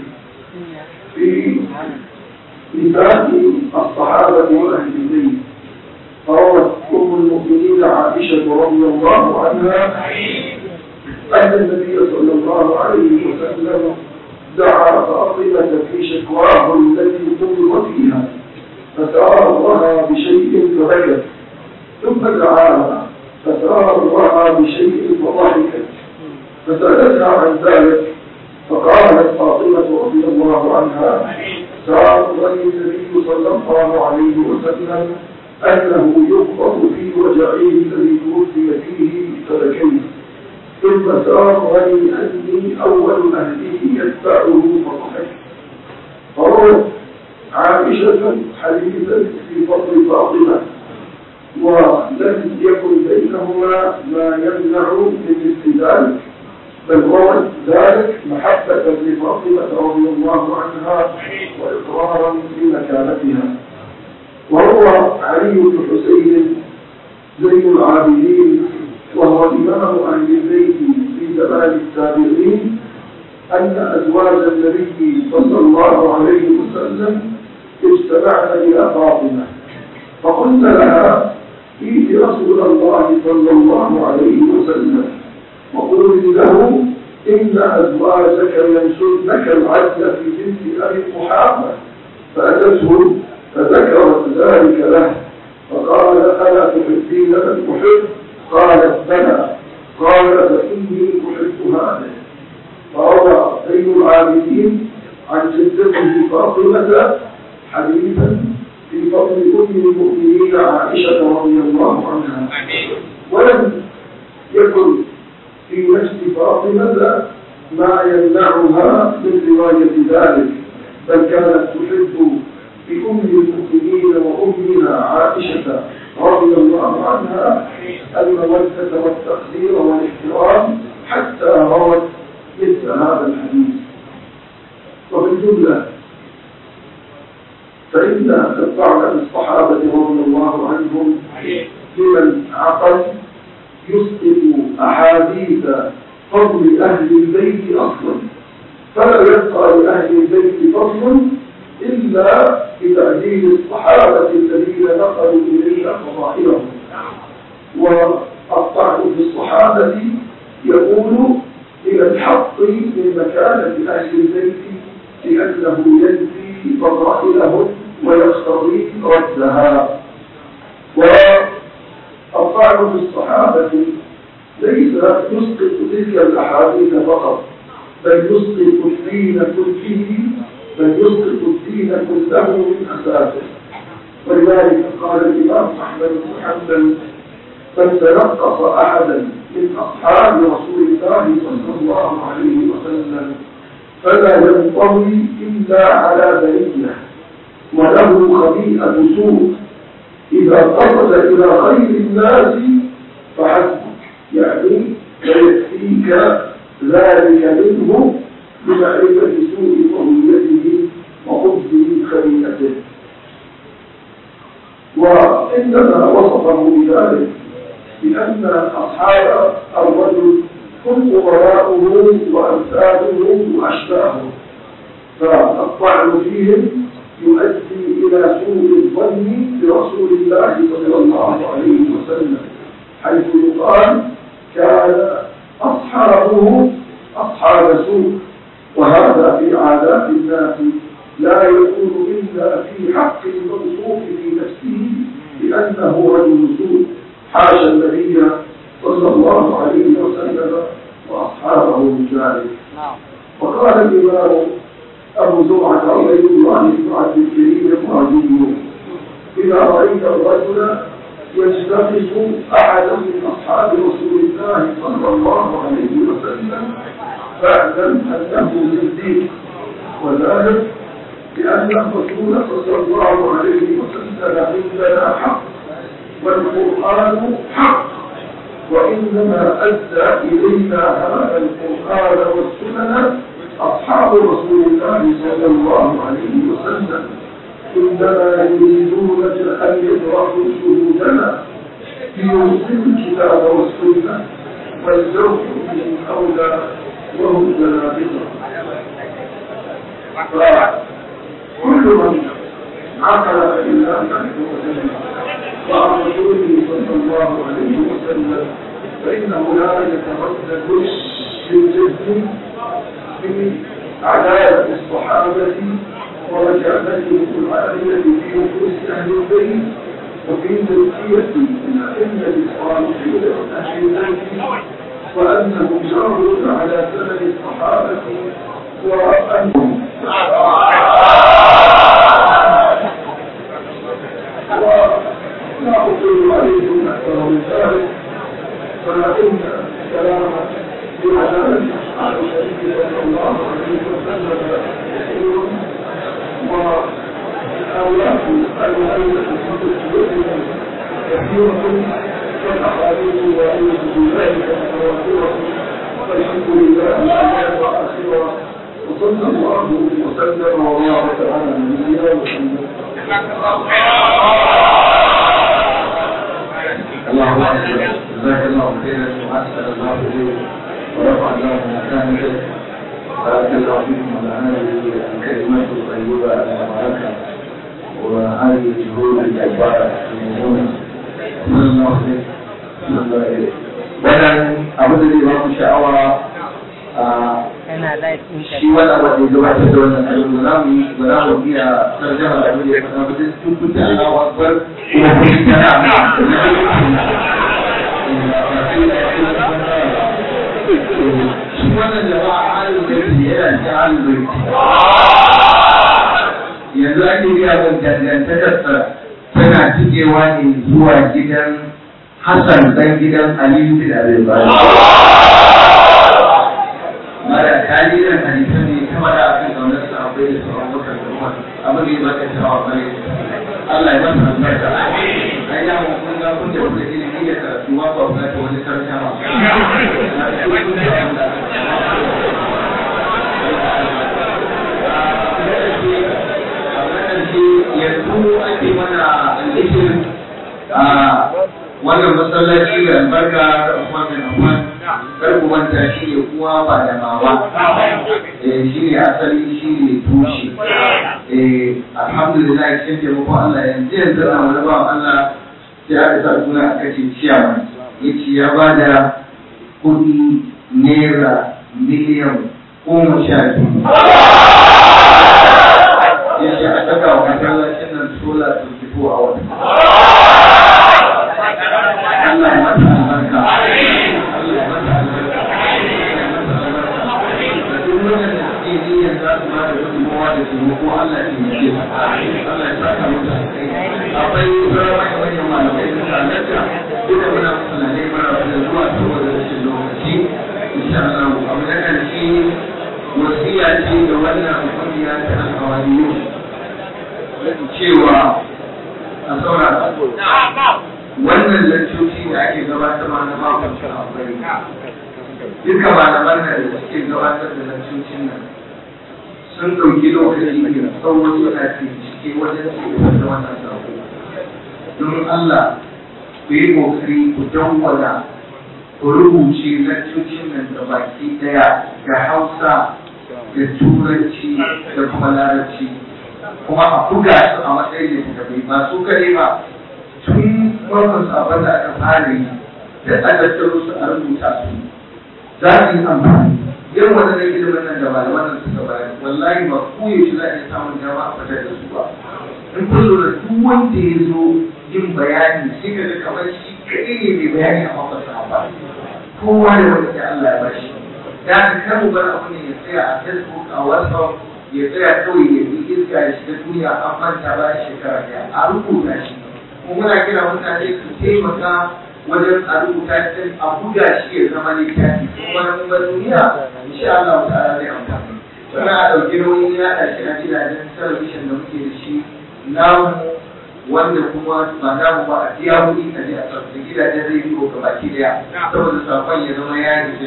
في نساء الصحابة وأهل البيت فروت أم المؤمنين عائشة رضي الله عنها أن النبي صلى الله عليه وسلم دعا فاطمة في شكواه التي قبض فيها فسارها بشيء فبكت ثم دعاها فسارها بشيء فضحكت فسألتها عن ذلك فقالت فاطمة رضي الله عنها سارني النبي صلى الله عليه وسلم أنه يقبض في وجعه الذي توفي فيه فبكيت ثم سارني أني أول أهله يتبعه فضحكت فروت عائشة حديثا في فضل فاطمة ولم يكن بينهما ما يمنع من مثل ذلك بل روت ذلك محبة لفاطمة رضي الله عنها وإقرارا بمكانتها وهو علي بن حسين زين العابدين وهو إمام أهل البيت في زمان التابعين أن أزواج النبي صلى الله عليه وسلم اجتمعن إلى فاطمة فقلت لها ائت رسول الله صلى الله عليه وسلم وقل له إن أزواجك ينشرنك العدل في بنت أبي قحافة فأتته فذكرت ذلك له فقال ألا تحبين من أحب قالت بلى قال فإني أحب هذا فروى زين العابدين عن جدته فاطمة حديثا في فضل أم المؤمنين عائشة رضي الله عنها ولم يكن في نفس فاطمة ما يمنعها من رواية ذلك بل كانت تحب بأم المؤمنين وأمها عائشة رضي الله عنها المودة والتقدير والاحترام حتى روت مثل هذا الحديث وفي الجملة فإن الطعن بالصحابة رضي الله عنهم لمن عقل يسقط أحاديث فضل أهل البيت أصلا فلا يبقى لأهل البيت فضل إلا بتعديل الصحابة الذين نقلوا إلينا فضائلهم والطعن في الصحابة يقول إلى الحق من مكانة أهل البيت لأنه ينفي فضائلهم ويقتضي ردها والطعن في الصحابة ليس يسقط تلك الأحاديث فقط بل يسقط الدين كله بل يسقط الدين كله من أساسه ولذلك قال الإمام أحمد بن حنبل من تنقص أحدا من أصحاب رسول الله صلى الله عليه وسلم فلا ينطوي إلا على بنية وله خبيئة سوء إذا قصد إلى خير الناس فحسبك يعني فيكفيك ذلك منه بمعرفة سوء طويته وخبث خبيئته وإنما وصفه بذلك لأن أصحاب الرجل هم قراءه وأمثاله وأشباهه فالطعن فيهم يؤدي إلى سوء الظن برسول الله صلى الله عليه وسلم حيث يقال كان أصحابه أصحاب سوء وهذا في عادات الناس لا يكون إلا في حق الموصوف في نفسه بأنه رجل سوء حاشا النبي صلى الله عليه وسلم وأصحابه من ذلك وقال الإمام أبو زرعة عبيد الله بن عبد الكريم الرازي إذا رأيت الرجل يجتمس أحدا من أصحاب رسول الله صلى الله عليه وسلم فاعلم أنه صديق وذلك لأن الرسول صلى الله عليه وسلم عندنا حق والقرآن حق وإنما أدى إلينا هذا القرآن والسنن أصحاب رسول الله صلى الله عليه وسلم إنما يريدون أن يدركوا شهودنا ليرسلوا الكتاب والسنة والزوج بهم أولى وهم زنابقة كل من عقل فإلا نحن وعن رسوله صلى الله عليه وسلم فإنه لا يتردد بالجد في عدالة الصحابة ومكانتهم العالية في نفوس أهل البيت وفي تزكية الأئمة الصالحين من أهل البيت وأنهم جارون على سنن الصحابة وأنهم ولا أطيل عليكم أكثر من ذلك فإن الكلام بعدالة أصحاب النبي صلى الله عليه وسلم كثير وأولاد الأئمة الصديقين كثيرة والأحاديث وأيضا بذلك متواترة والحمد لله الأولى وآخرة وصلى الله وسلم وبارك على نبينا محمد اللهم اكبر جزاك الله خيرا واحسن الله اليك ورفع الله مكانك بارك الله فيكم على هذه الكلمات الطيبه المباركه وهذه الجهود الجباره المهمه wannan abu da zai ba ku sha'awa a shi wani abu da ya gabatar da wannan ayyuka ba za mu yi ba za mu iya tarjama da abin da ya faɗa ba sai tun kun ta Allahu akbar kuma kun yi tana shi wannan jama'a halin zai yana cikin halin zai yanzu ake biya mun dangantakarsa tana cikewa ne zuwa gidan Hassan dan gidan Aliyu bin Abi Talib. Mara tarihin hadisan ne ta mara a kan kaunar sa akwai da sauran bakar da kuma abin da ya baka shawa bare Allah ya masa albarka. Ai ya mun kun ga kun da kuka ilimi da karatu ba ba ta wani karsha ba. yanzu ake mana alhishin a wannan masallaci da albarka da kuma bin Affan kar ku manta shi ne kuwa ba da mama eh shi ne asali shi ne tushe eh alhamdulillah cikin taimakon Allah yanzu yanzu na wani ba Allah sai aka sa suna aka ce ciyawa yace ya bada kuɗi naira miliyan goma sha biyu yace a saka wa masallacin nan sola 24 hours Allah ya mata albarka Allah ya mata albarka duk wannan da suke niyyar za su ba da gudunmawa da taimako Allah ya taimake su Allah ya saka musu akwai sauran manyan malamai da halarta duka muna musulmai mara da zuwa saboda rashin lokaci insha Allah abu na ƙarshe wasiya ce da wannan kungiya ta alkawariyu cewa a saurara wannan lantoci da ake gabatarwa na makon akwai duka malaman da suke gabatar da lantocin nan sun ɗauki lokaci mai tsawo suna cike wajen cikin da wannan sako don Allah ku yi kokari ku dawwala ku rubuce lantocin nan da baki daya da Hausa da Turanci da kuma Larabci kuma a buga su a matsayin littattafai ba su kare ba tun farkon sabon da aka fara yi da tsadattaro su a rubuta su za su yi amfani irin waɗannan ilimin nan da malaman nan suka bayar wallahi ba ko yaushe za a iya samun dama a fitar da su ba in kun lura duk wanda ya zo yin bayani sai ka ga kamar shi kaɗai ne mai bayani a mafasa ba kowa da wanda ya Allah ya bashi da ka kar mu bar abu ne ya tsaya a Facebook a WhatsApp ya tsaya kawai ya yi iska ya shiga duniya an manta ba shekara ɗaya a rubuta shi kuma muna kira mutane su taimaka wajen a rubuta shi a buga shi ya zama littafi kuma na kuma duniya insha Allah ta'ala zai amfani sannan a ɗauki nauyin yaɗa shi a gidajen talabishin da muke da shi namu wanda kuma ba namu ba a biya kuɗi a je a tsarki gidajen rediyo ga baki daya saboda sakon ya zama ya yi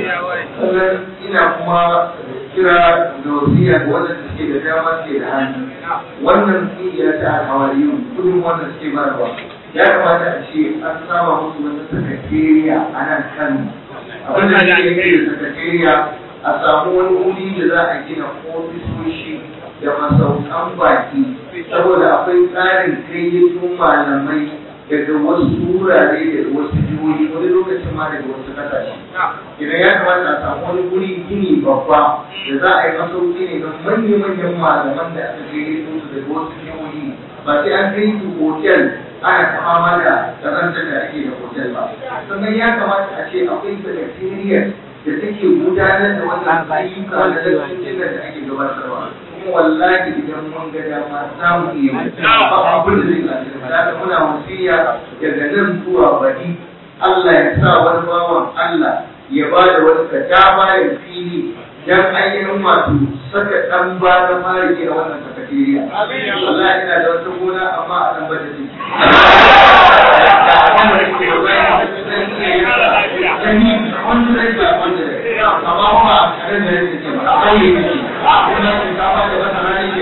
sannan ina kuma kira da wasiya ga wanda suke da dama suke da hannu wannan kungiya ta alhawariyu kudin wanda suke bayarwa ya kamata a ce an saba musu wata sakatariya a nan kano abin da ke yi da sakatariya a samu wani wuri da za a gina ofisoshi da masaukan baki saboda akwai tsarin kayyakin malamai daga wasu wurare da wasu jihohi wani lokacin ma daga wasu kasashe idan ya kamata a samu wani guri gini babba da za a yi masauki ne ga manya-manyan malaman da aka gayyato su daga wasu jihohi ba sai an kai su hotel ana kama da kazantar da ake da hotel ba sannan ya kamata a ce akwai secretariat da take gudanar da wannan ayyuka da lantarkin da ake gabatarwa kuma wallahi idan mun ga dama za mu iya ba abin da zai kasance da muna wasiya daga nan zuwa baɗi Allah ya sa wani bawan Allah ya ba da wani kadama ya fili dan ainihin wato saka ɗan ba na fara gina wannan sakatariya. Allah ina da wata gona amma a ɗan bada ciki. Amma kuma a ƙarar da yake ce ba, a ƙauye ne ce, kuma shinkafa da wata rani